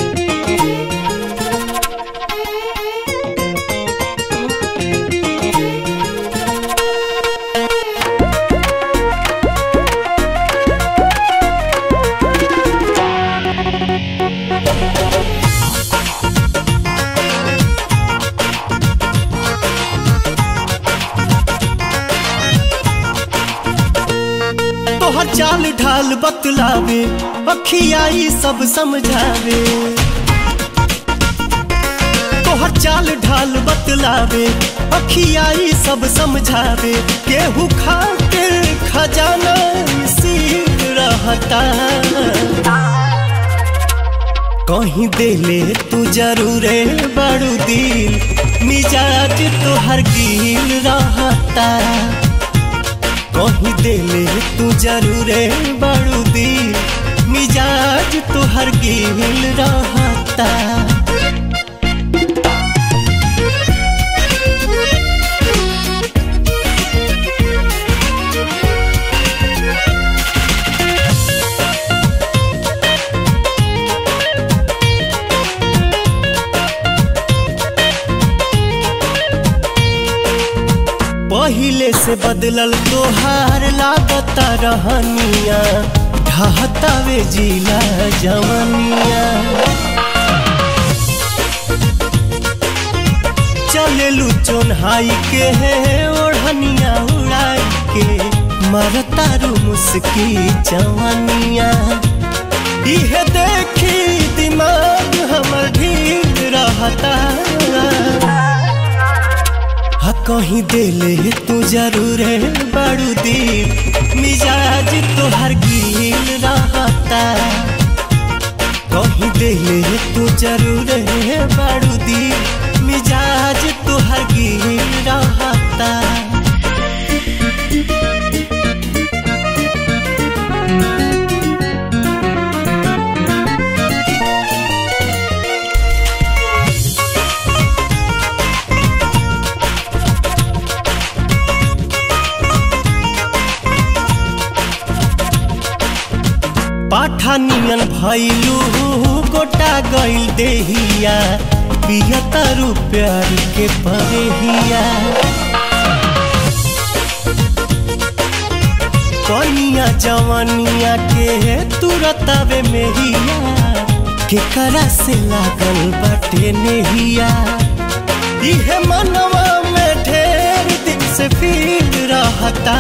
Speaker 9: तोहर चाल ढाल बतलावे अखियाई सब समझावे तोहर चाल ढाल बतलावे अखियाई सब समझावे केहू खातिर खजाना सीख रहता कहीं देले तू जरूरे बड़ू दिल मिजाज तोहर गिल रहता कहीं देले तू जरूरे बड़ू दिल मिजाज तोहर गिल रहता पहिले से बदलल तोहार लागता रहनिया ढहतावे जिला जवनिया चलेलू चोन्हाई के है ओढ़निया उड़ाई के मरतारू मुस्की जवनिया इहे देखी दिमाग हमर ढील रहता हा कहीं देले तू जरूर बड़ू दिल मिजाज तोहर गिल रहता कहीं देले तू जरूर बड़ू दिल मिजाज तोहर गिल रहता पाठानियन भैलू गोटा गइल देहिया पियतारू प्यार के परेहिया कनिया जवनिया के तुरतावे मेहिया केकरा से लागल बाटे नेहिया इहे मनवा में ढेर दिन से फील रहता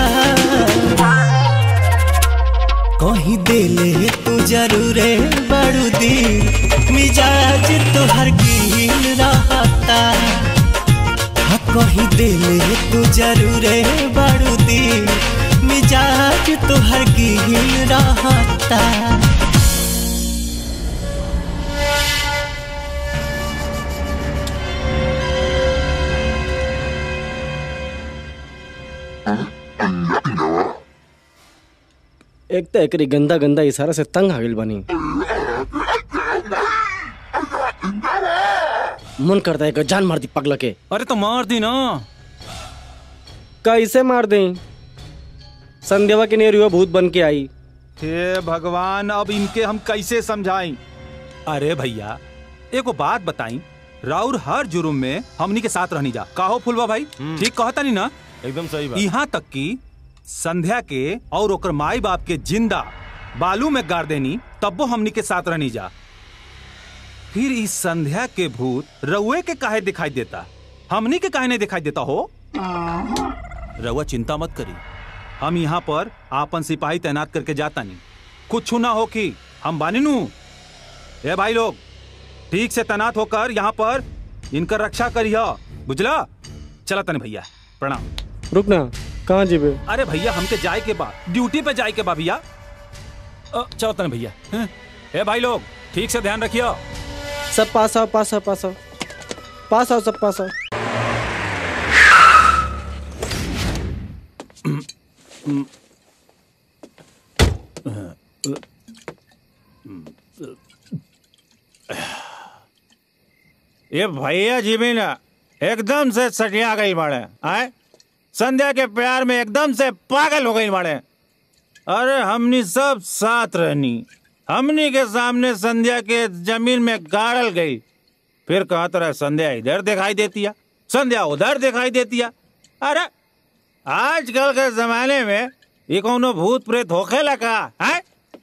Speaker 9: कहीं देले तू जरूरे बड़ू दिल मिजाज तोहर गिल रहता हाँ कहीं देले तू जरूरे बड़ू दिल मिजाज तोहर गिल रहता
Speaker 12: एक तो एकरी गंदा गंदा इशारा से तंग आ गइल बनी मन करता है कि जान मार दी पगला के
Speaker 13: अरे तो मार दी ना
Speaker 12: कैसे मार दे संध्यावा के नेरुआ भूत बन के आई
Speaker 13: हे भगवान अब इनके हम कैसे समझाएं अरे भैया एगो बात बताई राउर हर जुर्म में हमनी के साथ रहनी जा काहो फुलवा भाई ठीक कहता नहीं ना
Speaker 17: एकदम सही बात
Speaker 13: यहाँ तक कि संध्या के और ओकर माई बाप के जिंदा बालू में गाड़ देनी तब्बो हमनी के साथ रहनी जा फिर इस संध्या के भूत रउए के काहे दिखाई देता हमनी के काहे नहीं दिखाई देता हो रउआ चिंता मत करी हम यहाँ पर आपन सिपाही तैनात करके जाता नहीं कुछ ना हो कि हम बानी नू ए भाई लोग ठीक से तैनात होकर यहाँ पर इनकर रक्षा करिए बुझला चला तने भैया प्रणाम
Speaker 12: रुक ना कहाँ जीबे
Speaker 13: अरे भैया हमके जाए के बाद ड्यूटी पे जाए के बाद भैया अ, चलो तने भैया हैं? ए भाई लोग ठीक से ध्यान रखियो
Speaker 12: सब पास आओ पास आओ पास आओ पास आओ सब पास आओ
Speaker 16: ये भैया जी भी ना एकदम से सटिया गई बाड़े आए संध्या के प्यार में एकदम से पागल हो गई बाड़े अरे हमनी सब साथ रहनी हमनी के सामने संध्या के जमीन में गाड़ल गई फिर कहा तरह संध्या इधर दिखाई देती है संध्या उधर दिखाई देती है अरे आजकल के जमाने में ये कोनो भूत प्रेत होखे लगा है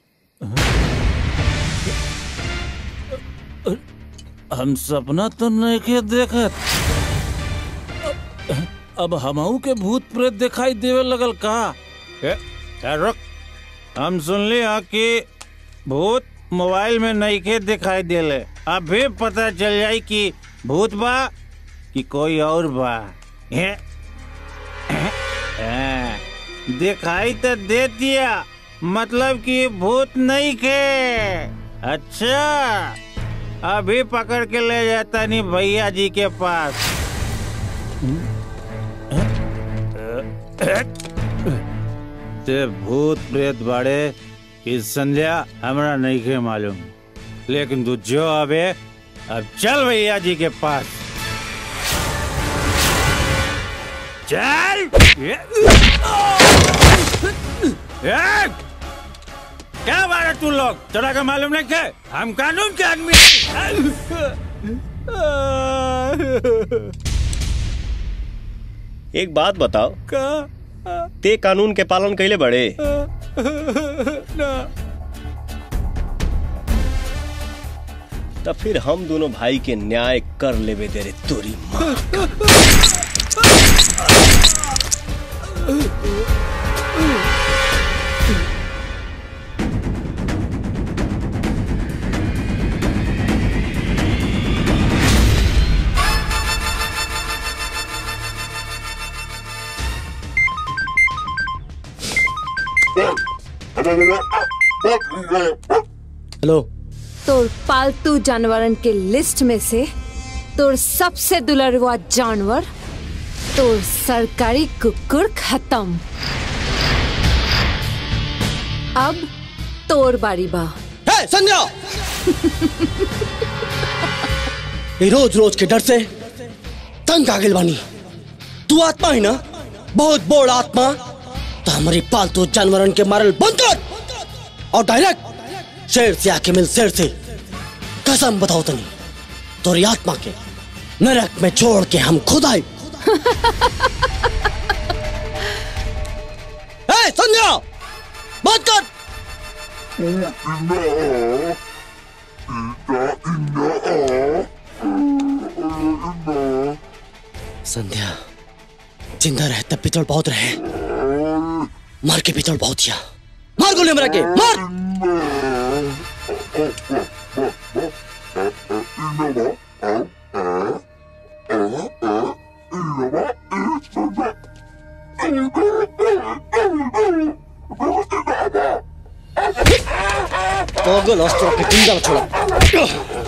Speaker 16: हम सपना तो नहीं के देखत अब हमहू के भूत प्रेत दिखाई देवे लगल का ए, ए, रुक हम सुन ली हाँ कि भूत मोबाइल में नहीं के दिखाई देले अभी पता चल जाई कि भूत बा कि कोई और बा ए, ए, दिखाई तो दे दिया मतलब कि भूत नहीं के अच्छा अभी पकड़ के ले जाता नहीं भैया जी के पास ते भूत प्रेत बाड़े कि संध्या हमरा नहीं के मालूम लेकिन तू जो अबे अब चल भैया जी के पास चल ए, क्या बात है तू लोग तेरा का मालूम नहीं क्या हम कानून के आदमी
Speaker 1: एक बात बताओ
Speaker 16: का
Speaker 1: ते कानून के पालन कैले बड़े
Speaker 16: ना
Speaker 1: तो फिर हम दोनों भाई के न्याय कर लेवे दे रे तोरी माँ
Speaker 2: हेलो
Speaker 18: तोर पालतू जानवरन के लिस्ट में से तोर सबसे दुलरवा जानवर तोर सरकारी कुकुर खत्म अब तोर बारी बा
Speaker 2: है संध्या ये रोज रोज के डर से तंग आ गेल बानी तू आत्मा ही ना बहुत बोड़ आत्मा तो हमारी पालतू जानवरन के मारल बंद कर और डायरेक्ट शेर से आके मिल शेर से कसम बताओ तनी तोरी आत्मा के नरक में छोड़ के हम खुद आए ए, संध्या बात कर संध्या जिंदा रहे तब पितल बहुत रहे मार के पितल बहुत किया मार गोली मरा के मार पागल अस्त्र के जिंदा छोड़ा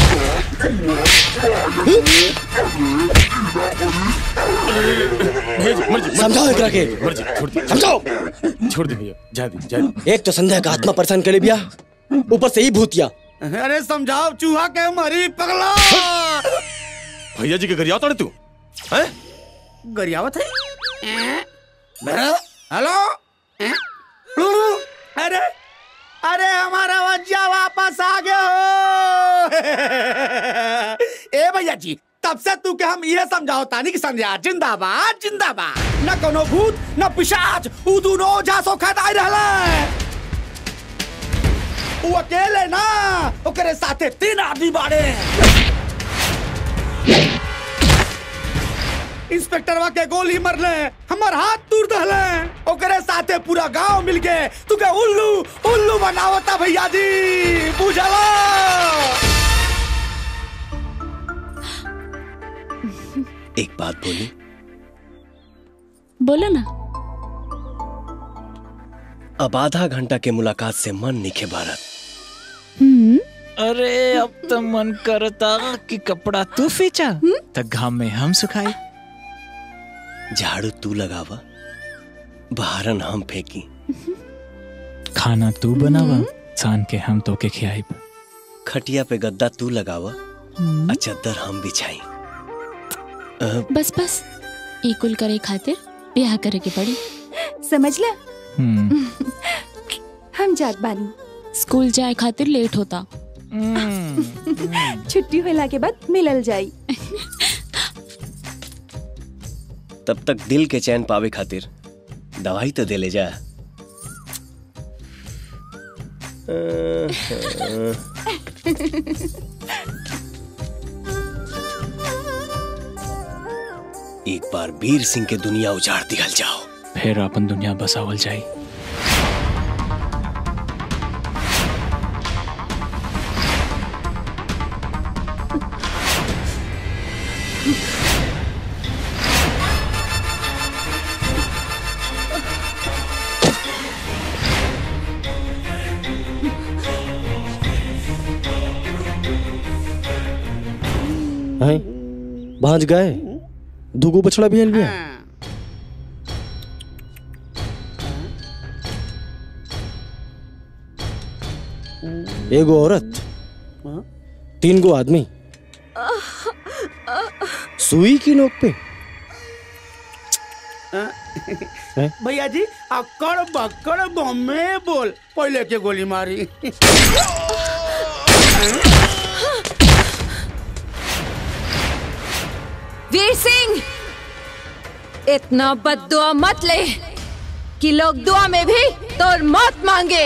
Speaker 2: समझाओ एकरा के समझाओ
Speaker 17: छोड़ दे भैया जा दी जा दी
Speaker 2: एक तो संध्या का आत्मा परेशान कर ले भैया ऊपर से ही भूतिया
Speaker 6: अरे समझाओ चूहा के मरी पगला
Speaker 17: भैया जी के घर आता तू हैं
Speaker 6: गरियावत है हेलो अरे अरे हमारा वज्जा वापस आ गए हो ए भैया जी तब से तू के हम ये समझाओ तानी कि संध्या जिंदाबाद जिंदाबाद न कोनो भूत न पिशाच उ दोनों ओझा सो खदाई रहले उ अकेले ना ओकरे साथे तीन आदमी बाड़े इंस्पेक्टरवा के गोली मरले हमर हाथ तोड़ दहले ओकरे साथे पूरा गांव मिल के तुके उल्लू उल्लू बनावता भैया जी बुझला
Speaker 1: एक बात बोली
Speaker 22: बोलो ना
Speaker 1: अब आधा घंटा के मुलाकात से मन निखे भारत
Speaker 3: अरे अब तो मन करता कि कपड़ा तू फींचा तो घाम में हम सुखाए
Speaker 1: झाड़ू तू लगावा बहारन हम फेंकी
Speaker 3: खाना तू बनावा सान के हम तो के खियाई
Speaker 1: खटिया पे गद्दा तू लगावा आ चद्दर हम बिछाई अ,
Speaker 22: बस बस इकुल करे खातिर ब्याह करे के पड़ी
Speaker 7: समझ ला
Speaker 3: हम्म
Speaker 7: हम जात बानी
Speaker 22: स्कूल जाए खातिर लेट होता
Speaker 7: छुट्टी होला के बाद मिलल जाई
Speaker 1: तब तक दिल के चैन पावे खातिर दवाई तो दे ले जा एक बार वीर सिंह के दुनिया उजाड़ दिखल जाओ
Speaker 3: फिर अपन दुनिया बसावल जाई
Speaker 2: हैं भांज गए दूगो बछड़ा भी बिया एगो औरत तीन गो आदमी सुई की नोक पे हैं?
Speaker 6: भैया जी अकड़ बकड़ बम्मे बोल पहले के गोली मारी
Speaker 18: वीर सिंह इतना बददुआ मत ले कि लोग दुआ में भी तोर मौत मांगे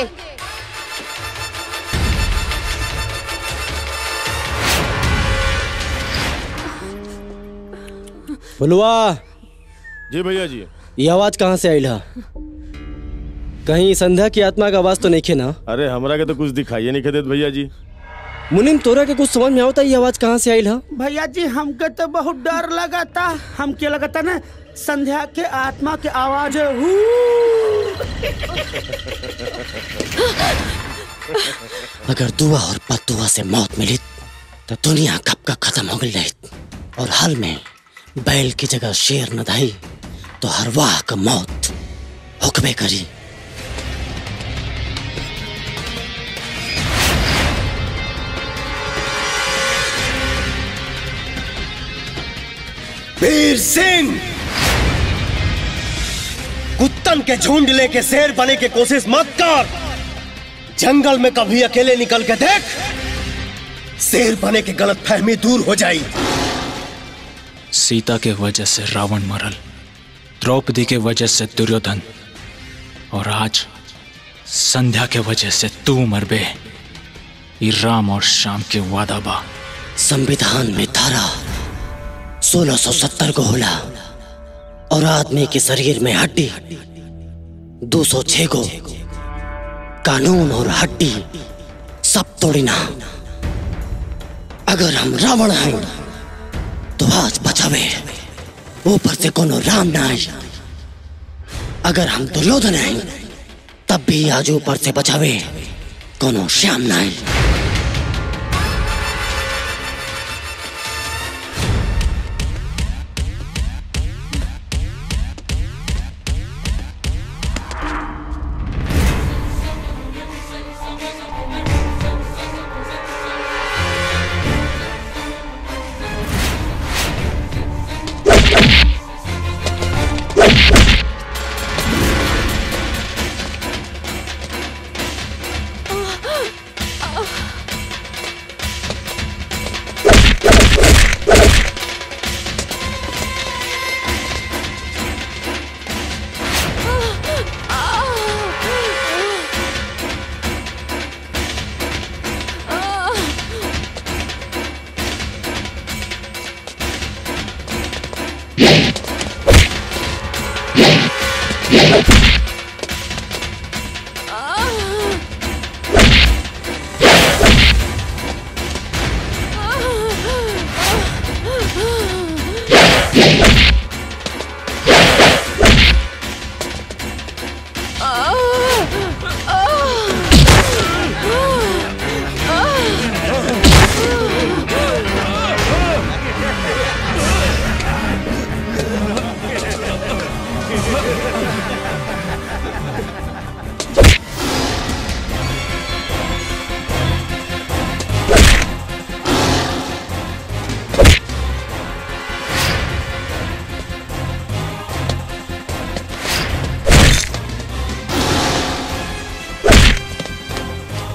Speaker 2: बोलवा
Speaker 17: जी भैया जी
Speaker 2: ये आवाज कहाँ से आयल हा कहीं संध्या की आत्मा का आवाज तो नहीं खे ना
Speaker 17: अरे हमरा के तो कुछ दिखाइए नहीं देत भैया जी
Speaker 2: मुनिम तोरा के कुछ समझ में आवता ये आवाज कहाँ से आयल हा
Speaker 6: भैया जी हमके तो बहुत डर लगा था हमके लगा था ना संध्या के आत्मा के आवाज है हू।
Speaker 2: अगर दुआ और बददुआ से मौत मिली तो दुनिया कब का खत्म हो गई रही और हाल में बैल की जगह शेर न धाई तो हर वाह का मौत हुक्मे करी
Speaker 1: वीर सिंह कुत्तन के झुंड लेके शेर बने की कोशिश मत कर जंगल में कभी अकेले निकल के देख शेर बने की गलत फहमी दूर हो जाई
Speaker 3: सीता के वजह से रावण मरल द्रौपदी के वजह से दुर्योधन और आज संध्या के वजह से तू मरबे ये राम और श्याम के वादा बा
Speaker 2: संविधान में धारा 1670 को होला और आदमी के शरीर में हड्डी 206 को कानून और हड्डी सब तोड़ी ना अगर हम रावण हैं तो आज बचावे ऊपर से कोनो राम ना आई अगर हम दुर्योधन हैं तब भी आज ऊपर से बचावे कोनो श्याम ना आई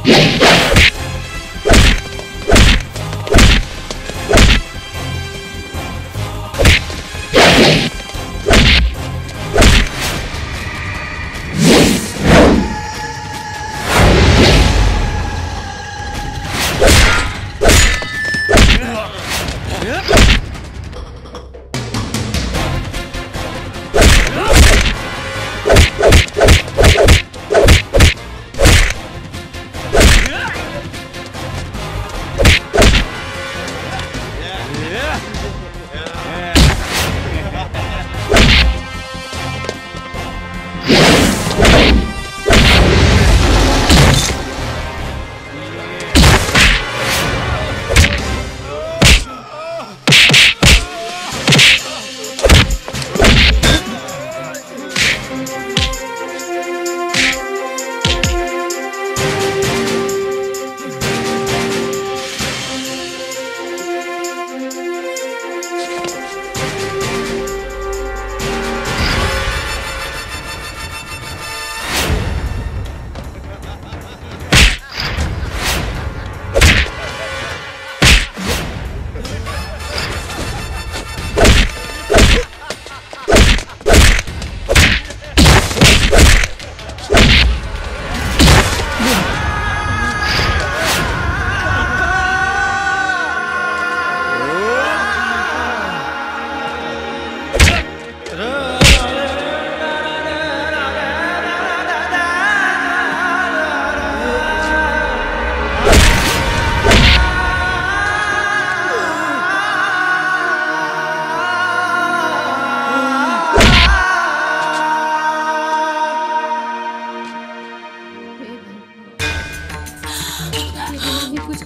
Speaker 5: कुछ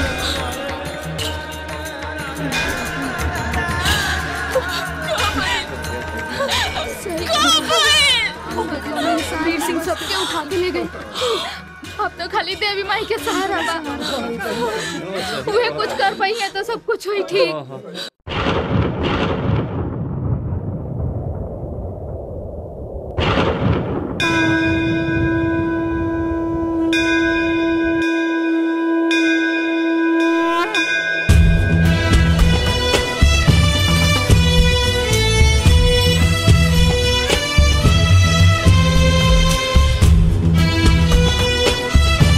Speaker 5: करिए वीर सिंह सबके उठा के ले गए अब तो खाली देवी माई के सहारा बा वे कुछ कर पाई है तो सब कुछ हुई ठीक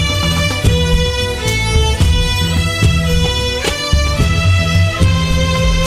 Speaker 10: Thank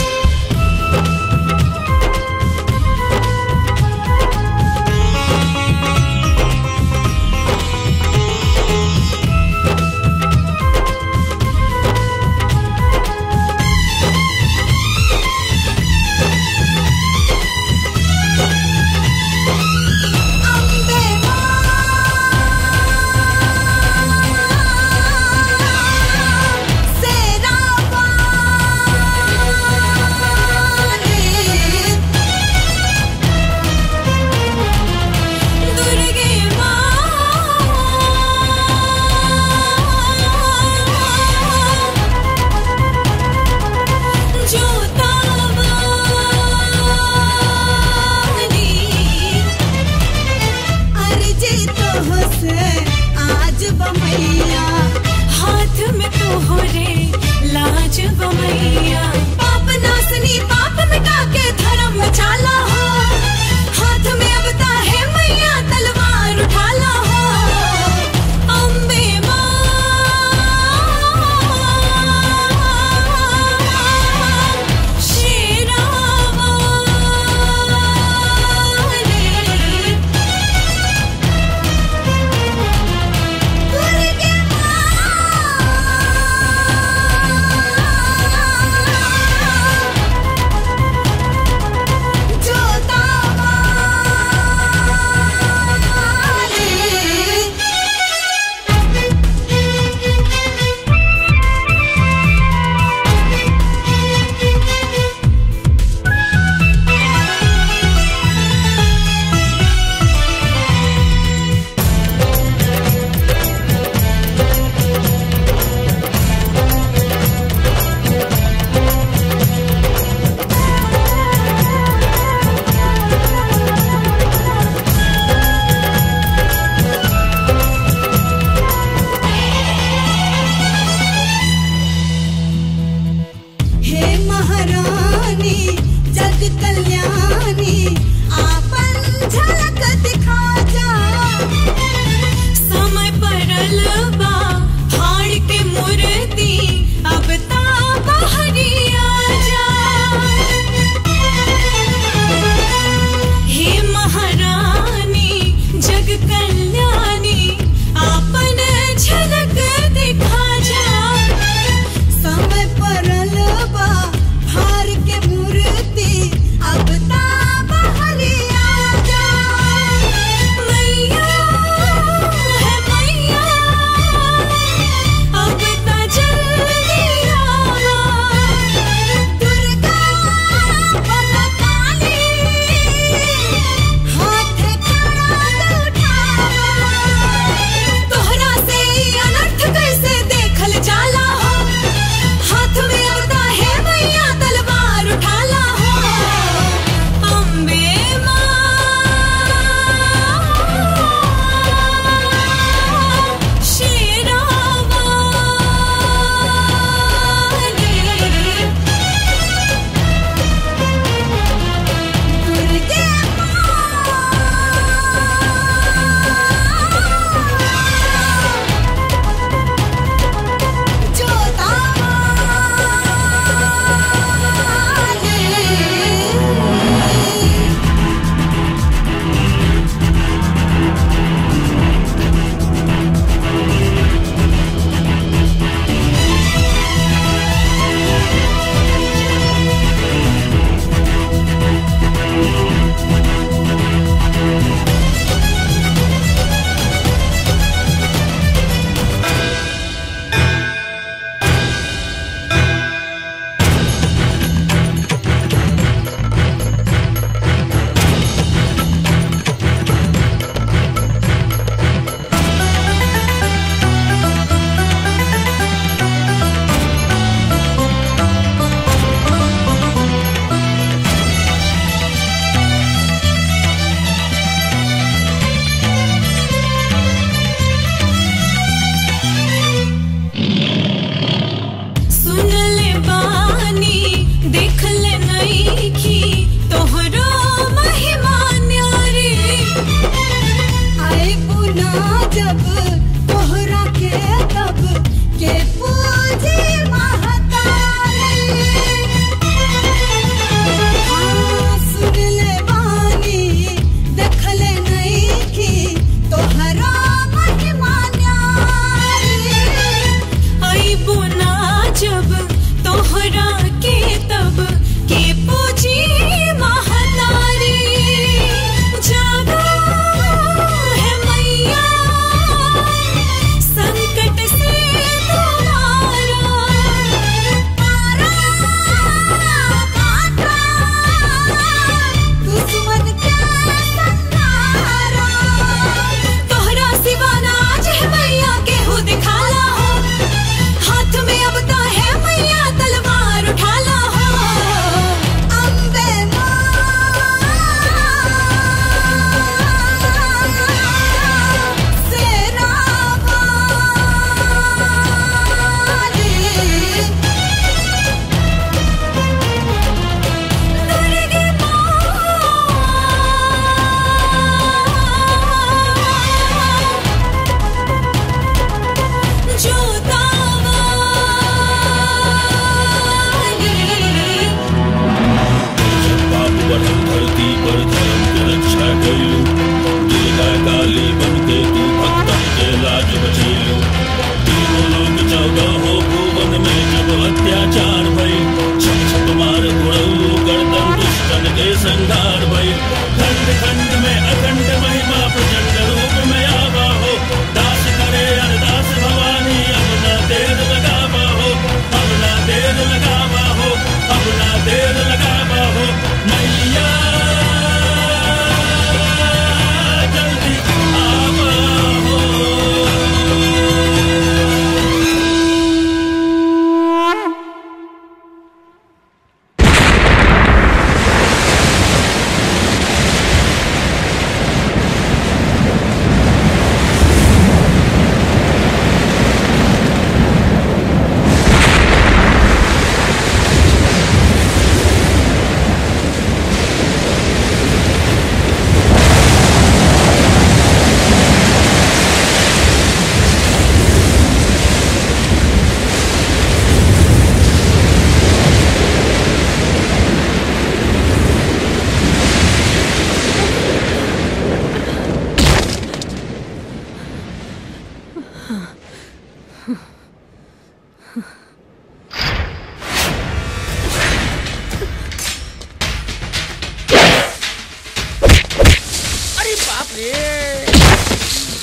Speaker 6: अरे बाप रे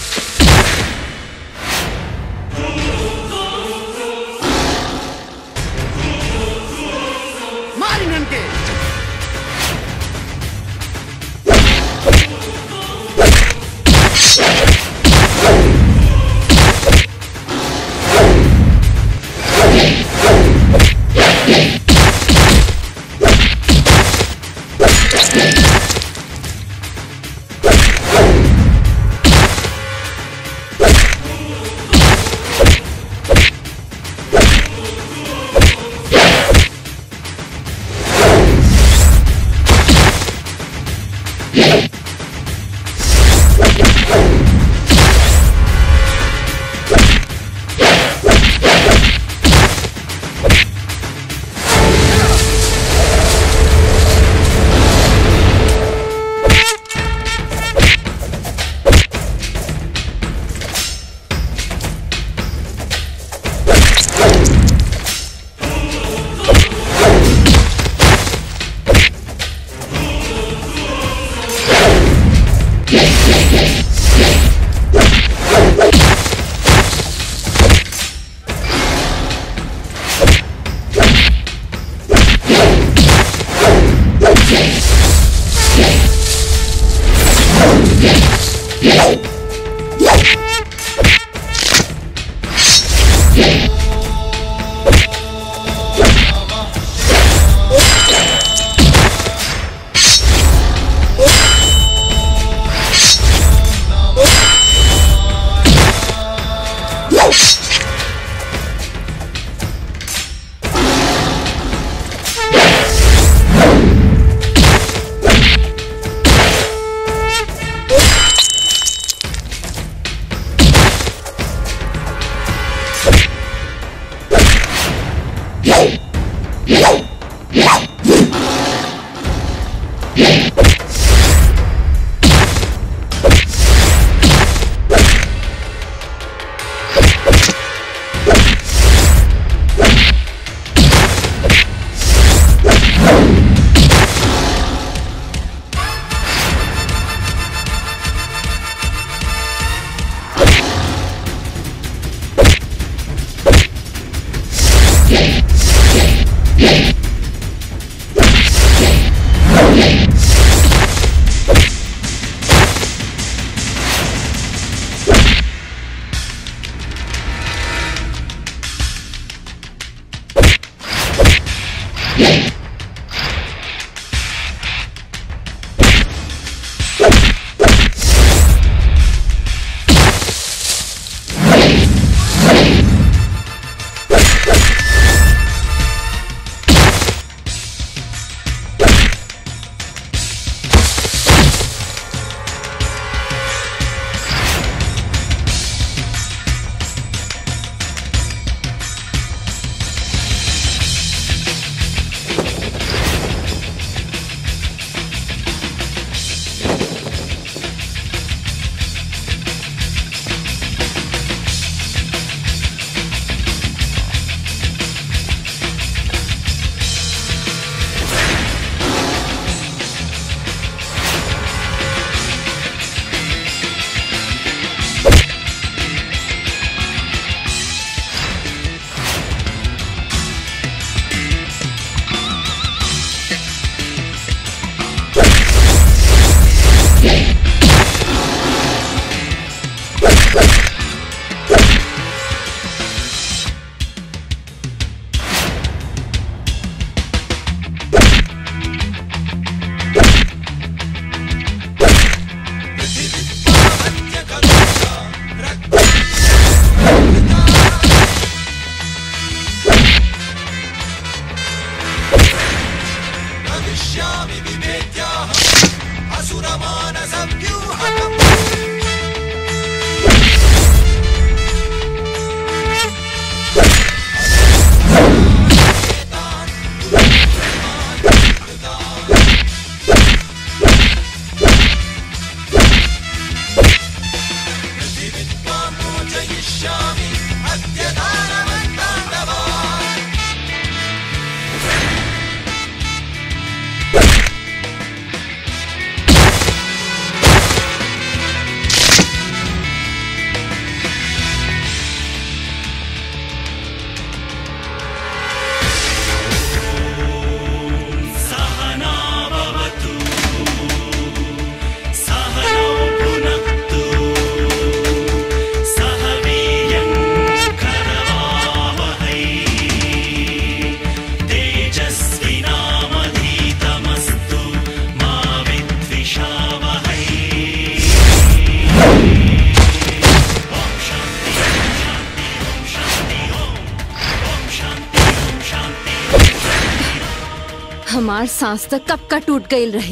Speaker 6: मार इन्हन के
Speaker 18: हमार सांस तक कब का टूट गई रहे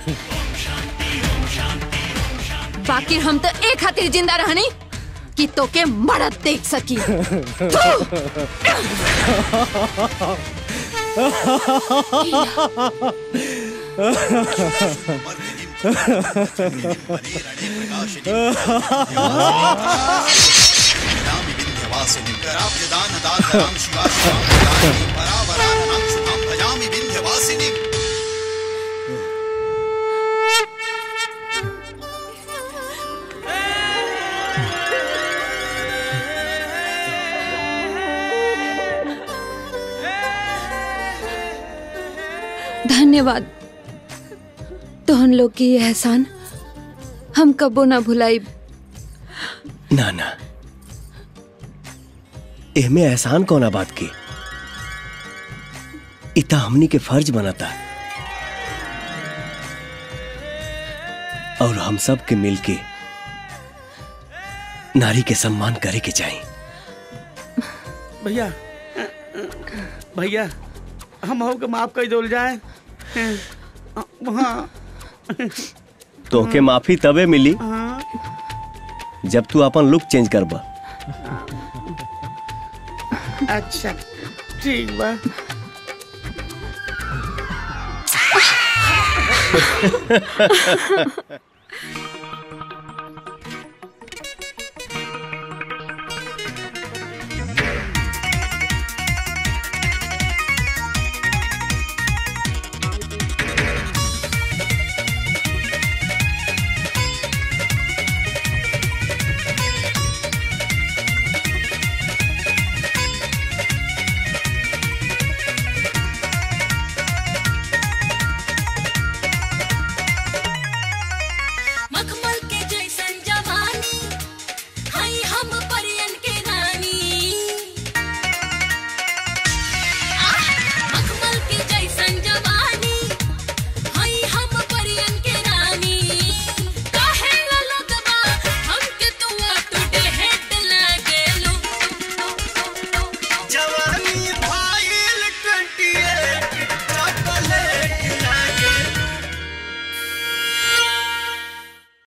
Speaker 18: बाकी हम तो एक खातिर जिंदा रहनी कि तो के मरद देख सकी धन्यवाद तोहन लोग की ये एहसान हम कबो ना भुलाई
Speaker 1: ना ना एहमे एहसान कौना बात की इता हमनी के फर्ज बनाता और हम सब के मिलके नारी के सम्मान करे के चाहिए
Speaker 6: भैया भैया हम हो के माफ कर दो जाए हाँ
Speaker 1: तोहके माफी तबे मिली
Speaker 6: हाँ
Speaker 1: जब तू अपन लुक चेंज करबा
Speaker 6: अच्छा ठीक बा